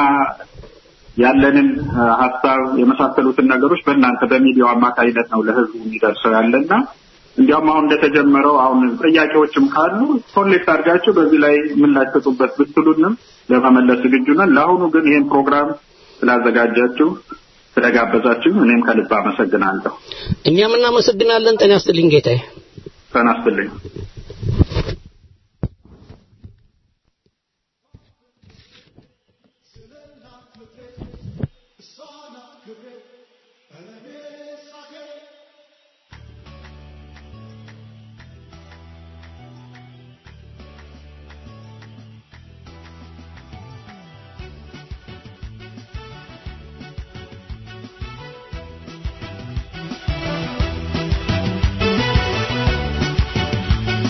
ያለንን እ፣ ሀሳብ የመሳሰሉትን ነገሮች በእናንተ በሚዲያው አማካኝነት ነው ለህዝቡ የሚደርሰው ያለና እንዲያውም አሁን እንደተጀመረው አሁን ጥያቄዎችም ካሉ ኮሌክት አድርጋችሁ በዚህ ላይ ምላሽ ስጡበት ብትሉንም ለመመለስ ዝግጁ ነን። ለአሁኑ ግን ይህን ፕሮግራም ስላዘጋጃችሁ ስለጋበዛችሁ እኔም ከልብ አመሰግናለሁ። እኛም እናመሰግናለን ጤና ይስጥልኝ ጌታዬ ተናስትልኝ። Thank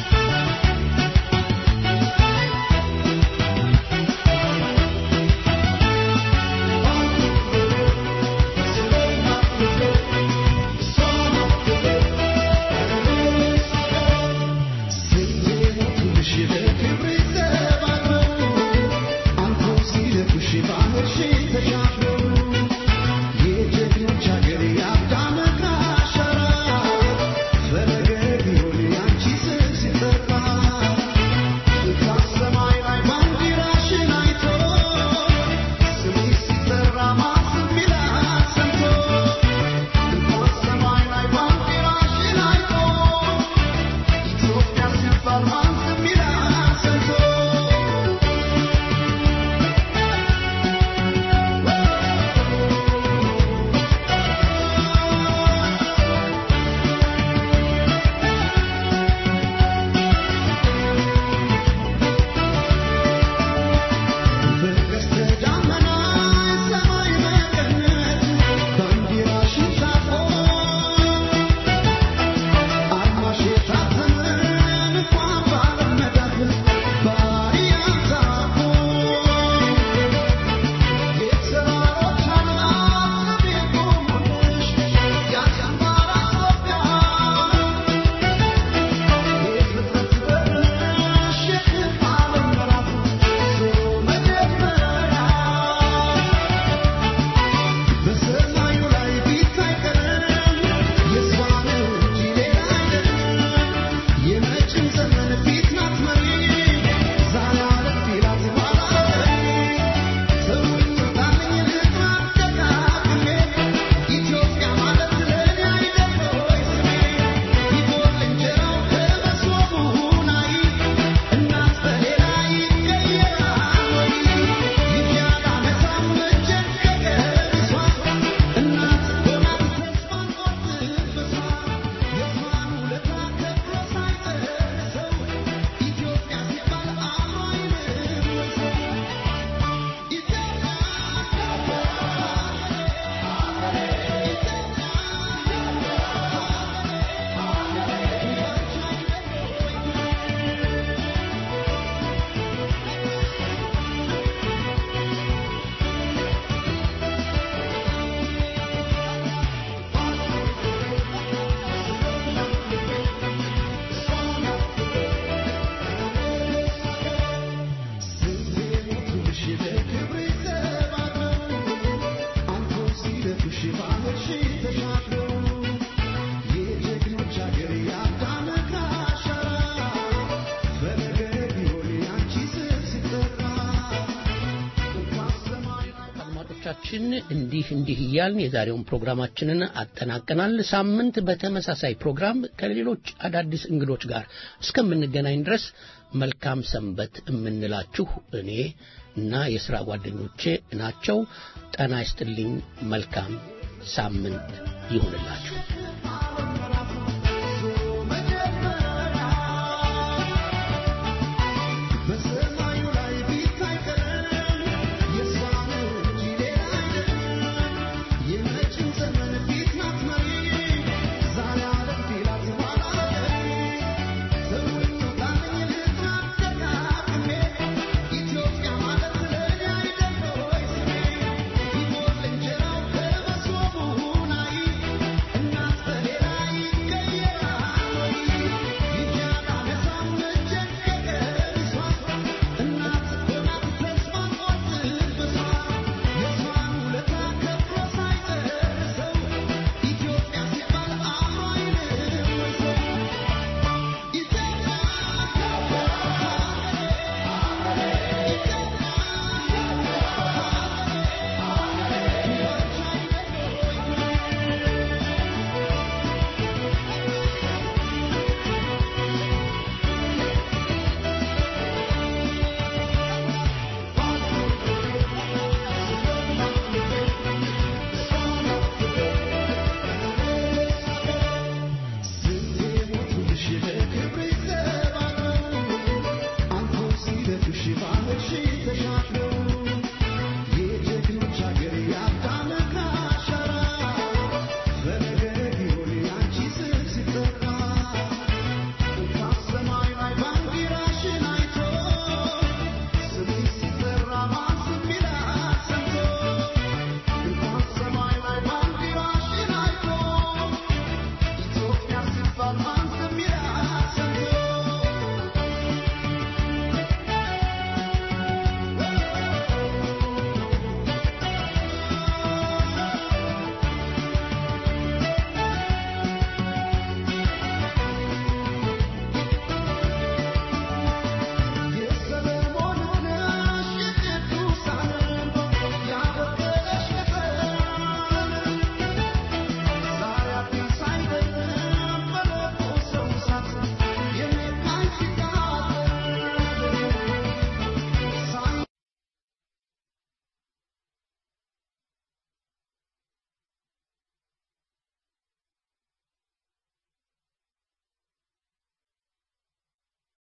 አድማጮቻችን እንዲህ እንዲህ እያልን የዛሬውን ፕሮግራማችንን አጠናቀናል። ሳምንት በተመሳሳይ ፕሮግራም ከሌሎች አዳዲስ እንግዶች ጋር እስከምንገናኝ ድረስ መልካም ሰንበት የምንላችሁ እኔ እና የሥራ ጓደኞቼ ናቸው። ጠና ይስጥልኝ። መልካም ሳምንት ይሁንላችሁ።